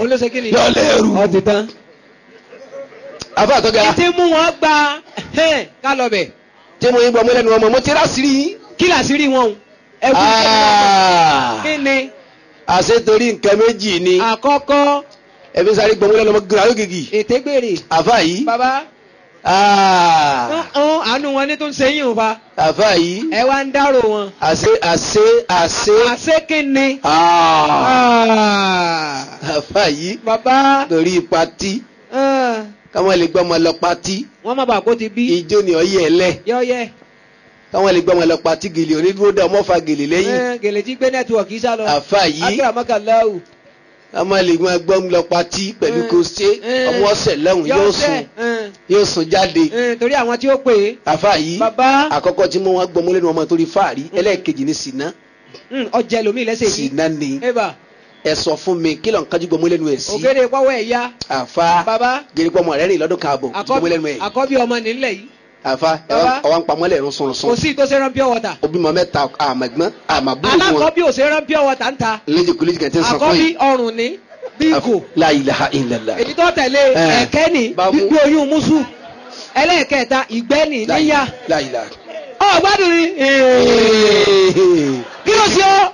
òun ló ṣe kí ni. yọ lẹ́rù ọ ti tán. àfa àtọ́gà títí mú wọn gba ẹhẹ́n, ká lọ bẹ̀. tí mo yín gbọ́ mọ́lẹ́nu ọmọ mo ti rà sírí yín. kí làṣírí wọn o. ẹ wú Ah. kí ni àṣẹ torí nǹkan méjì ni àkọ́kọ́ ẹbí sáré gbọ́ mọ́lẹ́nu ọmọ gíga yóò gègì ètè gbèrè. àfa yìí bàbá Ah. ọ̀hún àánú wọn ní tó ń sẹ́yìn o fa. àfa yìí ẹ wá ń dárò wọn. àṣẹ àṣẹ àṣẹ àṣé kí ni. Ah. Ah. àfa yìí bàbá torí patí ah, káwọn lè gbọ́ ọmọ lọ patí wọ́n má bàa kó ti bí. ijó ni ọyẹ ẹlẹ yọ́yẹ́ káwọn lè gbọ́ ọmọ lọ patí gèlè onídúró dá ọmọ fa gèlè lẹ́yìn Eh, gèlè tí gbé nẹ́tíwọ̀kì sá lọ. àfa yìí akérèmọ́kànláwù. káwọn lè gbọ́ ọmọ lọ patí pẹ̀lú Eh. kò ṣe Eh. ọmọ ọ̀sẹ̀ lẹ́hùn yóò sùn yóò sùn jáde torí àwọn tí ó pè é. àfa yìí bàbá àkọ́kọ́ tí mo wá gbọ́ mọ́lẹ́nu ọmọ torí fáàrí ẹlẹ́ẹ̀kejì ní sinna mm, ọjà ẹlòmíì lẹ́sẹ̀ yìí. sinna ni eba ẹ sọ fún mi kí ló ń kájú gbọ́ mọ́lẹ́nu ẹ̀ sí ògèdè pọ́wọ́ ẹ̀ ya. àfa bàbá gẹ̀rẹ́gbọ́ ọmọ rẹ̀ rìn lọ́dún káàbọ̀ gbọ́ àkọ́bí mọ́lẹ́nu ẹ̀ àkọ́bí ọmọ nílẹ̀ yìí. àfa Bàbá. ọwọ́ ń pamọ́lẹ̀ ẹ̀rún sùn kò sùn sí tó ṣe rán pure water. òbí mọ mẹ́ta àmàgbọ́n àmàbúrò wọn alákọ̀ọ́bí ò ṣe rán pure water ń ta. léjì kúlẹ̀jì kan tí ń sọ fún àkọ́bí yìí ọrùn ní bíngò. la ilaha illallah èyí tó tẹ̀lé Eh. ẹ̀kẹ́ ní Bá mú. gbígbé oyún mùsù. ẹlẹ́ẹ̀kẹta ìgbẹ́ ní La níyà. ilaha- la ilaha. ọ̀ gbádùn ni. kí ló ṣe ọ́.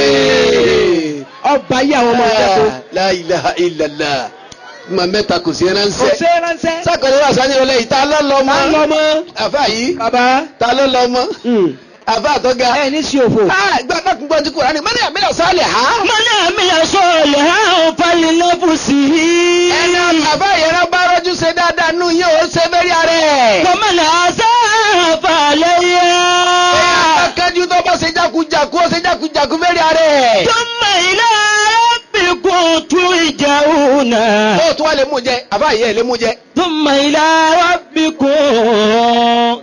ọba yí àwọn ọmọ rẹ̀ tó. la ilaha illallah ma mẹ́ta kò sí kò ránṣẹ́ ṣe é ránṣẹ́. sákòlè wà sáyẹn wọlé yìí ta ló lọ máa ń lọ mọ́ mọ́. àfa yìí bàbá. ta ló lọ mọ́ àfa àtọ́ga ẹ ní sí òfò. gbàgbọ́ gbọ́ ti kúrò ní mọ́ni àmì ọ̀sálẹ̀ ha من عمل صالحا فلنفسه ẹni àfa ìyẹn bá rọ́jú ṣe dáadáa nù yín ó ṣe fẹ́rí ara ẹ̀. ومن أساء فعليها akájú tó bá ṣe jákujàku ó ṣe jákujàku fẹ́rí ara ẹ̀. ثم إلى ربكم ترجعون ó tún wá lè mú jẹ àfa ìyẹn lè mú jẹ. ثم إلى ربكم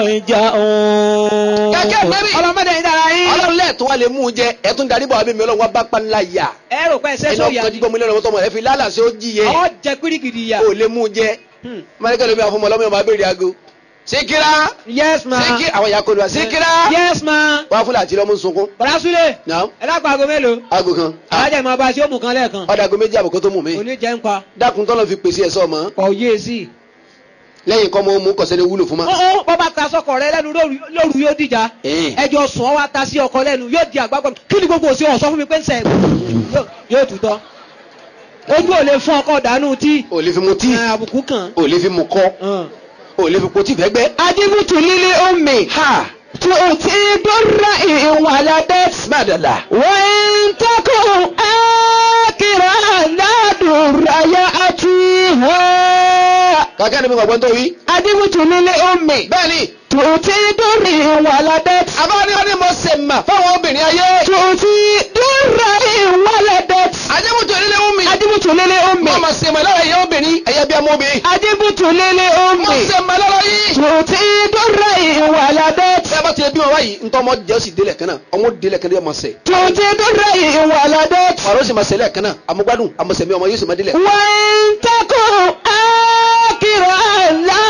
ترجعون kẹ́kẹ́ mẹ́rin ọlọ́mọdé yìí dára yín. ọlọ́run lẹ́ẹ̀tún wá lè mú jẹ ẹ̀tún darí bọ̀ abẹ́mi ọlọ́run wá bá panilá yà. ẹ rò pé ẹsẹ̀ ẹni tó yà ọkọ̀ ni. jígbọ́ mi lẹ́nu ọmọ tọmọ rẹ fi lálàsí ó jìyẹ ọ jẹ pírígìdì yà. ó lè mú jẹ mọ́lẹ́kẹ́ lómi àfọmọ́ ọlọ́mọ ọmọ abẹ́rẹ́ aago síkírá yes ma. síkí àwọn ìyá kọlu wa síkírá yes ma. wá fúlẹ̀ àti lọ́mú sunkún bọ̀dá súlẹ̀. náà ẹ dákun aago mélòó. aago kan alájà máa bá a ṣe ó mú kan lẹ́ẹ̀kan. ọ̀dà aago méjì àbùkọ́ tó mú mi òní jẹ́ ń pa. dákun tọ́lọ́ fi pèsè ẹ̀sọ́ mọ́ kọ̀ yé e sí. lẹ́yìn kọ́ mọ́ mú kọ̀sẹ́ni wúlò fún ma. ó ó bọ́ bá ta sọkọ rẹ lẹ́nu lóru lóru yóò dìjà. Ẹ̀ẹ́n. ẹjọ́ sùn ọ́ wá ta sí ọkọ lẹ́nu yóò di àgbàgbọ́ kí ni gbogbo òsì ọ̀sọ́ fún mi pé ń sẹ̀ yóò- yóò tutọ́. ojú ò lè fún ọkọ dànù tí. ò lè fi mu tíì ẹ, àbùkù kàn. ò lè fi mu kọ́ ò lè fi po tíì fẹ́gbẹ́. أجبت للأم ha تؤتي در إن ولدت bàdàlà. وإن تكن آكرا لا در يأتيها kàkẹ́ ni mi gbàgbọ́ tó wí. أجبت للأم bẹ́ẹ̀ni تؤتي در إن ولدت àbáni wọn ni mo ṣe mà fáwọn obìnrin ayé. تؤتي در إن ولدت àjẹmútò nílé wù mí. أجبت للأم mo mà ṣe mà lára ẹ̀yẹ obìnrin ẹ̀yẹ bí ọmọ obìnrin. أجبت للأم mo ṣe mà lára yìí. تؤتي در إن ولدت bẹ́ẹ̀ bá ti bí wọn wáyìí ntọ́ ọmọ jẹ́ ó sì délẹ̀ kan náà ọmọ délẹ̀ kan náà yóò máa sẹ̀. تؤتي در إن ولدت ọ̀rọ̀ sì máa sẹ̀lẹ̀ kan náà àmúgbádùn àmọ̀sẹ̀mí ọmọ yóò sì máa délẹ̀. وإن تكن آكرا لا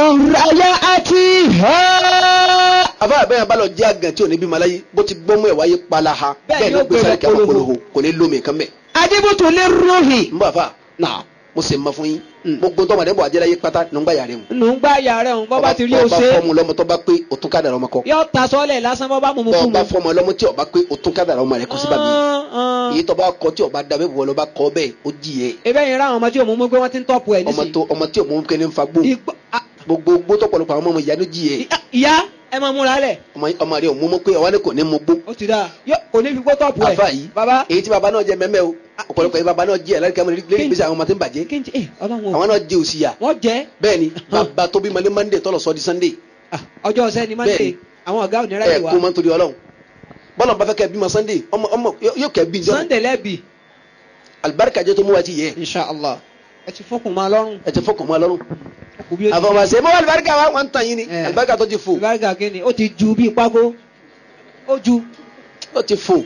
در يأتيها àbá àbẹ́yẹn bá lọ jẹ́ àgàn tí ò ní bí maláyé bó ti gbọ́mú ẹ̀ wáyé palaha Bẹ́ẹ̀ bẹ́ẹ̀ ni ni ó ó gbé gbé sáré kí a máa polówó. polówó kò ní lómi kan bẹ́ẹ̀. أجبت للروح n bá fa نعم mo sì ma fún yín gbogbo ntọ́ màdé bọ̀ ajẹ́láyé pátá ní n gbà yàrá mu. nù ń gbá yàrá òun bọ́ bá ti rí o bá ṣe fọ́ọ̀mù lọ́mọ tó bá pé o tún kádàrá ọmọ kọ. yóò ta sọ́lẹ̀ lásán bọ́ bá mú mu bọ́ kú ọ bá mu. fọ́ọ̀mù lọ́mọ tí o bá pé o tún kádàrá ọmọ rẹ kọ sí bàmí. èyí tó bá kọ tí o bá da bẹ́ẹ̀ bọ̀ lọ bá kọ bẹ́ẹ̀ ó jìyẹ. ebe yẹn ráwọn ọmọ tí òun mú pé wọ́n ti ń tọ́pù ẹ̀ ọmọ nísìnyí. tó ọmọ tí o mú kẹ́ni ń fa gbó Igbó- a- gbogbo gbó tọ̀pọ̀lọpọ̀ àwọn ọmọ ìyá ló jìyẹ. ìyá- ìyá ẹ máa múra lẹ̀ ọmọ ọmọ rẹ ò mú mọ́ pé ọwọ́ ni kò ní mú gbó. ó ti dáa Yó- kò ní fi gbó tọ́pù ẹ̀. àfa yìí baba èyí tí baba náà jẹ mẹ́mẹ́ o ọ̀pọ̀lọpọ̀ yìí baba náà jẹ ẹ̀lárí kẹ́mọ́ lérí ìgbésẹ̀ àwọn ọmọ tí ń bàjẹ́ kí n jẹ ẹ ọlọ́run o àwọn náà jẹ òsì yà wọ́n jẹ́ bẹ́ẹ̀ ni bàbá tó bí malé monday tọ́lọ̀ sọ́ di sunday ah, ọjọ́ ọ̀sẹ̀ ni máa ń Bẹ́ẹ̀ni. ṣe àwọn ọ̀gá òní ẹ̀ ráyè wa kó máa ń torí ọlọ́run bọ́lá bá fẹ́ kẹ́ bímọ sunday ọmọ ọmọ yóò kẹ́ bí njọ́ sunday lẹ́bi alibarika jẹ́ tó mú wa ti yẹ inshallah ẹ ti fọkùn máa lọ́rùn ẹ ti fọkàn mọ́ ọlọ́run kò bí ó ti àfọwọ́sẹ̀ mọ́ alibarika wa wọ́n ń tàn yín ni Eh. alibarika tó ti fò ìbáraga kínní ó ti ju bíi pákó ó ju ó ti fò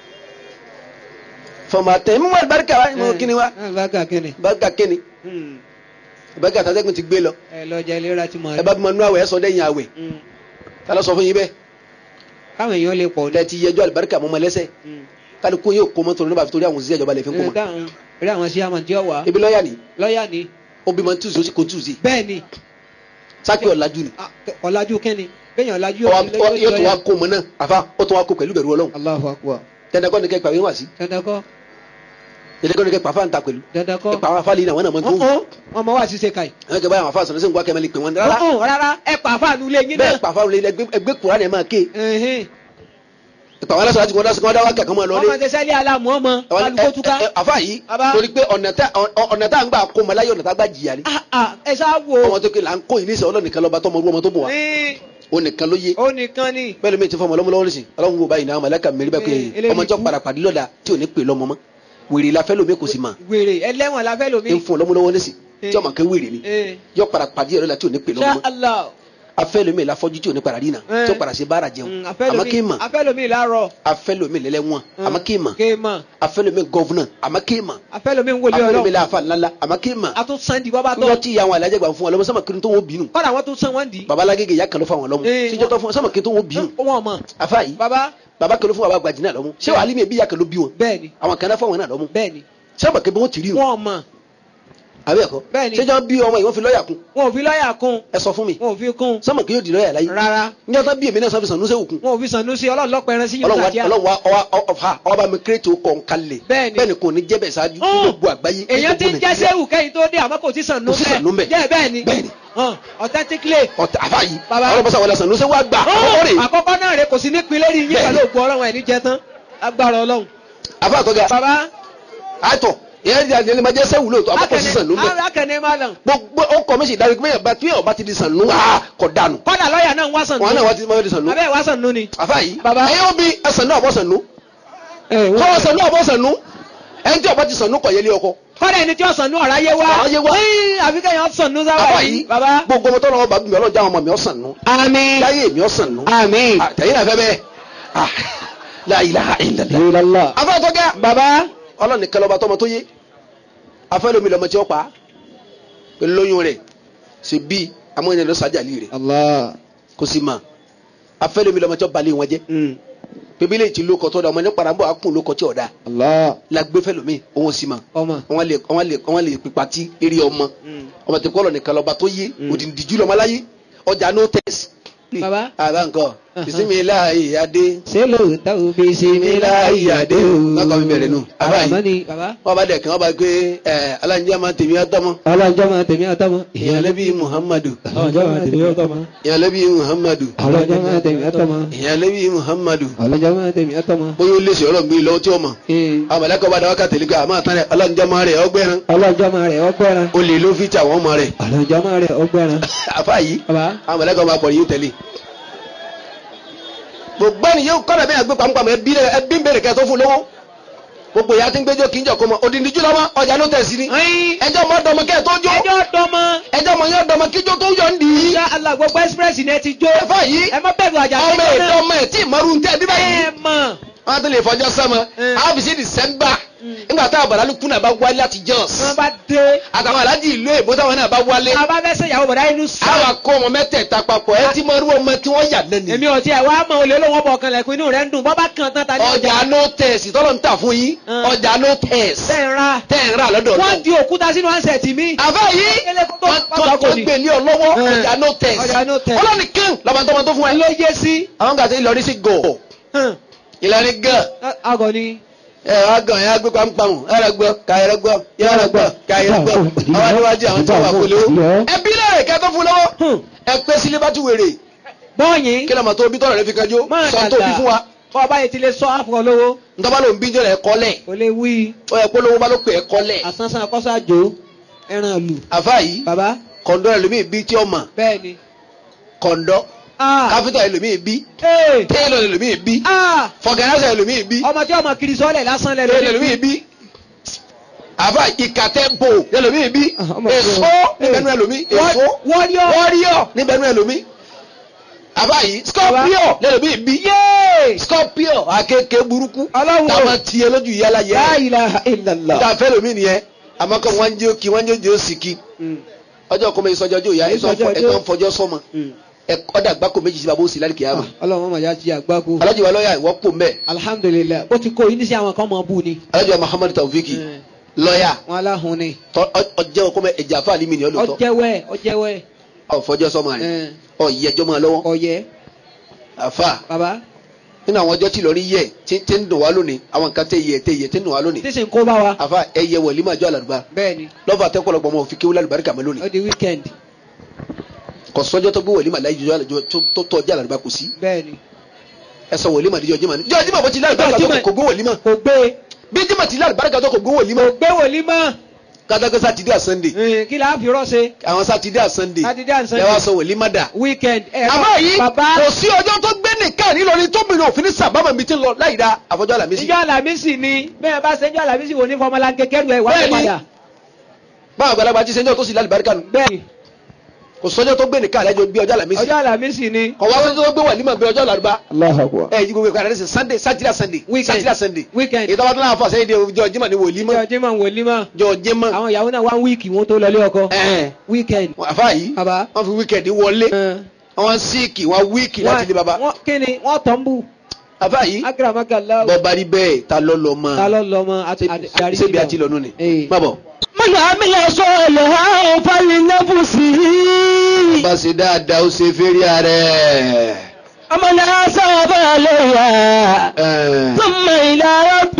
fọmọtẹ mú alibarika wa mú kíni wa ìbáraga kínní alibarika kíni alibarika tàtẹ́kùn ti gbé lọ ẹ lọ́jà ìlera ti mọ̀ ẹ bá bímọ nú àwẹ̀ ẹ sọ dẹ́yìn àwẹ̀ ta ló sọ fún yín bẹ́ẹ̀ káwọn èèyàn lè pọ̀ ọ̀dẹ ti yẹjọ́ alibarika mọ́ ọmọ lẹ́sẹ̀ kálukú yóò kó mọ́tò nígbà torí àwọn òṣìṣẹ́ ìjọba lè fi kó mọ́ rí àwọn sí àmọ̀ tí ó wà ebi lọ́ọ̀yà ni lọ́ọ̀yà ni ó bímọ tuesday ó sì kó tuesday bẹ́ẹ̀ ni sákì ọ̀làjú ni Ah, ọ̀làjú kẹ́ni bẹ́ẹ̀ yàn ọ̀làjú Ọwa- ọ- yóò tún wá kó mọ náà àfa ó tún wá kó pẹ̀lú bẹ̀rù ọlọ́run Allahu akbar dandan kọ́ ni kẹ́ pàwé wá sí dandan kọ́ dandan kọ́ ni kẹ́ pàfà ń ta pẹ̀lú dandan kọ́ ẹ pa àwọn afáàlì náà wọn náà mọ tó wù ọ̀hún wọn mọ wá sí ṣe káyì àwọn kẹ́ báyìí àwọn afáà sọ̀rọ̀ sí nǹkan kẹ́mẹ́lì pè wọ́n rárá ọ̀hún rárá ẹ pa àfáànù ilé yín bẹ́ẹ̀ náà pàfà wọlé ẹgbẹ́ kura ni ẹ máa ké ẹ̀hìn ìpà wọn lásán láti wọn dásán kí wọn dá wákà kan máa lọ wọ́n máa ṣe sẹ́lẹ̀ aláàmú ọmọ kálukó túká àfa yìí Baba. torí pé ọ̀nà tá ọ̀nà tá à ń gbà kó ọmọ láyé ọ̀nà tá a gbà jìyà ni Ah, ah, ẹ ṣáà wo ọmọ tó ké là ń kó yìí nísìnyí ọlọ́nìkan lọ́ba tọmọ orú ọmọ tó bọ̀ wá ní ó nìkan ló yé ó nìkan ni bẹ́ẹ̀ ló mi ti fọmọ lọ́mọ lọ́wọ́ nísìnyí ọlọ́run wo báyìí náà mọ̀lẹ́kà mẹ́rin bá pé Eh, eléyìí ọmọ jọ kú. parapàdé lọ́la tí ò ní pè lọ́mọ mọ́ wèrè la fẹ́ lómi kò sì mà wèrè ẹlẹ́wọ̀n la fẹ́ lomi ń fún ọlọ́mọ lọ́wọ́ nísìnyí Eh. tí ọmọ kẹ́ wèrè ni Eh, yọ parapàdé yẹrẹ la tí ò ní pè lọ́mọ Insha mọ́ Allah afẹ́ lómi la fọ́jú tí ò ní para rí náà Eh. tí ó para ṣe bára jẹun Mm, àmọ́ kí n mà afẹ́ lomi láàárọ̀ afẹ́ lómi lẹ́lẹ́wọ̀n àmọ́ kí n mà kéèmọ̀ afẹ́ lómi gọ́vnà àmọ́ kí n mà afẹ́ lomi ń wòlé afẹ́ lómi ọlọ́run láàfà ńláńlá àmọ́ kí n mà a tún sandi bọ́bá níjọ́ tọ́ tí ìyá àwọn alájẹ gbà fún wọn lọ́mọ sọ́mọ kiri tó wọ́n bínú kọ́dà wọ́n tún san wọ́n di babalágége ìyá kan ló fún àwọn lọ́mọ Eh, síjọ́ tó fún sọ́mọ kiri tó wọ́n bínú wọ́n mọ̀ afa yìí baba baba kan ló fún baba gbajìnà lọ́mọ ṣé wàá límì ẹbí ìyá kan ló bí wọn bẹ́ẹ̀ ni àwọn kan náà fún àwọn náà lọ́mọ bẹ́ẹ̀ ni sọ́mọ kiri wọ́n ti rí wọn wọ́n mọ̀ àbí ẹ̀kọ́ Bẹ́ẹ̀ ni. ṣéjọ́ bí ọmọ yìí wọ́n fi lọ́ọ̀yà kún wọn ò fi lọ́ọ̀yà kún ẹ sọ fún mi wọn ò fi kún sọ́mọ kiri yóò di lọ́ọ̀yà láyé rárá níjọ́ tó bí èmi náà sọ́fi sàn núṣẹ́ òkun wọn ò fi sànú sí ọlọ́run lọ́pọ̀ ẹran sí yóò ọlọ́run sàkíyà wa- ọlọ́run wa ọwa ọfa ọba bá mi kírètì ó kọ̀ ń kalẹ̀ Bẹ́ẹ̀ ni. bẹ́ẹ̀ ni kò ní jẹ́ bẹ́ẹ̀ ṣáájú ní Hàn. gbogbo àgbáyé ní èèyàn ti ń gbogbo jẹ́ Nàìjíríà. sẹ́wù kẹ́yìn tó dé àmọ́ kò sí sànú Kò sí sànú bẹ́ẹ̀. jẹ́ bẹ́ẹ̀ ni Bẹ́ẹ̀ ni. Hàn, authentically ọ̀tá àfa yìí Baba. ọlọ́mọsá wọlé sàn núṣẹ́ wá gbà ọkọ̀ rè àkọ́kọ́ náà rẹ kò sí ní pinlẹ̀ rí yín Bẹ́ẹ̀ pẹ̀lú ògùn ọlọ́run ẹ̀ ní jẹ tán agbára ọlọ́run àfa àtọ́gà baba àtọ̀ ìyẹn ti àjẹlẹ máa jẹ́ sẹ́wù lóòótọ́ àkọ́kọ́ sí sàn núbẹ̀ akẹ́ni máa lọ gbogbo ọkọ̀ mi sì dárí pé bá tí ọba ti di sàn nú ah kọ̀ dànù kọ́dà lọ́ọ̀yà náà ń wá sànú wọn náà wọ́n ti máa di sàn nú abẹ́ wá sànú ni àfa yìí Baba. ẹ̀yin ó bí ẹsàn náà bọ́ sàn nú kọ́wọ́ sàn nú àbọ̀ sàn nú ẹni tí ọba ti sàn nú kọ̀ yẹlé ọkọ kọ́dà ẹni tí ó sànú ọ̀rá yé wá Ọ̀rá yé wá. Ẹ́ẹ̀, àfi kẹ́yìn sànú sábà àfa yìí yìí baba gbogbo ọmọ tọ́lọ́wọ́ bá gbìyànjú ọlọ́jà àwọn ọmọ mi ọ̀sán nú àmín láyé mi ọ̀sán nú àmín àtẹ̀yìn náà fẹ́ bẹ́ẹ̀ ah la ilaha illallah illallah àfa àtọ́gà baba ọlọ́ni kẹlọ́ba tọmọ tó yé afẹ́lómi lọmọ tí ó pa pẹ̀lú lóyún rẹ̀ ṣe bí amóyẹn lọ sájàlì rẹ̀ allah kò sí ma afẹ́lómi lọmọ tí ó balẹ̀ wọn jẹ́ Mm. pébílẹ̀ tí lóko tó da ọmọ ní parambọ̀ akún lóko tí ò da allah la gbé fẹ́lómi òun sì ma ọmọ wọn lè wọn lè wọn lè pípa tí eré ọmọ ọmọ tí kọlọ nìkan lọba tó yé òdìdíjú lọmọ láyé ọjà no test. Baba. àbá nǹkan bisimilayi adé ṣé lóòótọ́ o bí bisimilayi adé lọkọ mi bẹ̀rẹ̀ nù àbá yìí àmọ́ni baba wọn bá dẹ̀ kí wọn bá gbé ẹ aláǹjẹ́ máa tèmi ọtọ́mọ ọlọ́njọ́ máa tèmi ọtọ́mọ ìyànlẹ́bí muhammadu ọlọ́njọ́ máa tèmi ọtọ́mọ ìyànlẹ́bí muhammadu ọlọ́njọ́ máa tèmi ọtọ́mọ ìyànlẹ́bí muhammadu ọlọ́njọ́ máa tèmi ọtọ́mọ. bóyá ó lè ṣe ọlọ́run gbé lọ́wọ́ tí ó mọ̀ Ee, àwọn mọ̀lẹ́kọ̀ bá dáwọ́ kàtẹ́lí gbé àmọ́ àtàn rẹ̀ aláǹjẹ́ máa rẹ̀ ọgbẹ́ran ọlọ́njọ́ máa rẹ̀ ọgbẹ́ran ó lè ló fi tà wọ́n mọ̀ rẹ̀ ọlọ́njọ́ máa rẹ̀ ọgbẹ́ran. àfa yìí baba àwọn mọ̀lẹ́kọ̀ máa pọ̀ yìí tẹ̀lé. gbogbo ẹni yóò kọ́nà bẹ́ẹ̀ gbé pamọ́pamọ́ ẹbí rẹ̀ ẹbí ń bèrè kẹ́ tó fún lówó gbogbo ìyá tí ń gbẹ́jọ́ kì í jọ kó mọ òdìdí jùlọ mọ ọjà ló tẹ̀ sí ni ẹyin ẹjọ́ mọ dọmọ kẹ́ tó jó ẹjọ́ dọmọ ẹjọ́ mọ yọ dọmọ kíjó tó yọ ń dì í ṣá alágbogbo express ni ẹ ti jó ẹfà yìí ẹ má bẹ̀rù àjà ọmọ kékeré èdè ọmọ ẹ̀ tí ìmọ̀rú ń tẹ́ bí báyìí ẹ mọ̀ wọ́n tún lè fọjọ́ sọ́mọ Mm. àwọn fi sí December nígbà táwọn bàdálù kú náà bá wálé láti Jos wọ́n bá dé àtàwọn aláàjì ìlú èbó táwọn náà bá wálé a bá fẹ́ ṣe ìyàwó bọ̀dá inú sá àwọn akó ọmọ mẹ́tẹ̀ẹ̀ta papọ̀ ẹ tí mo rú ọmọ tí wọ́n yà lẹ́nu èmi ò tiẹ̀ wá mọ̀ olè olówó bọ̀ kan lẹ̀kùn inú rẹ̀ ń dùn bọ́ bá kan tán ta ní ọjà ọjà no test tọ́lọ̀ ń tà fún yín Mm. ọjà no test tẹ̀ ń ra tẹ́ ń rà lọ́dọ̀ wọ́n náà. di òkúta sínú ansẹ̀tì mi àbá yìí Kélé kó tó wọ́n pàtàkì tó- tó ni. gbé ní ọlọ́wọ́ Mm. ọjà no test Ọjà no test. ọlọ́ni kán lọ́mọ tó mọ tó fún ẹ. ló yé sí àwọn gàtí Ìlọrin sí gọ̀ hàn, Ìlọrin gàn àgọ̀ ni ẹ wá gàn ẹ gbé pampam ẹrẹ gbọ́ kàyẹrẹ gbọ́ yẹrẹ gbọ́ kàyẹrẹ gbọ́ àwọn níwájú àwọn tí wọ́n wà kólé o ẹbí lẹ́rẹ̀ kẹ́ tó fún lọ́wọ́ hàn, ẹ pé sílé bá tún wèrè bọ́ọ̀yìn kí lọ́mọ tó bí tọ́lọ̀ rẹ fi kanjú máa sọ tó bí fún wa kọ́ ọba yìí ti lè sọ àfọ̀ lówó ntọ́ba ló ń bí jọ́lẹ̀ ẹ̀kọ́ lẹ̀ kò lè wí ó yẹ kó lówó bá ló pè ẹ̀kọ́ lẹ̀ àsánsán akọ́sọ́ àjò ẹran lù àfa yìí bàbá kọ̀ǹdọ́ ẹlòmíì bí tí ó mọ̀ bẹ́ẹ̀ ni kọ̀ǹdọ́ ah káfíńtà ẹlòmíì bí ee téèlọ̀ ẹlòmíì bí ah fọ̀gànàṣà ẹlòmíì bí ọmọ tí ọmọ kiri sọ́ọ̀lẹ̀ lásán lẹ̀ téèlọ̀ lórí ẹlòmíì bí àfa ìkàtẹ́bò ẹlòmíì bí Ah, ọmọ èso kan. níbẹ̀nu ẹlòmíì èso wọ́ríọ̀ wọ́ríọ̀ níbẹ̀nu ẹlòmíì àfa yìí scorpio lẹ́lòmíì bí yéé scorpio akéèké burúkú Ọlọ́run o. táwọn tiẹ̀ lójú yálà yẹ la ilaha illallah. níta fẹ́ lómi nìyẹn àmọ́ kọ́ wọ́n ń jẹ́ kí wọ́n ń jẹ́ òsì kí ọjọ́ kọ́mọ ìsọjọ́ ọjọ́ ìyá Ìsọjọ́ ọjọ́. ẹ̀gbọ́n fọjọ́ sọmọ ọ̀dà àgbákò méjì sí bàbá òsì lálẹ́ kìá mi ọlọ́run mọ̀ já ti àgbákò. alájọ wa lọ́yà ìwọ́ pò mbẹ́ alhamdulilayi ó ti kó yín ní sí àwọn kan mọ̀ bú ni. alájọ wa Muhammadu Taofiki lọ́yà wọn aláhùn ni tọ́- ọ- ọjẹ́ ọkọ mẹ ẹ̀jẹ̀ àfa àlímì ni ọ lóòótọ́ ọjẹwẹ ọjẹwẹ ọ̀fọ́jọ́ sọmọ rẹ̀ ẹ ọ̀yẹ́jọ́ máa lọ́wọ́ ọyẹ àfa baba nínú àwọn ọjọ́ tí lọ rí yẹ tí tí ń dùn wá lónìí àwọn nǹkan tẹ yẹ tẹ yẹ tí ń dùn wá lónìí tí sì ń kó bá wa àfa ẹyẹ wọlé máa jọ àlàdùbá bẹ́ẹ̀ ni lọ́fà àtẹ́kọ̀lọ́gbọ̀n ọmọ òfin kéwúlẹ̀ àlùbáríkà mọ́ lónìí ó di weekend kò sọ́jọ́ tó gbé wọlé màá láyé jọ àlàjọ tó tọ́ ọjà àlàdùbá kò sí bẹ́ẹ̀ ni ẹ sọ wọlé màá díjọ́ jimá ni jọ́ jimá bó ti láyé Jọ́ àlùbáríkà Jímọ̀- tó kò gbé wọlé mọ́ kò gbé bí jimá ti láyé àlùbáríkà tó kò gbé wọlé mọ́ gbé wòlí mọ́ kátàkì sátidé à sànńdé ẹ, kí la fi rọ́ ṣe àwọn sátidé à sànńdé Sátidé and Sunday. ẹ wá sọ wọlé má dà weekend ẹ àmọ́ yìí baba kò sí ọjọ́ tó gbé nìkan nílọrin tó mìíràn òfin ní sábàmà mi ti ń lọ láì dá àfọjọ́ àlàmísì ìjọ alamisi ni bẹ́ẹ̀ bá ṣe ìjọ alamisi wo ní fọmọlá kẹkẹrù ẹ wá Bẹ́ẹ̀ ni. padà báwọn àgbàlagbà ti sẹ́jọ́ tó sì lálẹ́ barika nù bẹ́ẹ̀ ni kò sọ́jọ́ tó gbé nìkan àlẹ́jọ́ bí ọjọ́ àlàmísì ọjọ́ alamisi ni kò wá sọ́jọ́ tó gbé wàlímà bí ọjọ́ àlàrúbá Allahu Akbar. ẹ yí gbogbo ìkànnì sí sunday sátidé sunday Weekend. sátidé sunday weekend ìtọ́wá tó náà fọ àṣẹ ìdí ọjọ́ jimá ni wòlímà ìjọ jimá wòlí mọ́ jọ jimá àwọn ìyàwó náà one week wọn tó lọlé ọkọ ẹ̀ẹ́n weekend àfa yìí baba wọ́n fi wíkẹ̀ndì wọlé ẹ, wọ́n síìkì wọ́n wíìkì láti ilé baba wọ́n kí ni wọ́n tọ́ ń bù àfa yìí agramakala bọ́ba rí bẹ́ẹ̀ ta lọ́ lọ́ mọ́ ta ló lọ mọ àti- àti- àti- ṣébi àti lọ́nu ni Ee. má bọ̀. من عمل صالحا فلنفسه bá ṣe dáadáa ó ṣe fẹ́rí ààrẹ. ومن أصاب عليها ثم إلى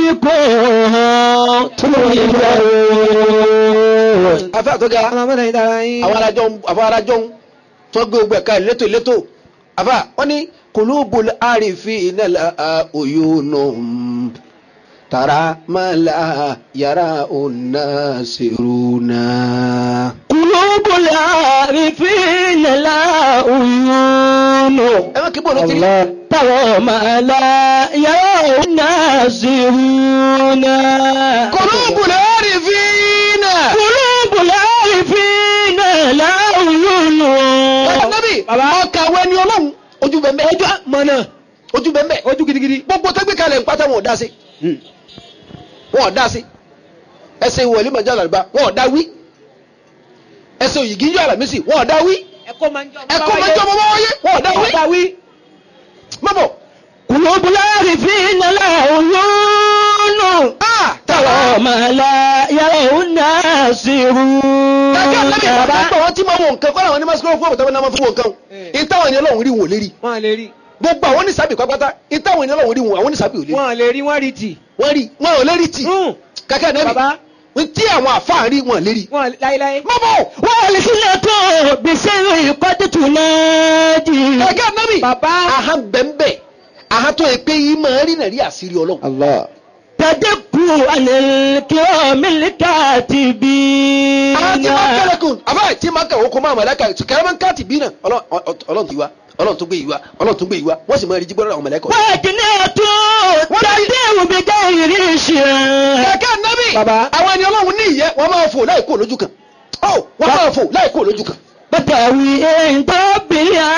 ربكم ترجعون afẹ́ àtọ́gá ọlọmọdé yìí dára yín àwọn arájọ́ àwọn arájọ́ tó gbé ogbẹ̀ ká létò létò afá wọ́n ní kulubul arifina la uyunu tara mala yara unasiruna. قلوب العارفين لا عيون ẹ má kí bọ́ọ̀lù ti rí. ترى ما لا يرى الناظرون kulubul arifina. قلوب العارفين لا عيون Ànábì ọkà wẹni ọlọ́run ojú bẹ́ẹ̀ bẹ́ẹ̀ ojú mọ̀nà ojú bẹ́ẹ̀ bẹ́ẹ̀ ojú gidigidi gbogbo tó gbé kalẹ̀ ń pátá wọn ò dá sí wọn ò dá sí ẹsẹ̀ ìwọlé mọ̀jọ́ àlàbà wọn ò dá wí ẹsẹ̀ òyìgì yọ àlàmísì wọn ò dá wí ẹ̀kọ́ máa ń jọ ẹ̀kọ́ mọ̀jọ́ ọmọ wáyé wọn ò dá wí dá wí mọ́bọ̀ قلوب العارفين لا عيون ترى ما لا يرى الناظرون Kàkẹ́ ànábì bàbá gbọ́ wọn tí máa wọ nǹkan kọ́ra àwọn ní mọ́síkọ́ fún ọ̀bùtàwọn náà máa fún wọn nǹkan ìtàwọn ènìyàn ọlọ́run rí wọn ò lè rí wọn lè rí gbogbo àwọn oníṣàbí pápátá ìtàwọn ènìyàn ọlọ́run rí wọn àwọn oníṣàbí ò lè rí wọn lè rí wọn rí tì wọ́n rí wọn ò lè rí tì kàkẹ́ ànábì bàbá tí àwọn àfáà rí wọn ò lè rí wọn láíláí mọ́bọ̀ والسنة بسر قد تنادي kàkẹ́ ànábì bàbá aha bẹ́ẹ̀nbẹ́ aha tó yẹ pé yìí máa rí nàrí àṣírí ọlọ́run. Allah. تدق عن الكرام الكاتبين aha tí máa kẹ́lẹ́ kùn àbá tí máa kẹ́wọ́ kó máa mọ̀lẹ́kà kẹ́rẹ́ máa ń káàtì bí náà ọlọ́run ti wá ọlọ́run tó gbé yìí wá ọlọ́run tó gbé yìí wá wọ́n sì máa rí jí gbọ́dọ̀ àwọn mọ̀lẹ́kà. وجنات تدير بغير شر kẹ̀kẹ́ nábì Bàbá. àwọn ẹni ọlọ́run ní ìyẹ́ wọ́n máa fò láì kó lójú kan ó wọ́n máa fò láì kó lójú kan. بتاوي عند رب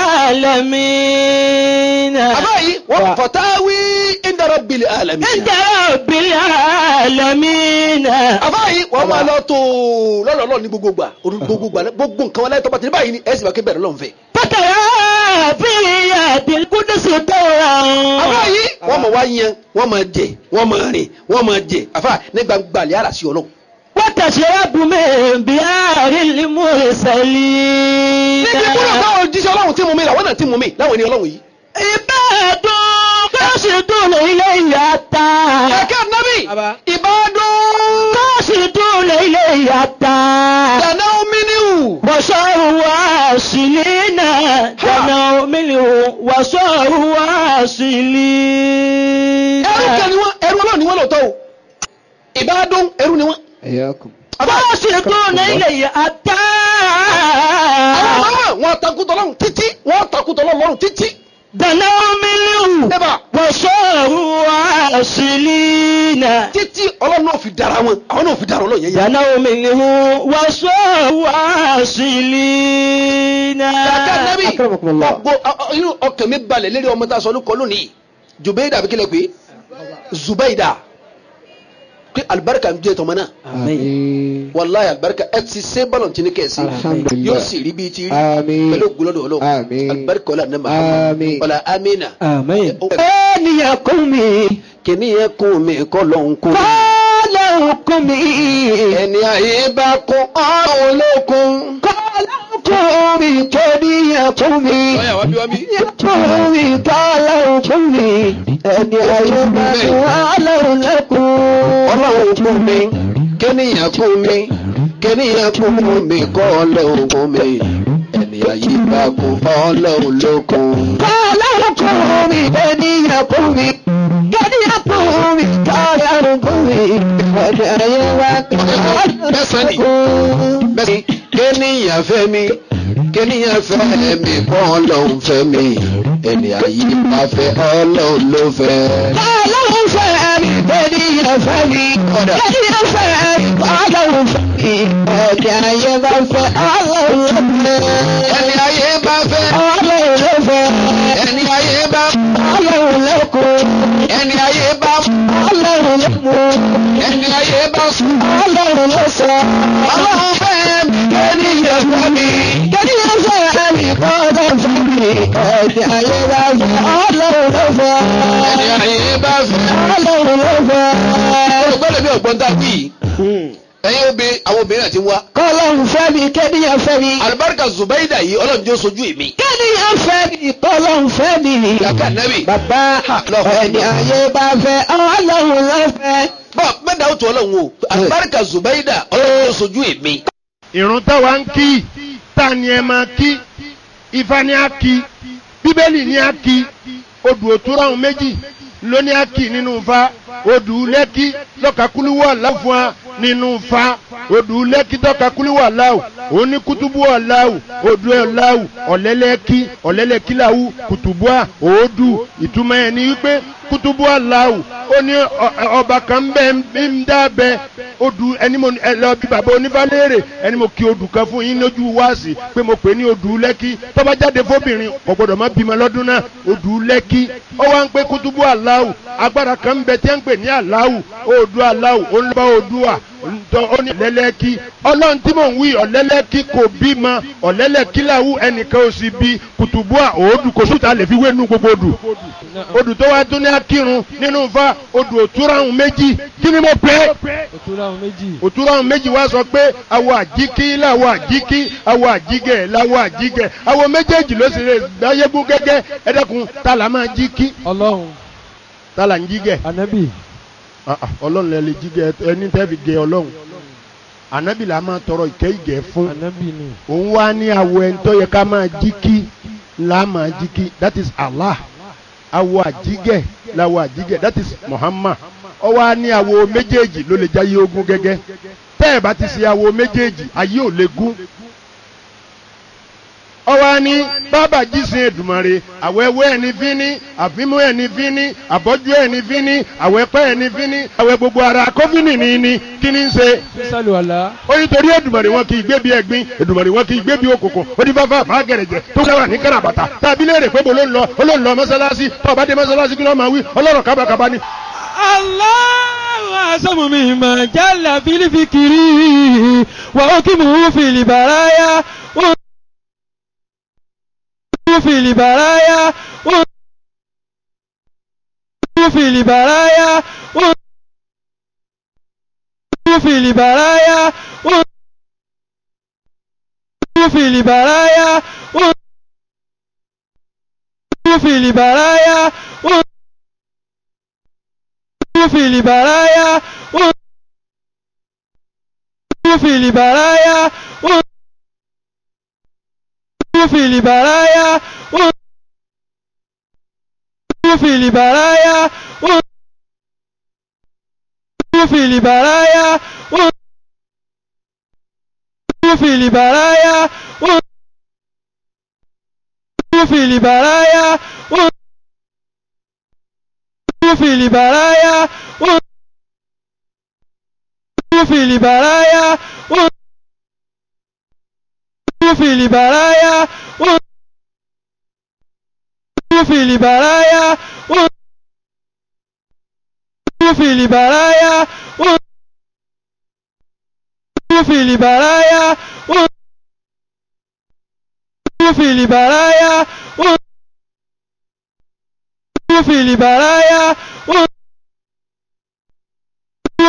العالمين àbá yìí wọ́n fọ̀táwí ìdárọ̀ bìlì àlàmì. عند رب العالمين àbá yìí wọ́n máa lọ tó lọ́lọ́lọ́ ní gbogbo gbà orí gbogbo gbà gbogbo nǹkan wọn láì tọ́ bá ti ní báyìí ni ẹ̀sìn bá ké bẹ̀rẹ̀ lọ́n fẹ́. فترى في يد القدس ترى àbá yìí wọ́n máa wá yan wọ́n máa jẹ wọ́n máa rìn wọ́n máa jẹ àfà ní gbangba àlẹ́ àràsí ọlọ́run. وتشرب من بحار المرسلين níbi kúrò táwọn òjíṣẹ́ ọlọ́run tí mú mi làwọn náà tí mú mi láwọn ènìyàn ọlọ́run yìí. عباد قاصدون إلي حتى kẹ̀kẹ́ nábì Bàbá. ìbádùn قاصدون إلي حتى dáná omi níhù. وصاروا واصلين دنوا منه وصاروا واصلين ẹrú kan ni wọ́n ẹrú ọlọ́run ni wọ́n lọ́tọ̀ o ìbádùn ẹrú ni wọ́n. Ẹ̀yàkùn. قاصدون إلي حتى àwọn ọmọ wọn takùtọ̀ lọ́run títí wọ́n takùtọ̀ lọ́run títí. دنوا منه débà وصاروا واصلين títí ọlọ́run náà fi dára wọn àwọn náà fi dára ọlọ́run yẹn yẹn. دنوا منه وصاروا واصلين kàkà nábì Akramakumullah. gbogbo ọ- ọ- inú ọkàn mi balẹ̀ lérí ọmọ tá a sọ lóko lónìí Jubaida àbí kílẹ̀ pé Zubaida pé alibarika ń jẹ́ tọmọ náà Àmín. wàláyé alibarika ẹ ti ṣe bọ́lọ̀ tí ní kẹ̀sí Alhamdulillah. yóò sì rí bíi ti rí Àmín. pẹ̀lú ògùnlọ́dọ̀ ọlọ́run Àmín. alibarika ọlá nàmà Àmín. ọlá amina. آمين أين يقومي kìnìún yẹn kún mi kọ́ lọ́hún kún mi. قالوا ọlọ́run kún mi. ẹni ayé bá kún ọlọ́run ló kún. Kọ́lọ́run kún mi kéèyàn kún mi. ọ̀yà wá bí wá bí. Kún mi kọ́lọ́run kún mi. Ẹni ayé bá kún ọlọ́run lẹ́kún. ọlọ́run kún mi kéèyàn kún mi kéèyàn kún mi kọ́ ọlọ́run kún mi ẹni ayé bá kún ọlọ́run ló kún. Kọ́lọ́run kún mi kéèyàn kún mi. Kéèyàn kún mi kọ́lọ́run kún mi. Ẹni ayé bá kún ọlọ́run Mẹ́sàn-án ni. lẹ́kún. bẹ́ẹ̀ kéèyàn fẹ́ mi kéèyàn fẹ́ mi kọ́ ọlọ́run fẹ́ mi ẹni ayé bá fẹ́ ọlọ́run ló fẹ́. Ọlọ́run fẹ́ mi, ènìyàn fẹ́ mi. Ènìyàn fẹ́ mi, ọlọ́run fẹ́ mi. Ẹ̀jẹ̀ ayé bá fẹ́ ọlọ́run ló fẹ́. ẹni ayé bá fẹ́ Ọlọ́run ló fẹ́. ẹni ayé bá Ọlọ́run ló kú. ẹni ayé bá Ọlọ́run ló mú. ẹni ayé bá sùn. Ọlọ́run ló sọ. ọlọ́run fẹ́ mi Ènìyàn fẹ́ mi. Ènìyàn fẹ́ mi, ọlọ́run fẹ́ mi. Ẹ̀jẹ̀ ayé bá fẹ́ ọlọ́run ló fẹ́. ẹni ayé bá fẹ́. Ọlọ́run ló fẹ́. ọgbọ́dọ̀ bí ọgbọ́n tá a wí ẹ̀yin obìnrin àwọn obìnrin àti wá. Kọ́lọ́run fẹ́ mi, kéèyàn fẹ́ mi. alibarika zubaida yìí ọlọ́run jẹ́ sojú èmi. Kéèyàn fẹ́ mi, kọ́lọ́run fẹ́ mi. yàtọ̀ nẹ́bì. Bàbá ẹni ayé bá fẹ́ ọlọ́run ló fẹ́. bọ́ mẹ́ta ó tu ọlọ́run o alibarika zubaida ọlọ́run jẹ́ sojú èmi. ìrun táwa ń kí tá ni ẹ máa kí ifá ni a kí bíbélì ni a kí odù òtúrọ̀ ọ̀hún méjì ló ní a kí nínú fa odù lẹ́kí lọ́kàkúlúwọ̀ láwù fún wa nínú fa odù lẹ́kí lọ́kàkúlúwọ̀ láwù òní kútùbù ọ̀láwù odù ọ̀láwù ọ̀lẹ́lẹ́kí ọ̀lẹ́lẹ́kí làwù kùtùbù à òódù ìtumọ̀ ẹ̀ ní wípé kútùbù ọ̀láwù ó ní ọ- ọba kan bẹ́ẹ̀ ń dábẹ́ odù ẹni mo ẹ lọ bí bàbá onífàlẹ́rẹ̀ ẹni mo kí odù kan fún yín lójú wáàsì pé mo pè ní odù lẹ́kí tọ́ba jáde fóbìnrin kò gbọ́dọ̀ má bímọ lọ́dún náà odù lẹ́kí ó wá ń pé kútùbù aláwù agbára kan ń bẹ tí ń pè ní aláwù odù aláwù ó ń bá odùà ntọ́ ó ní ọ̀lẹ́lẹ́kí ọlọ́run tí mò ń wí ọ̀lẹ́lẹ́kí kò bímọ ọ̀lẹ́lẹ́kí làwù ẹnìkan ò sì bí kùtùbù à òòdù kò sùtà lè fi wé nú gbogbo odù odù tó wá tún ní akírun nínú fa odù òtúrahùn méjì kí ni mo pè é òtúrahùn méjì wá sọ pé awọ àjíkí làwọ àjíkí awọ àjígẹ làwọ àjígẹ awọ méjèèjì ló sì lè gbáyégún gẹ́gẹ́ ẹdẹkùn ta là máa jíkí ọlọ́run ta là ń jígẹ ànábì Ah, ah, ọlọ́run lẹ lè jígẹ ẹni tẹ́ fi gẹ ọlọ́run ànábì là máa tọrọ ìkẹ́ ìgẹ̀ fún ànábì ni òun wá ní awọ ẹni tó yẹ ká máa jíkí là máa jíkí that is Allah awọ àjígẹ làwọ àjígẹ that is Muhammad ọ wá ní awọ méjèèjì ló lè jáyé ogún gẹ́gẹ́ tẹ́ ẹ̀ bá ti ṣe awọ méjèèjì ayé ò lè gún ọ wá ní bàbá jísìn Èdùmàrè àwẹ̀wẹ̀ ẹni fíní àfimú ẹni fíní àbọ́jú ẹni fíní àwẹ̀pẹ́ ẹni fíní àwẹ̀ gbogbo ara kófínì ní ní kí ni ń ṣe sísàlù àlá ó ní torí Èdùmàrè wọn kì í gbé bí ẹ̀gbin Èdùmàrè wọn kì í gbé bí òkùnkùn ó ní fáfá fà gẹ̀rẹ̀jẹ̀ tó dáwà ní káràbàtà tàbí léèrè pé bó ló ń lọ ó ló ń lọ mọ́sálásí tó bá dé mọ́sálásí kí ló máa wí ọlọ́rọ̀ kábàkábà ni. Allahu asamu mimma jalla fil fikri wa hukimu fil baraya wa hukimu fil baraya wa hukimu fil baraya wa hukimu fil baraya wa hukimu fil baraya wa hukimu fil baraya wa في البرايا في البرايا في البرايا في البرايا في البرايا في البرايا في البرايا في البرايا في البرايا في البرايا في البرايا في البرايا في البرايا في البرايا في البرايا